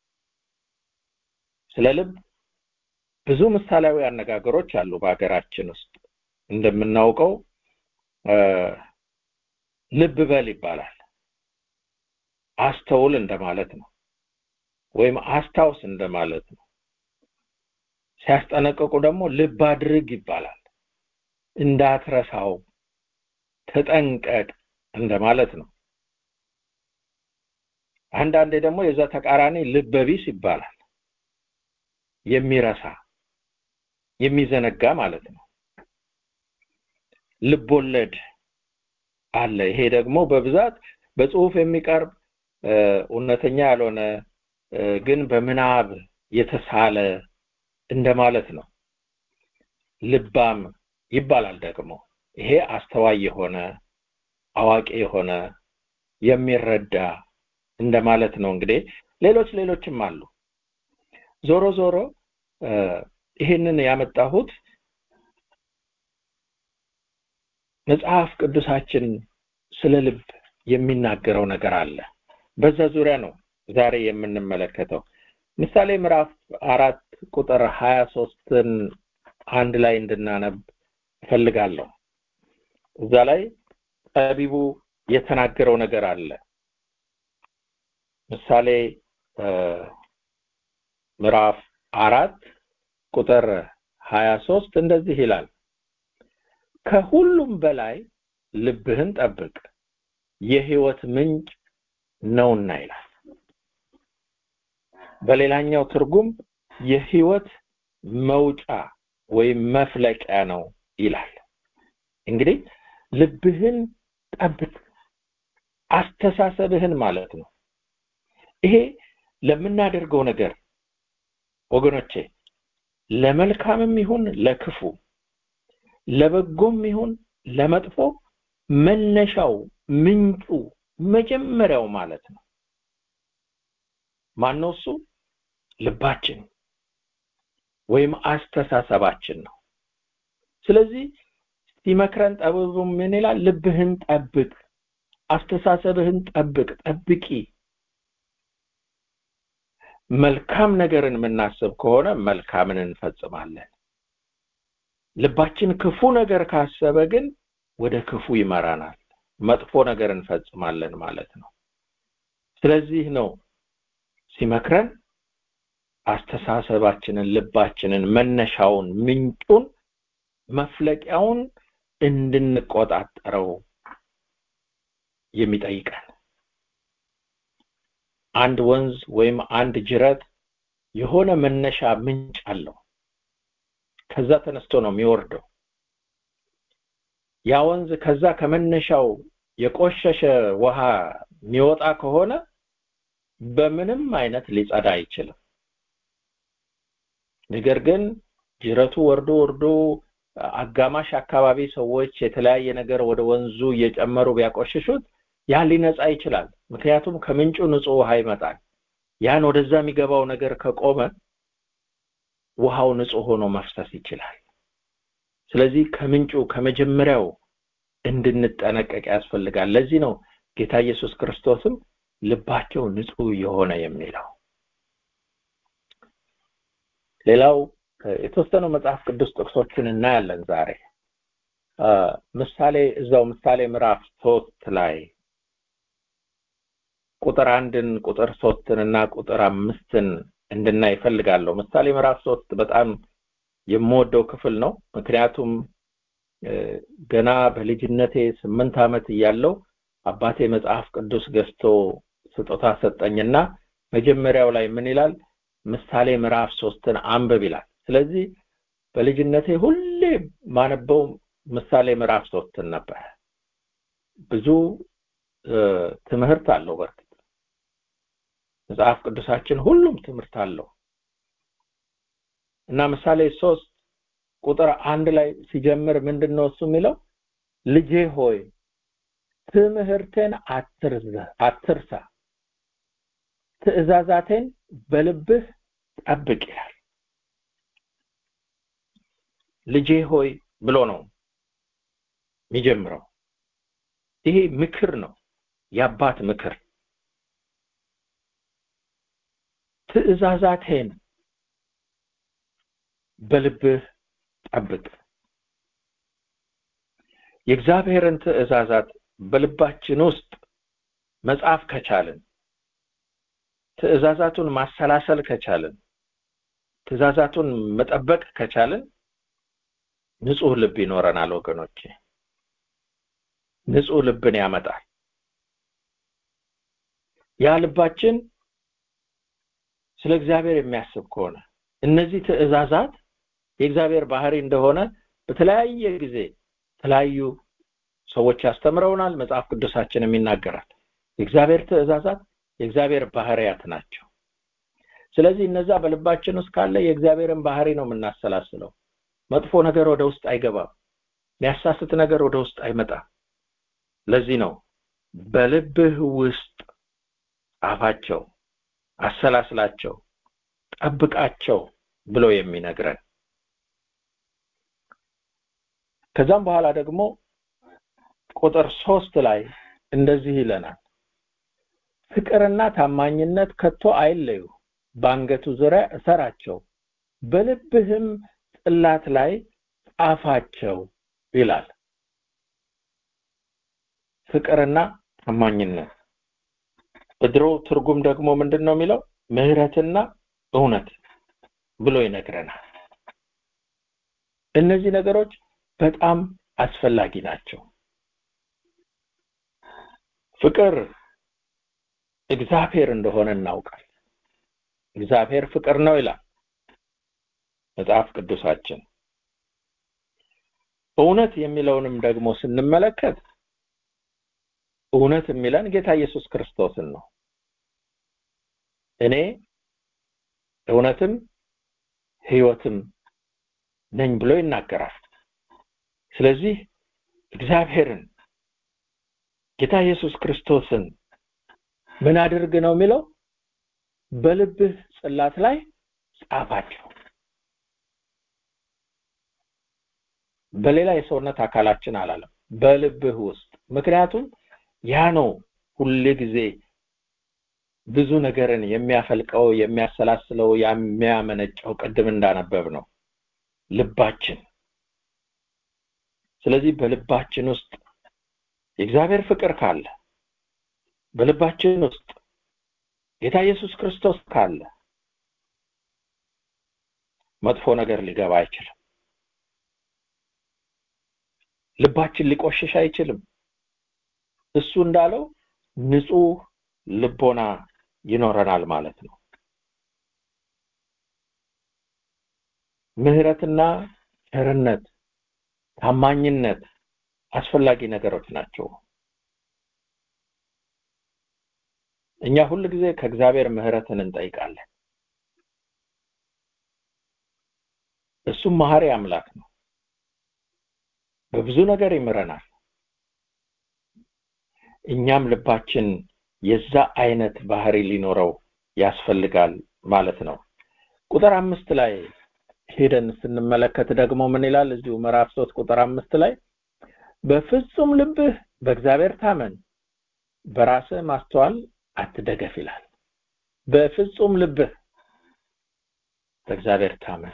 ስለ ልብ ብዙ ምሳሌያዊ አነጋገሮች አሉ በሀገራችን ውስጥ እንደምናውቀው ልብ በል ይባላል አስተውል እንደማለት ነው ወይም አስታውስ እንደማለት ነው ሲያስጠነቅቁ ደግሞ ልብ አድርግ ይባላል እንዳትረሳው ተጠንቀቅ እንደማለት ነው አንዳንዴ ደግሞ የዛ ተቃራኒ ልበቢስ ይባላል የሚረሳ የሚዘነጋ ማለት ነው ልቦለድ አለ ይሄ ደግሞ በብዛት በጽሁፍ የሚቀርብ እውነተኛ ያልሆነ ግን በምናብ የተሳለ እንደማለት ነው ልባም ይባላል ደግሞ ይሄ አስተዋይ የሆነ አዋቂ የሆነ የሚረዳ እንደማለት ነው እንግዲህ ሌሎች ሌሎችም አሉ ዞሮ ዞሮ ይህንን ያመጣሁት መጽሐፍ ቅዱሳችን ስለ ልብ የሚናገረው ነገር አለ በዛ ዙሪያ ነው ዛሬ የምንመለከተው ምሳሌ ምዕራፍ አራት ቁጥር ሀያ ሶስትን አንድ ላይ እንድናነብ እፈልጋለሁ እዛ ላይ ጠቢቡ የተናገረው ነገር አለ ምሳሌ ምዕራፍ አራት ቁጥር ሀያ ሶስት እንደዚህ ይላል ከሁሉም በላይ ልብህን ጠብቅ የህይወት ምንጭ ነውና ይላል በሌላኛው ትርጉም የህይወት መውጫ ወይም መፍለቂያ ነው ይላል እንግዲህ ልብህን ጠብቅ አስተሳሰብህን ማለት ነው ይሄ ለምናደርገው ነገር ወገኖቼ ለመልካምም ይሁን ለክፉ ለበጎም ይሁን ለመጥፎ መነሻው ምንጩ መጀመሪያው ማለት ነው ማነው እሱ ልባችን ወይም አስተሳሰባችን ነው ስለዚህ ሲመክረን ጠበቡ ምን ይላል ልብህን ጠብቅ አስተሳሰብህን ጠብቅ ጠብቂ መልካም ነገርን የምናስብ ከሆነ መልካምን እንፈጽማለን ልባችን ክፉ ነገር ካሰበ ግን ወደ ክፉ ይመራናል መጥፎ ነገር እንፈጽማለን ማለት ነው ስለዚህ ነው ሲመክረን አስተሳሰባችንን ልባችንን መነሻውን ምንጩን መፍለቂያውን እንድንቆጣጠረው የሚጠይቀን አንድ ወንዝ ወይም አንድ ጅረት የሆነ መነሻ ምንጭ አለው ከዛ ተነስቶ ነው የሚወርደው ያ ወንዝ ከዛ ከመነሻው የቆሸሸ ውሃ የሚወጣ ከሆነ በምንም አይነት ሊጸዳ አይችልም ነገር ግን ጅረቱ ወርዶ ወርዶ አጋማሽ አካባቢ ሰዎች የተለያየ ነገር ወደ ወንዙ እየጨመሩ ቢያቆሽሹት ያ ሊነጻ ይችላል ምክንያቱም ከምንጩ ንጹህ ውሃ ይመጣል ያን ወደዛ የሚገባው ነገር ከቆመ ውሃው ንጹህ ሆኖ መፍሰስ ይችላል ስለዚህ ከምንጩ ከመጀመሪያው እንድንጠነቀቅ ያስፈልጋል ለዚህ ነው ጌታ ኢየሱስ ክርስቶስም ልባቸው ንጹህ የሆነ የሚለው ሌላው የተወሰኑ መጽሐፍ ቅዱስ ጥቅሶችን እናያለን ዛሬ ምሳሌ እዛው ምሳሌ ምዕራፍ ሶስት ላይ ቁጥር አንድን ቁጥር ሶስትን እና ቁጥር አምስትን እንድናይ ይፈልጋለሁ ምሳሌ ምዕራፍ ሶስት በጣም የምወደው ክፍል ነው ምክንያቱም ገና በልጅነቴ ስምንት ዓመት እያለው አባቴ መጽሐፍ ቅዱስ ገዝቶ ስጦታ ሰጠኝና መጀመሪያው ላይ ምን ይላል ምሳሌ ምዕራፍ ሶስትን አንብብ ይላል ስለዚህ በልጅነቴ ሁሌ ማነበው ምሳሌ ምዕራፍ ሶስትን ነበር ብዙ ትምህርት አለው በርግጥ መጽሐፍ ቅዱሳችን ሁሉም ትምህርት አለው እና ምሳሌ ሶስት ቁጥር አንድ ላይ ሲጀምር ምንድን ነው እሱ የሚለው ልጄ ሆይ ትምህርቴን አትርሳ ትእዛዛቴን በልብህ ጠብቅ ይላል ልጄ ሆይ ብሎ ነው የሚጀምረው ይሄ ምክር ነው የአባት ምክር ትእዛዛቴን በልብህ ጠብቅ የእግዚአብሔርን ትእዛዛት በልባችን ውስጥ መጻፍ ከቻልን ትእዛዛቱን ማሰላሰል ከቻልን ትእዛዛቱን መጠበቅ ከቻልን ንጹህ ልብ ይኖረናል ወገኖቼ ንጹህ ልብን ያመጣል ያ ልባችን ስለ እግዚአብሔር የሚያስብ ከሆነ እነዚህ ትእዛዛት የእግዚአብሔር ባህሪ እንደሆነ በተለያየ ጊዜ የተለያዩ ሰዎች ያስተምረውናል መጽሐፍ ቅዱሳችንም ይናገራል የእግዚአብሔር ትእዛዛት የእግዚአብሔር ባህሪያት ናቸው ስለዚህ እነዛ በልባችን ውስጥ ካለ የእግዚአብሔርን ባህሪ ነው የምናሰላስለው መጥፎ ነገር ወደ ውስጥ አይገባም የሚያሳስት ነገር ወደ ውስጥ አይመጣም ለዚህ ነው በልብህ ውስጥ ጻፋቸው አሰላስላቸው ጠብቃቸው ብሎ የሚነግረን ከዛም በኋላ ደግሞ ቁጥር ሶስት ላይ እንደዚህ ይለናል ፍቅርና ታማኝነት ከቶ አይለዩ በአንገቱ ዙሪያ እሰራቸው በልብህም ጽላት ላይ ጻፋቸው ይላል ፍቅርና ታማኝነት በድሮ ትርጉም ደግሞ ምንድን ነው የሚለው ምህረትና እውነት ብሎ ይነግረናል እነዚህ ነገሮች በጣም አስፈላጊ ናቸው ፍቅር እግዚአብሔር እንደሆነ እናውቃል እግዚአብሔር ፍቅር ነው ይላል መጽሐፍ ቅዱሳችን እውነት የሚለውንም ደግሞ ስንመለከት እውነት የሚለን ጌታ ኢየሱስ ክርስቶስን ነው እኔ እውነትም ህይወትም ነኝ ብሎ ይናገራል ስለዚህ እግዚአብሔርን ጌታ ኢየሱስ ክርስቶስን ምን አድርግ ነው የሚለው በልብህ ጽላት ላይ ጻፋቸው በሌላ የሰውነት አካላችን አላለም በልብህ ውስጥ ምክንያቱም ያ ነው ሁሌ ጊዜ ብዙ ነገርን የሚያፈልቀው የሚያሰላስለው የሚያመነጨው ቅድም እንዳነበብ ነው ልባችን ስለዚህ በልባችን ውስጥ የእግዚአብሔር ፍቅር ካለ በልባችን ውስጥ ጌታ ኢየሱስ ክርስቶስ ካለ መጥፎ ነገር ሊገባ አይችልም ልባችን ሊቆሽሽ አይችልም እሱ እንዳለው ንጹህ ልቦና ይኖረናል ማለት ነው ምህረትና ቸርነት ታማኝነት አስፈላጊ ነገሮች ናቸው እኛ ሁል ጊዜ ከእግዚአብሔር ምህረትን እንጠይቃለን እሱም መሐሪ አምላክ ነው በብዙ ነገር ይምረናል እኛም ልባችን የዛ አይነት ባህሪ ሊኖረው ያስፈልጋል ማለት ነው ቁጥር አምስት ላይ ሄደን ስንመለከት ደግሞ ምን ይላል እዚሁ ምዕራፍ ሶስት ቁጥር አምስት ላይ በፍጹም ልብህ በእግዚአብሔር ታመን በራስህ ማስተዋል አትደገፍ ይላል በፍጹም ልብህ በእግዚአብሔር ታመን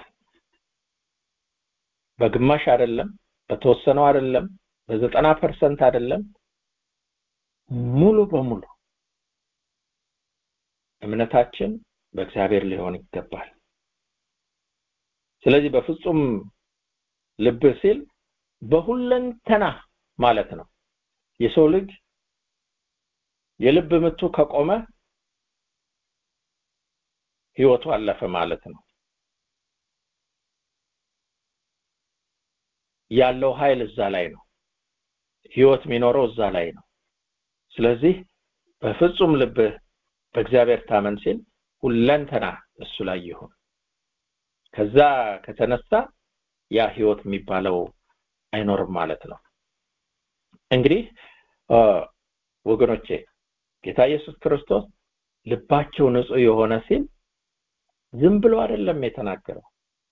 በግማሽ አይደለም በተወሰነው አይደለም በዘጠና ፐርሰንት አይደለም ሙሉ በሙሉ እምነታችን በእግዚአብሔር ሊሆን ይገባል ስለዚህ በፍጹም ልብ ሲል በሁለንተና ማለት ነው የሰው ልጅ የልብ ምቱ ከቆመ ህይወቱ አለፈ ማለት ነው ያለው ኃይል እዛ ላይ ነው ህይወት የሚኖረው እዛ ላይ ነው ስለዚህ በፍጹም ልብህ በእግዚአብሔር ታመን ሲል ሁለንተና እሱ ላይ ይሁን ከዛ ከተነሳ ያ ህይወት የሚባለው አይኖርም ማለት ነው እንግዲህ ወገኖቼ ጌታ ኢየሱስ ክርስቶስ ልባቸው ንጹህ የሆነ ሲል ዝም ብሎ አይደለም የተናገረው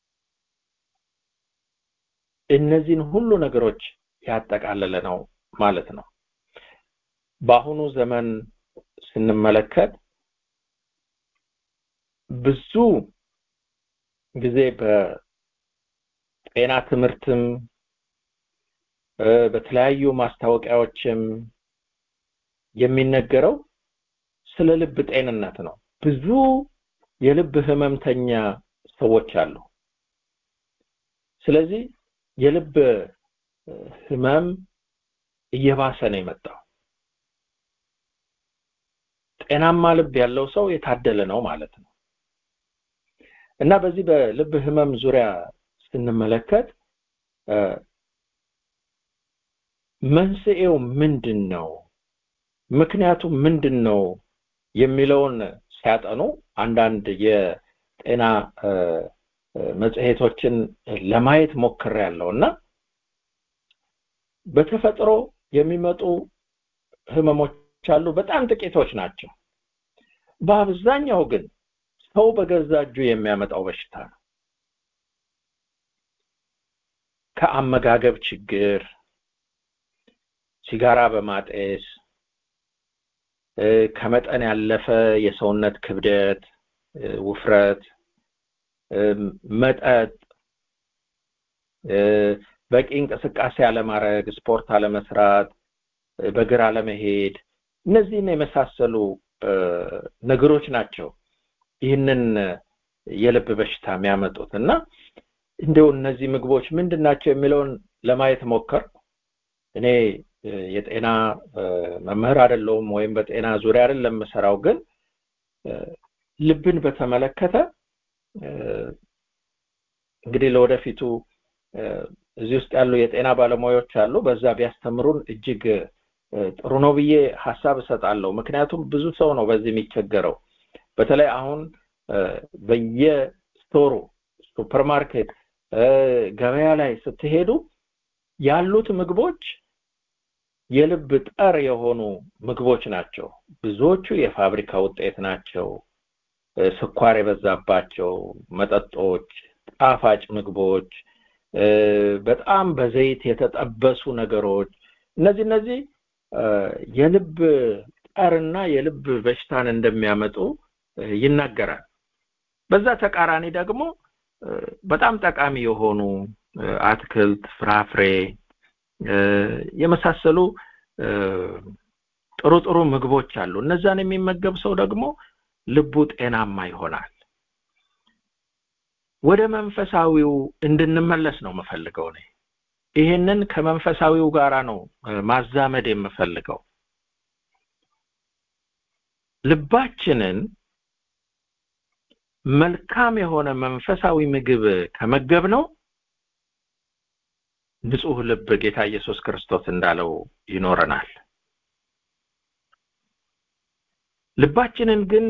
እነዚህን ሁሉ ነገሮች ያጠቃለለ ነው ማለት ነው በአሁኑ ዘመን ስንመለከት ብዙ ጊዜ በጤና ትምህርትም በተለያዩ ማስታወቂያዎችም የሚነገረው ስለ ልብ ጤንነት ነው ብዙ የልብ ህመምተኛ ሰዎች አሉ ስለዚህ የልብ ህመም እየባሰ ነው የመጣው ጤናማ ልብ ያለው ሰው የታደለ ነው ማለት ነው እና በዚህ በልብ ህመም ዙሪያ ስንመለከት መንስኤው ምንድን ነው ምክንያቱ ምንድን ነው የሚለውን ሲያጠኑ አንዳንድ የጤና መጽሔቶችን ለማየት ሞክር ያለው እና በተፈጥሮ የሚመጡ ህመሞች አሉ በጣም ጥቂቶች ናቸው በአብዛኛው ግን ሰው በገዛ እጁ የሚያመጣው በሽታ ነው ከአመጋገብ ችግር ሲጋራ በማጤስ ከመጠን ያለፈ የሰውነት ክብደት ውፍረት መጠጥ በቂ እንቅስቃሴ አለማድረግ ስፖርት አለመስራት በግር አለመሄድ እነዚህን የመሳሰሉ ነገሮች ናቸው ይህንን የልብ በሽታ የሚያመጡት እና እንደው እነዚህ ምግቦች ምንድን ናቸው የሚለውን ለማየት ሞከር እኔ የጤና መምህር አይደለሁም ወይም በጤና ዙሪያ አይደለም የምሰራው ግን ልብን በተመለከተ እንግዲህ ለወደፊቱ እዚህ ውስጥ ያሉ የጤና ባለሙያዎች አሉ በዛ ቢያስተምሩን እጅግ ጥሩ ነው ብዬ ሀሳብ እሰጣለሁ ምክንያቱም ብዙ ሰው ነው በዚህ የሚቸገረው በተለይ አሁን በየስቶሩ ሱፐርማርኬት ገበያ ላይ ስትሄዱ ያሉት ምግቦች የልብ ጠር የሆኑ ምግቦች ናቸው ብዙዎቹ የፋብሪካ ውጤት ናቸው ስኳር የበዛባቸው መጠጦች ጣፋጭ ምግቦች በጣም በዘይት የተጠበሱ ነገሮች እነዚህ እነዚህ የልብ ጠርና የልብ በሽታን እንደሚያመጡ ይናገራል። በዛ ተቃራኒ ደግሞ በጣም ጠቃሚ የሆኑ አትክልት፣ ፍራፍሬ የመሳሰሉ ጥሩ ጥሩ ምግቦች አሉ። እነዛን የሚመገብ ሰው ደግሞ ልቡ ጤናማ ይሆናል። ወደ መንፈሳዊው እንድንመለስ ነው የምፈልገው እኔ። ይሄንን ከመንፈሳዊው ጋራ ነው ማዛመድ የምፈልገው። ልባችንን መልካም የሆነ መንፈሳዊ ምግብ ከመገብ ነው ንጹህ ልብ ጌታ ኢየሱስ ክርስቶስ እንዳለው ይኖረናል። ልባችንን ግን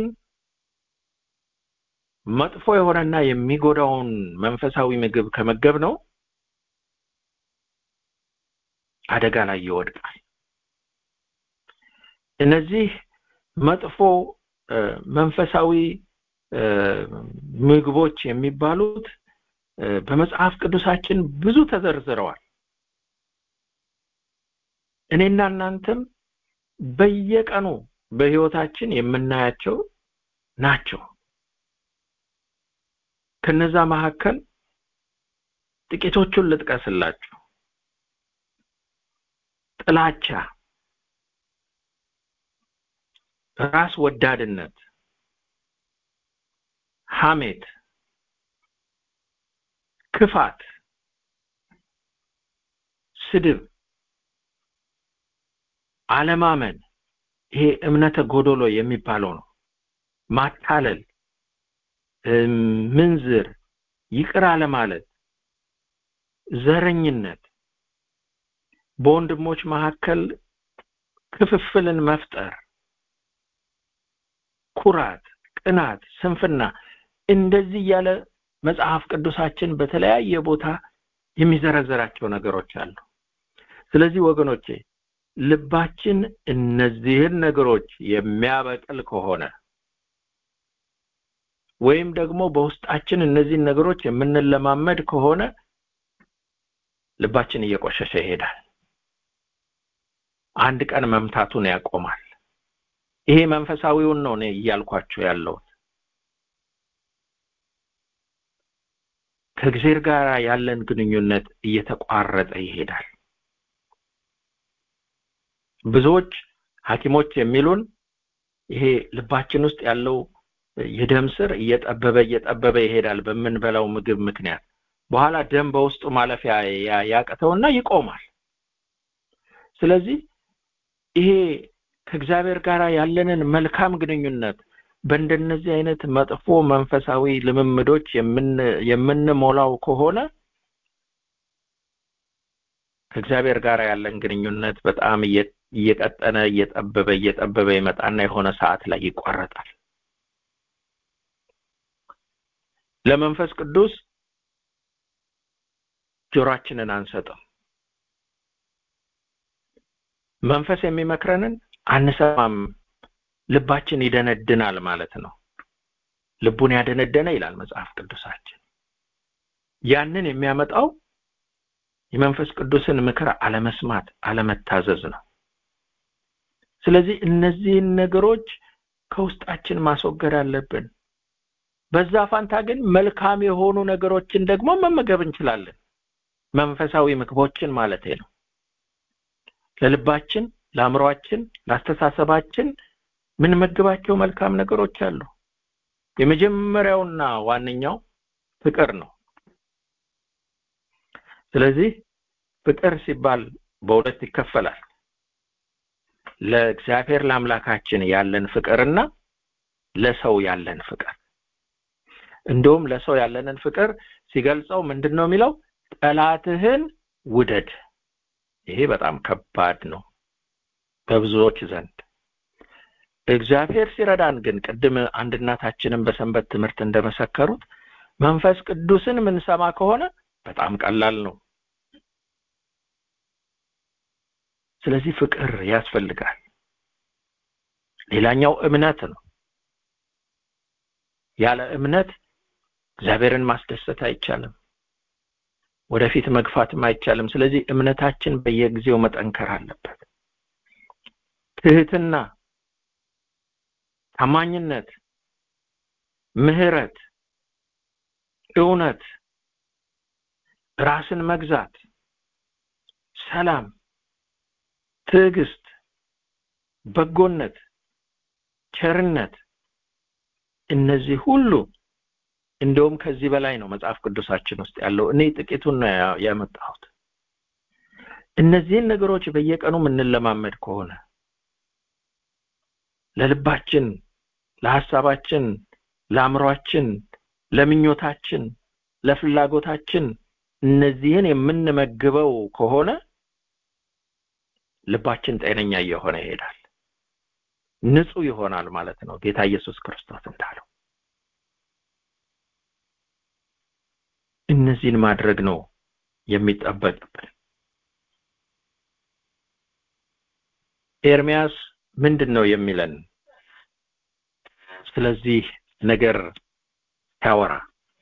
መጥፎ የሆነና የሚጎዳውን መንፈሳዊ ምግብ ከመገብ ነው አደጋ ላይ ይወድቃል። እነዚህ መጥፎ መንፈሳዊ ምግቦች የሚባሉት በመጽሐፍ ቅዱሳችን ብዙ ተዘርዝረዋል። እኔና እናንተም በየቀኑ በህይወታችን የምናያቸው ናቸው። ከነዛ መካከል ጥቂቶቹን ልጥቀስላችሁ። ጥላቻ፣ ራስ ወዳድነት፣ ሐሜት፣ ክፋት፣ ስድብ፣ አለማመን ይሄ እምነተ ጎዶሎ የሚባለው ነው። ማታለል፣ ምንዝር፣ ይቅር አለማለት፣ ዘረኝነት፣ በወንድሞች መካከል ክፍፍልን መፍጠር፣ ኩራት፣ ቅናት፣ ስንፍና እንደዚህ እያለ መጽሐፍ ቅዱሳችን በተለያየ ቦታ የሚዘረዘራቸው ነገሮች አሉ። ስለዚህ ወገኖቼ ልባችን እነዚህን ነገሮች የሚያበቅል ከሆነ ወይም ደግሞ በውስጣችን እነዚህን ነገሮች የምንለማመድ ከሆነ ልባችን እየቆሸሸ ይሄዳል። አንድ ቀን መምታቱን ያቆማል። ይሄ መንፈሳዊውን ነው እኔ እያልኳቸው ያለሁት። ከእግዚአብሔር ጋር ያለን ግንኙነት እየተቋረጠ ይሄዳል። ብዙዎች ሐኪሞች የሚሉን ይሄ ልባችን ውስጥ ያለው የደም ስር እየጠበበ እየጠበበ ይሄዳል በምንበላው ምግብ ምክንያት በኋላ ደም በውስጡ ማለፊያ ያቅተውና ይቆማል። ስለዚህ ይሄ ከእግዚአብሔር ጋር ያለንን መልካም ግንኙነት በእንደነዚህ አይነት መጥፎ መንፈሳዊ ልምምዶች የምንሞላው ከሆነ ከእግዚአብሔር ጋር ያለን ግንኙነት በጣም እየቀጠነ እየጠበበ እየጠበበ ይመጣና የሆነ ሰዓት ላይ ይቋረጣል። ለመንፈስ ቅዱስ ጆሮአችንን አንሰጥም። መንፈስ የሚመክረንን አንሰማም። ልባችን ይደነድናል ማለት ነው። ልቡን ያደነደነ ይላል መጽሐፍ ቅዱሳችን። ያንን የሚያመጣው የመንፈስ ቅዱስን ምክር አለመስማት፣ አለመታዘዝ ነው። ስለዚህ እነዚህን ነገሮች ከውስጣችን ማስወገድ አለብን። በዛ ፋንታ ግን መልካም የሆኑ ነገሮችን ደግሞ መመገብ እንችላለን። መንፈሳዊ ምግቦችን ማለት ነው። ለልባችን፣ ለአእምሯችን፣ ለአስተሳሰባችን ምንመግባቸው መልካም ነገሮች አሉ። የመጀመሪያውና ዋነኛው ፍቅር ነው። ስለዚህ ፍቅር ሲባል በሁለት ይከፈላል። ለእግዚአብሔር ለአምላካችን ያለን ፍቅርና ለሰው ያለን ፍቅር። እንደውም ለሰው ያለንን ፍቅር ሲገልጸው ምንድን ነው የሚለው? ጠላትህን ውደድ። ይሄ በጣም ከባድ ነው በብዙዎች ዘንድ። እግዚአብሔር ሲረዳን ግን ቅድም አንድ እናታችንን በሰንበት ትምህርት እንደመሰከሩት መንፈስ ቅዱስን ምንሰማ ከሆነ በጣም ቀላል ነው። ስለዚህ ፍቅር ያስፈልጋል። ሌላኛው እምነት ነው። ያለ እምነት እግዚአብሔርን ማስደሰት አይቻልም። ወደፊት መግፋትም አይቻልም። ስለዚህ እምነታችን በየጊዜው መጠንከር አለበት። ትህትና፣ ታማኝነት፣ ምህረት፣ እውነት፣ ራስን መግዛት፣ ሰላም፣ ትዕግስት፣ በጎነት፣ ቸርነት እነዚህ ሁሉ እንደውም ከዚህ በላይ ነው መጽሐፍ ቅዱሳችን ውስጥ ያለው። እኔ ጥቂቱን ነው ያ- ያመጣሁት። እነዚህን ነገሮች በየቀኑ የምንለማመድ ከሆነ ለልባችን፣ ለሐሳባችን፣ ለአእምሯችን፣ ለምኞታችን፣ ለፍላጎታችን እነዚህን የምንመግበው ከሆነ ልባችን ጤነኛ እየሆነ ይሄዳል። ንጹህ ይሆናል ማለት ነው ጌታ ኢየሱስ ክርስቶስ እንዳለው። እነዚህን ማድረግ ነው የሚጠበቅብን። ኤርሚያስ ምንድን ነው የሚለን ስለዚህ ነገር ሲያወራ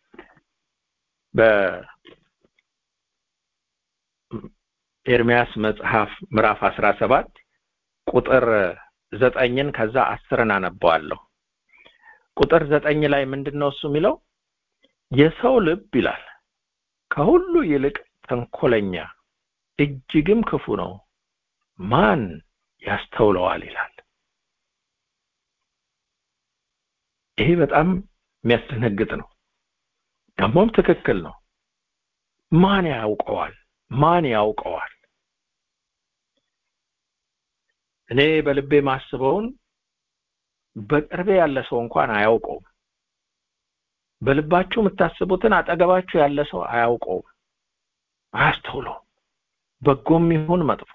በኤርሚያስ መጽሐፍ ምዕራፍ አስራ ሰባት ቁጥር ዘጠኝን ከዛ አስርን አነበዋለሁ። ቁጥር ዘጠኝ ላይ ምንድን ነው እሱ የሚለው የሰው ልብ ይላል ከሁሉ ይልቅ ተንኮለኛ እጅግም ክፉ ነው፣ ማን ያስተውለዋል ይላል። ይሄ በጣም የሚያስደነግጥ ነው። ደግሞም ትክክል ነው። ማን ያውቀዋል? ማን ያውቀዋል? እኔ በልቤ ማስበውን በቅርቤ ያለ ሰው እንኳን አያውቀውም። በልባችሁ የምታስቡትን አጠገባችሁ ያለ ሰው አያውቀውም፣ አያስተውለውም፣ በጎም ይሁን መጥፎ።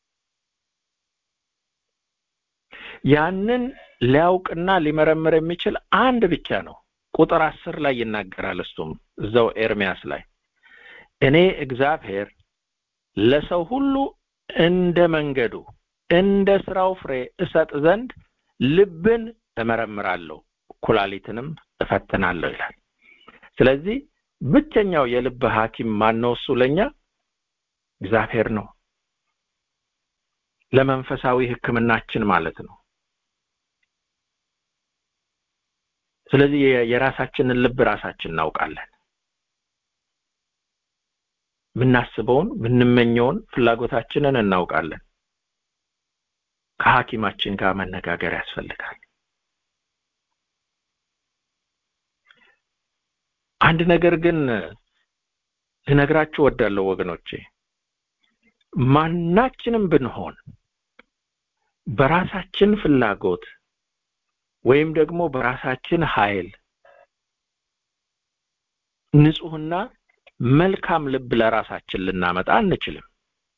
ያንን ሊያውቅና ሊመረምር የሚችል አንድ ብቻ ነው። ቁጥር አስር ላይ ይናገራል። እሱም እዛው ኤርሚያስ ላይ እኔ እግዚአብሔር ለሰው ሁሉ እንደ መንገዱ እንደ ስራው ፍሬ እሰጥ ዘንድ ልብን እመረምራለሁ ኩላሊትንም እፈትናለሁ ይላል። ስለዚህ ብቸኛው የልብ ሐኪም ማን ነው? እሱ ለኛ እግዚአብሔር ነው። ለመንፈሳዊ ሕክምናችን ማለት ነው። ስለዚህ የ- የራሳችንን ልብ ራሳችን እናውቃለን። የምናስበውን የምንመኘውን ፍላጎታችንን እናውቃለን። ከሐኪማችን ጋር መነጋገር ያስፈልጋል። አንድ ነገር ግን ልነግራችሁ ወዳለሁ ወገኖቼ፣ ማናችንም ብንሆን በራሳችን ፍላጎት ወይም ደግሞ በራሳችን ኃይል ንጹህና መልካም ልብ ለራሳችን ልናመጣ አንችልም።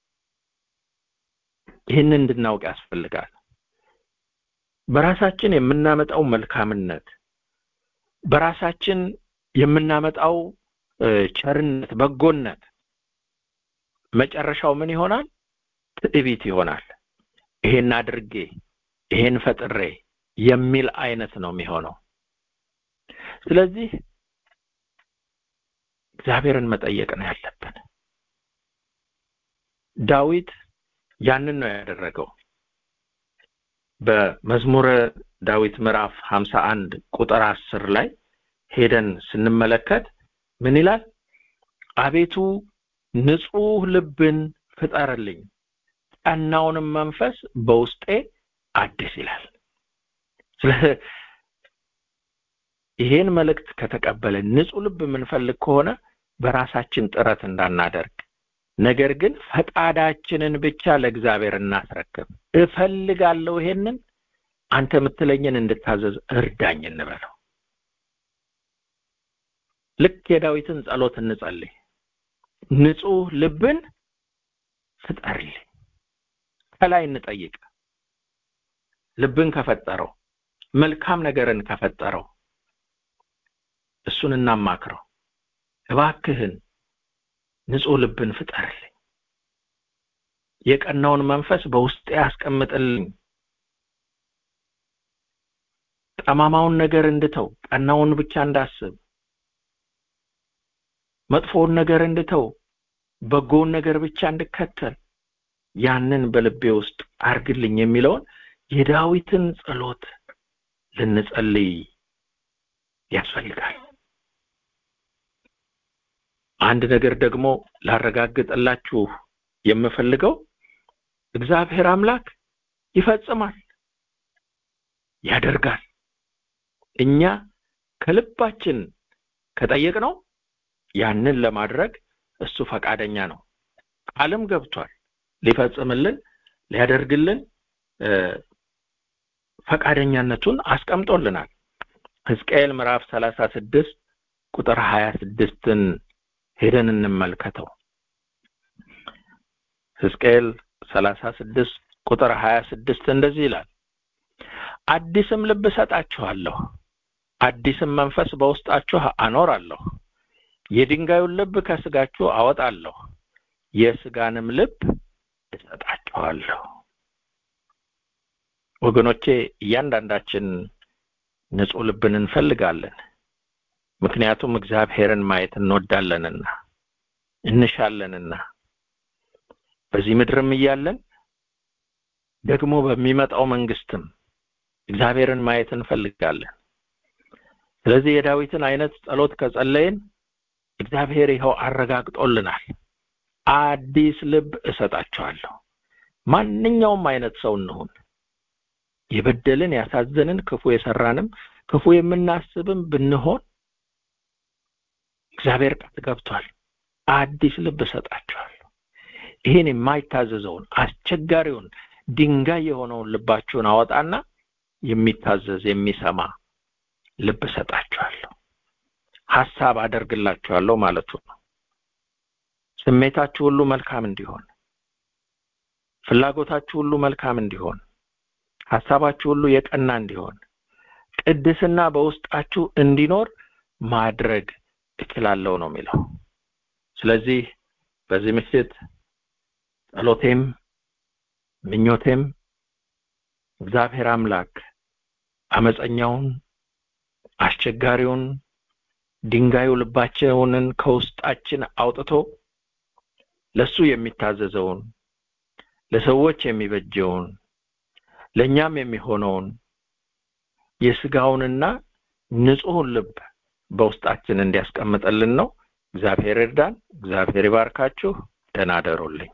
ይህን እንድናውቅ ያስፈልጋል። በራሳችን የምናመጣው መልካምነት፣ በራሳችን የምናመጣው እ፣ ቸርነት፣ በጎነት መጨረሻው ምን ይሆናል? ትዕቢት ይሆናል። ይሄን አድርጌ ይሄን ፈጥሬ የሚል አይነት ነው የሚሆነው። ስለዚህ እግዚአብሔርን መጠየቅ ነው ያለብን። ዳዊት ያንን ነው ያደረገው። በመዝሙረ ዳዊት ምዕራፍ ሀምሳ አንድ ቁጥር አስር ላይ ሄደን ስንመለከት ምን ይላል? አቤቱ ንጹህ ልብን ፍጠርልኝ፣ ቀናውንም መንፈስ በውስጤ አድስ ይላል። ስለ ይሄን መልእክት ከተቀበልን ንጹህ ልብ የምንፈልግ ከሆነ በራሳችን ጥረት እንዳናደርግ፣ ነገር ግን ፈቃዳችንን ብቻ ለእግዚአብሔር እናስረክብ። እፈልጋለሁ ይሄንን አንተ የምትለኝን እንድታዘዝ እርዳኝ እንበለው። ልክ የዳዊትን ጸሎት እንጸልይ። ንጹህ ልብን ፍጠርልኝ። ከላይ እንጠይቅ። ልብን ከፈጠረው መልካም ነገርን ከፈጠረው እሱን እናማክረው። እባክህን ንጹህ ልብን ፍጠርልኝ፣ የቀናውን መንፈስ በውስጤ ያስቀምጥልኝ፣ ጠማማውን ነገር እንድተው፣ ቀናውን ብቻ እንዳስብ፣ መጥፎውን ነገር እንድተው፣ በጎውን ነገር ብቻ እንድከተል ያንን በልቤ ውስጥ አርግልኝ የሚለውን የዳዊትን ጸሎት ልንጸልይ ያስፈልጋል። አንድ ነገር ደግሞ ላረጋግጥላችሁ የምፈልገው እግዚአብሔር አምላክ ይፈጽማል፣ ያደርጋል። እኛ ከልባችን ከጠየቅነው ያንን ለማድረግ እሱ ፈቃደኛ ነው። ቃልም ገብቷል ሊፈጽምልን ሊያደርግልን ፈቃደኛነቱን አስቀምጦልናል። ሕዝቅኤል ምዕራፍ ሰላሳ ስድስት ቁጥር ሀያ ስድስትን ሄደን እንመልከተው። ሕዝቅኤል ሰላሳ ስድስት ቁጥር ሀያ ስድስት እንደዚህ ይላል፣ አዲስም ልብ እሰጣችኋለሁ፣ አዲስም መንፈስ በውስጣችሁ አኖራለሁ፣ የድንጋዩን ልብ ከስጋችሁ አወጣለሁ፣ የስጋንም ልብ እሰጣችኋለሁ። ወገኖቼ እያንዳንዳችን ንጹህ ልብን እንፈልጋለን። ምክንያቱም እግዚአብሔርን ማየት እንወዳለንና እንሻለንና በዚህ ምድርም እያለን ደግሞ በሚመጣው መንግስትም እግዚአብሔርን ማየት እንፈልጋለን። ስለዚህ የዳዊትን አይነት ጸሎት ከጸለይን እግዚአብሔር ይኸው አረጋግጦልናል። አዲስ ልብ እሰጣቸዋለሁ። ማንኛውም አይነት ሰው እንሁን፣ የበደልን ያሳዘንን፣ ክፉ የሰራንም ክፉ የምናስብም ብንሆን እግዚአብሔር ቃል ገብቷል። አዲስ ልብ እሰጣቸዋለሁ። ይህን የማይታዘዘውን አስቸጋሪውን ድንጋይ የሆነውን ልባችሁን አወጣና የሚታዘዝ የሚሰማ ልብ እሰጣችኋለሁ። ሐሳብ አደርግላችኋለሁ ማለቱ ነው። ስሜታችሁ ሁሉ መልካም እንዲሆን፣ ፍላጎታችሁ ሁሉ መልካም እንዲሆን፣ ሐሳባችሁ ሁሉ የቀና እንዲሆን፣ ቅድስና በውስጣችሁ እንዲኖር ማድረግ እችላለሁ ነው የሚለው። ስለዚህ በዚህ ምሽት ጸሎቴም ምኞቴም እግዚአብሔር አምላክ አመፀኛውን አስቸጋሪውን ድንጋዩ ልባችንን ከውስጣችን አውጥቶ ለሱ የሚታዘዘውን ለሰዎች የሚበጀውን ለእኛም የሚሆነውን የስጋውንና ንጹሑን ልብ በውስጣችን እንዲያስቀምጥልን ነው። እግዚአብሔር እርዳን። እግዚአብሔር ይባርካችሁ። ደህና አደሩልኝ።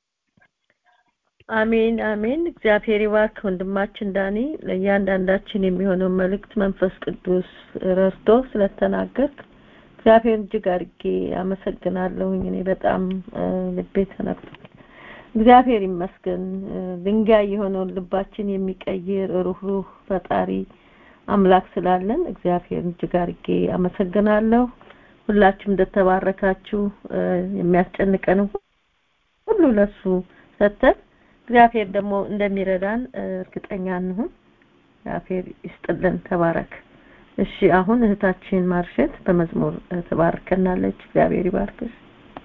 አሜን አሜን። እግዚአብሔር ይባርክ ወንድማችን ዳኒ። ለእያንዳንዳችን የሚሆነውን መልእክት መንፈስ ቅዱስ ረድቶ ስለተናገርክ እግዚአብሔር እጅግ አድርጌ አመሰግናለሁኝ። እኔ በጣም ልቤ ተነክቷል። እግዚአብሔር ይመስገን። ድንጋይ የሆነውን ልባችን የሚቀይር ሩህሩህ ፈጣሪ አምላክ ስላለን እግዚአብሔር እጅግ አድርጌ አመሰግናለሁ። ሁላችሁም እንደተባረካችሁ የሚያስጨንቀንም ሁሉ ለሱ ሰተን እግዚአብሔር ደግሞ እንደሚረዳን እርግጠኛ እንሁን። እግዚአብሔር ይስጥልን። ተባረክ። እሺ፣ አሁን እህታችን ማርሸት በመዝሙር ትባርከናለች። እግዚአብሔር ይባርክሽ።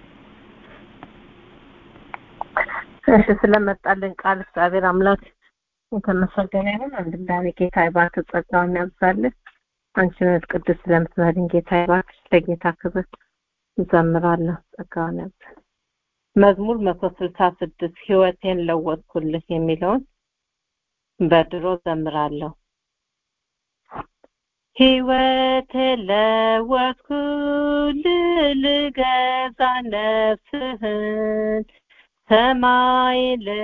እሺ፣ ስለመጣልን ቃል እግዚአብሔር አምላክ የተመሰገነ ይሁን። ወንድም ዳኔ ጌታ ይባርክ፣ ጸጋውን ያብዛልን። አንቺን ቅዱስ ስለምትመሪን ጌታ ይባርክ። ለጌታ ክብር እዘምራለሁ። ጸጋውን ያብዛል። መዝሙር መቶ ስልሳ ስድስት ህይወቴን ለወጥኩልህ የሚለውን በድሮ ዘምራለሁ። ህይወቴን ለወጥኩልህ ልገዛ ነፍስህን ሰማይ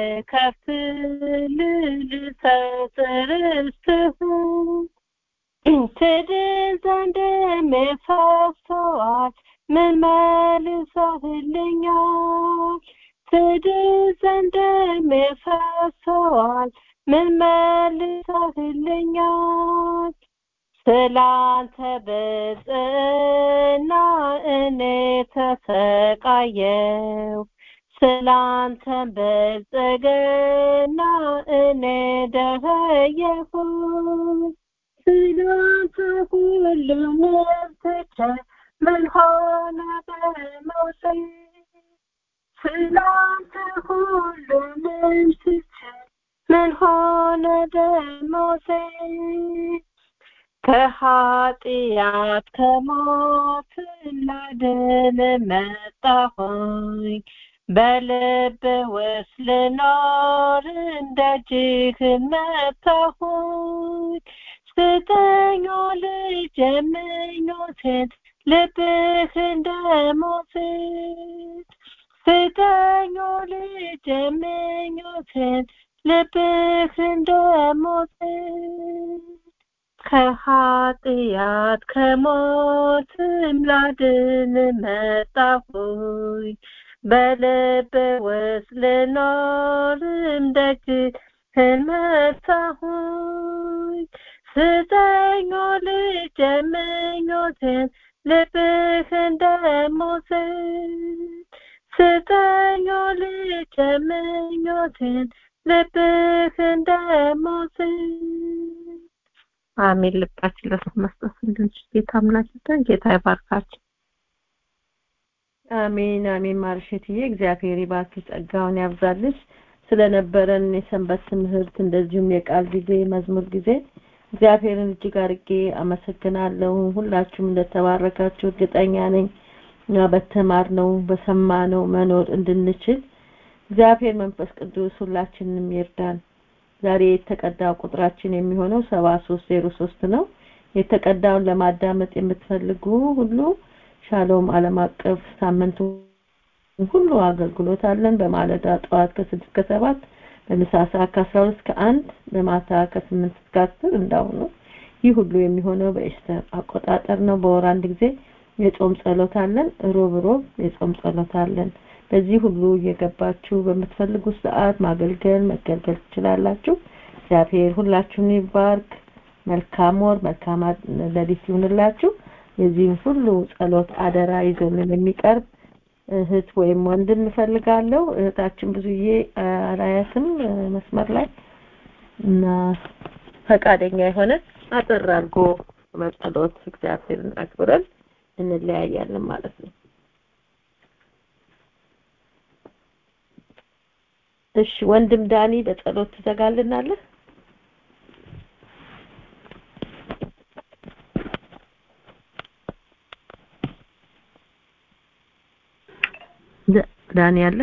ልከፍትልህ ልሰጥ ርስትህን ትድን ዘንድ የሚፈሰዋል ምን መልሰህልኛል? ትድን ዘንድ የሚፈሰዋል ምን መልሰህልኛል? ስላንተ ብፅዕና እኔ ተሰቃየው ስላንተ ብልጽግና እኔ ደኸየሁ ስላንተ ሁሉንም ትቼ ምን ሆነ በመውሴ ስላንተ ሁሉንም ትቼ ምን ሆነ በመውሴ ከኃጢአት ከሞት ላድን መጣሁኝ በልብ ውስጥ ልኖር እንደ እጅህን መታሁኝ ስጠኝ ልጅ ምኞቴን ልብህ እንደሞት ስጠኝ ልጅ ምኞቴን ልብህ እንደሞት ከኃጢአት ከሞትም ላድን መጣሁኝ በልብ ውስጥ ልኖርም ደጅህን መታሁኝ ስጠኝ ልጅ ምኞቴን ልብህ እንደሞት ስጠኝ ልጅ ምኞቴን ልብህ እንደሞት አሜን ልባችን ለሱ መስጠት እንድንችል ጌታ አምላክ ይርዳን ጌታ ይባርካችሁ አሜን አሜን ማርሸትዬ እግዚአብሔር ይባርክ ጸጋውን ያብዛልሽ ስለነበረን የሰንበት ትምህርት እንደዚሁም የቃል ጊዜ መዝሙር ጊዜ እግዚአብሔርን እጅግ አርጌ አመሰግናለሁ ሁላችሁም እንደተባረካችሁ እርግጠኛ ነኝ እና በተማርነው በሰማነው መኖር እንድንችል እግዚአብሔር መንፈስ ቅዱስ ሁላችንንም ይርዳን ዛሬ የተቀዳው ቁጥራችን የሚሆነው ሰባ ሶስት ዜሮ ሶስት ነው የተቀዳውን ለማዳመጥ የምትፈልጉ ሁሉ ሻሎም ዓለም አቀፍ ሳምንቱ ሁሉ አገልግሎት አለን በማለዳ ጠዋት ከስድስት ከሰባት በምሳ ሰዓት ከአስራ ሁለት እስከ አንድ በማታ ከስምንት እስከ አስር እንዳሁኑ ይህ ሁሉ የሚሆነው በኤስተር አቆጣጠር ነው በወር አንድ ጊዜ የጾም ጸሎት አለን ሮብ ሮብ የጾም ጸሎት አለን በዚህ ሁሉ እየገባችሁ በምትፈልጉት ሰዓት ማገልገል መገልገል ትችላላችሁ እግዚአብሔር ሁላችሁን ይባርክ መልካም ወር መልካም ለሊት ይሁንላችሁ የዚህም ሁሉ ጸሎት አደራ ይዞልን የሚቀርብ እህት ወይም ወንድም እፈልጋለሁ እህታችን ብዙዬ አላያትም መስመር ላይ እና ፈቃደኛ የሆነ አጠር አድርጎ በጸሎት እግዚአብሔርን አክብረን እንለያያለን ማለት ነው እሺ ወንድም ዳኒ በጸሎት ትዘጋልናለህ ዳኒ አለ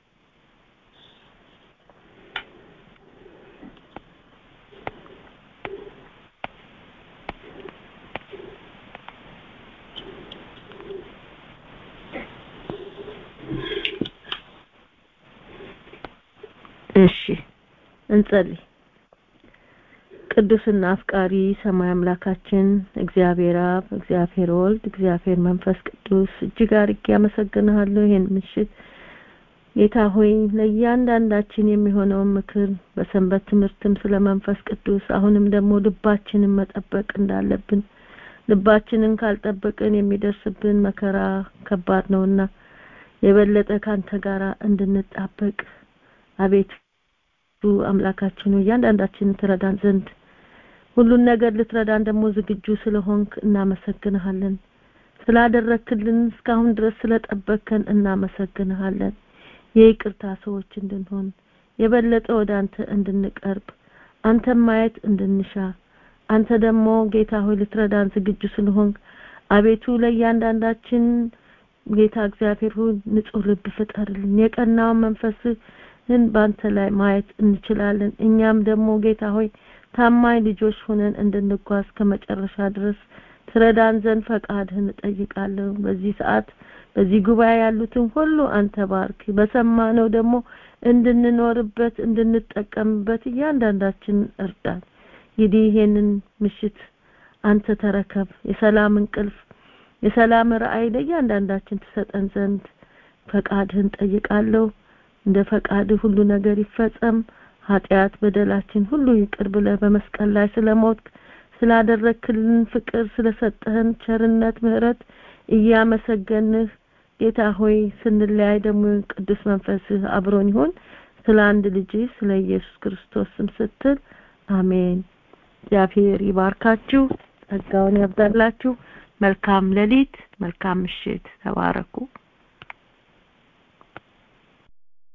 እሺ እንጸልይ ቅዱስና አፍቃሪ ሰማይ አምላካችን እግዚአብሔር አብ እግዚአብሔር ወልድ እግዚአብሔር መንፈስ ቅዱስ እጅግ አርጌ አመሰግንሃለሁ ይህን ምሽት ጌታ ሆይ ለእያንዳንዳችን የሚሆነውን ምክር በሰንበት ትምህርትም ስለ መንፈስ ቅዱስ አሁንም ደግሞ ልባችንን መጠበቅ እንዳለብን ልባችንን ካልጠበቅን የሚደርስብን መከራ ከባድ ነውና የበለጠ ካንተ ጋራ እንድንጣበቅ አቤት አምላካችን እያንዳንዳችንን ትረዳን ዘንድ ሁሉን ነገር ልትረዳን ደግሞ ዝግጁ ስለሆንክ እናመሰግንሃለን ስላደረክልን እስካሁን ድረስ ስለጠበከን እናመሰግንሃለን የይቅርታ ሰዎች እንድንሆን የበለጠ ወደ አንተ እንድንቀርብ አንተን ማየት እንድንሻ አንተ ደግሞ ጌታ ሆይ ልትረዳን ዝግጁ ስለሆንክ አቤቱ ለእያንዳንዳችን ጌታ እግዚአብሔር ሆይ ንጹህ ልብ ፍጠርልን የቀናውን መንፈስህን በአንተ ላይ ማየት እንችላለን እኛም ደግሞ ጌታ ሆይ ታማኝ ልጆች ሆነን እንድንጓዝ ከመጨረሻ ድረስ ትረዳን ዘንድ ፈቃድህን እጠይቃለሁ በዚህ ሰዓት በዚህ ጉባኤ ያሉትን ሁሉ አንተ ባርክ በሰማነው ደግሞ እንድንኖርበት እንድንጠቀምበት እያንዳንዳችን እርዳን እንግዲህ ይሄንን ምሽት አንተ ተረከብ የሰላም እንቅልፍ የሰላም ራእይ ለእያንዳንዳችን ትሰጠን ዘንድ ፈቃድህን ጠይቃለሁ እንደ ፈቃድህ ሁሉ ነገር ይፈጸም ኃጢአት በደላችን ሁሉ ይቅር ብለ በመስቀል ላይ ስለሞት ስላደረክልን ፍቅር ስለሰጠህን ቸርነት ምህረት እያመሰገንህ ጌታ ሆይ ስንለያይ ደግሞ ቅዱስ መንፈስህ አብሮን ይሁን ስለ አንድ ልጅ ስለ ኢየሱስ ክርስቶስ ስም ስትል አሜን እግዚአብሔር ይባርካችሁ ጸጋውን ያብዛላችሁ መልካም ሌሊት መልካም ምሽት ተባረኩ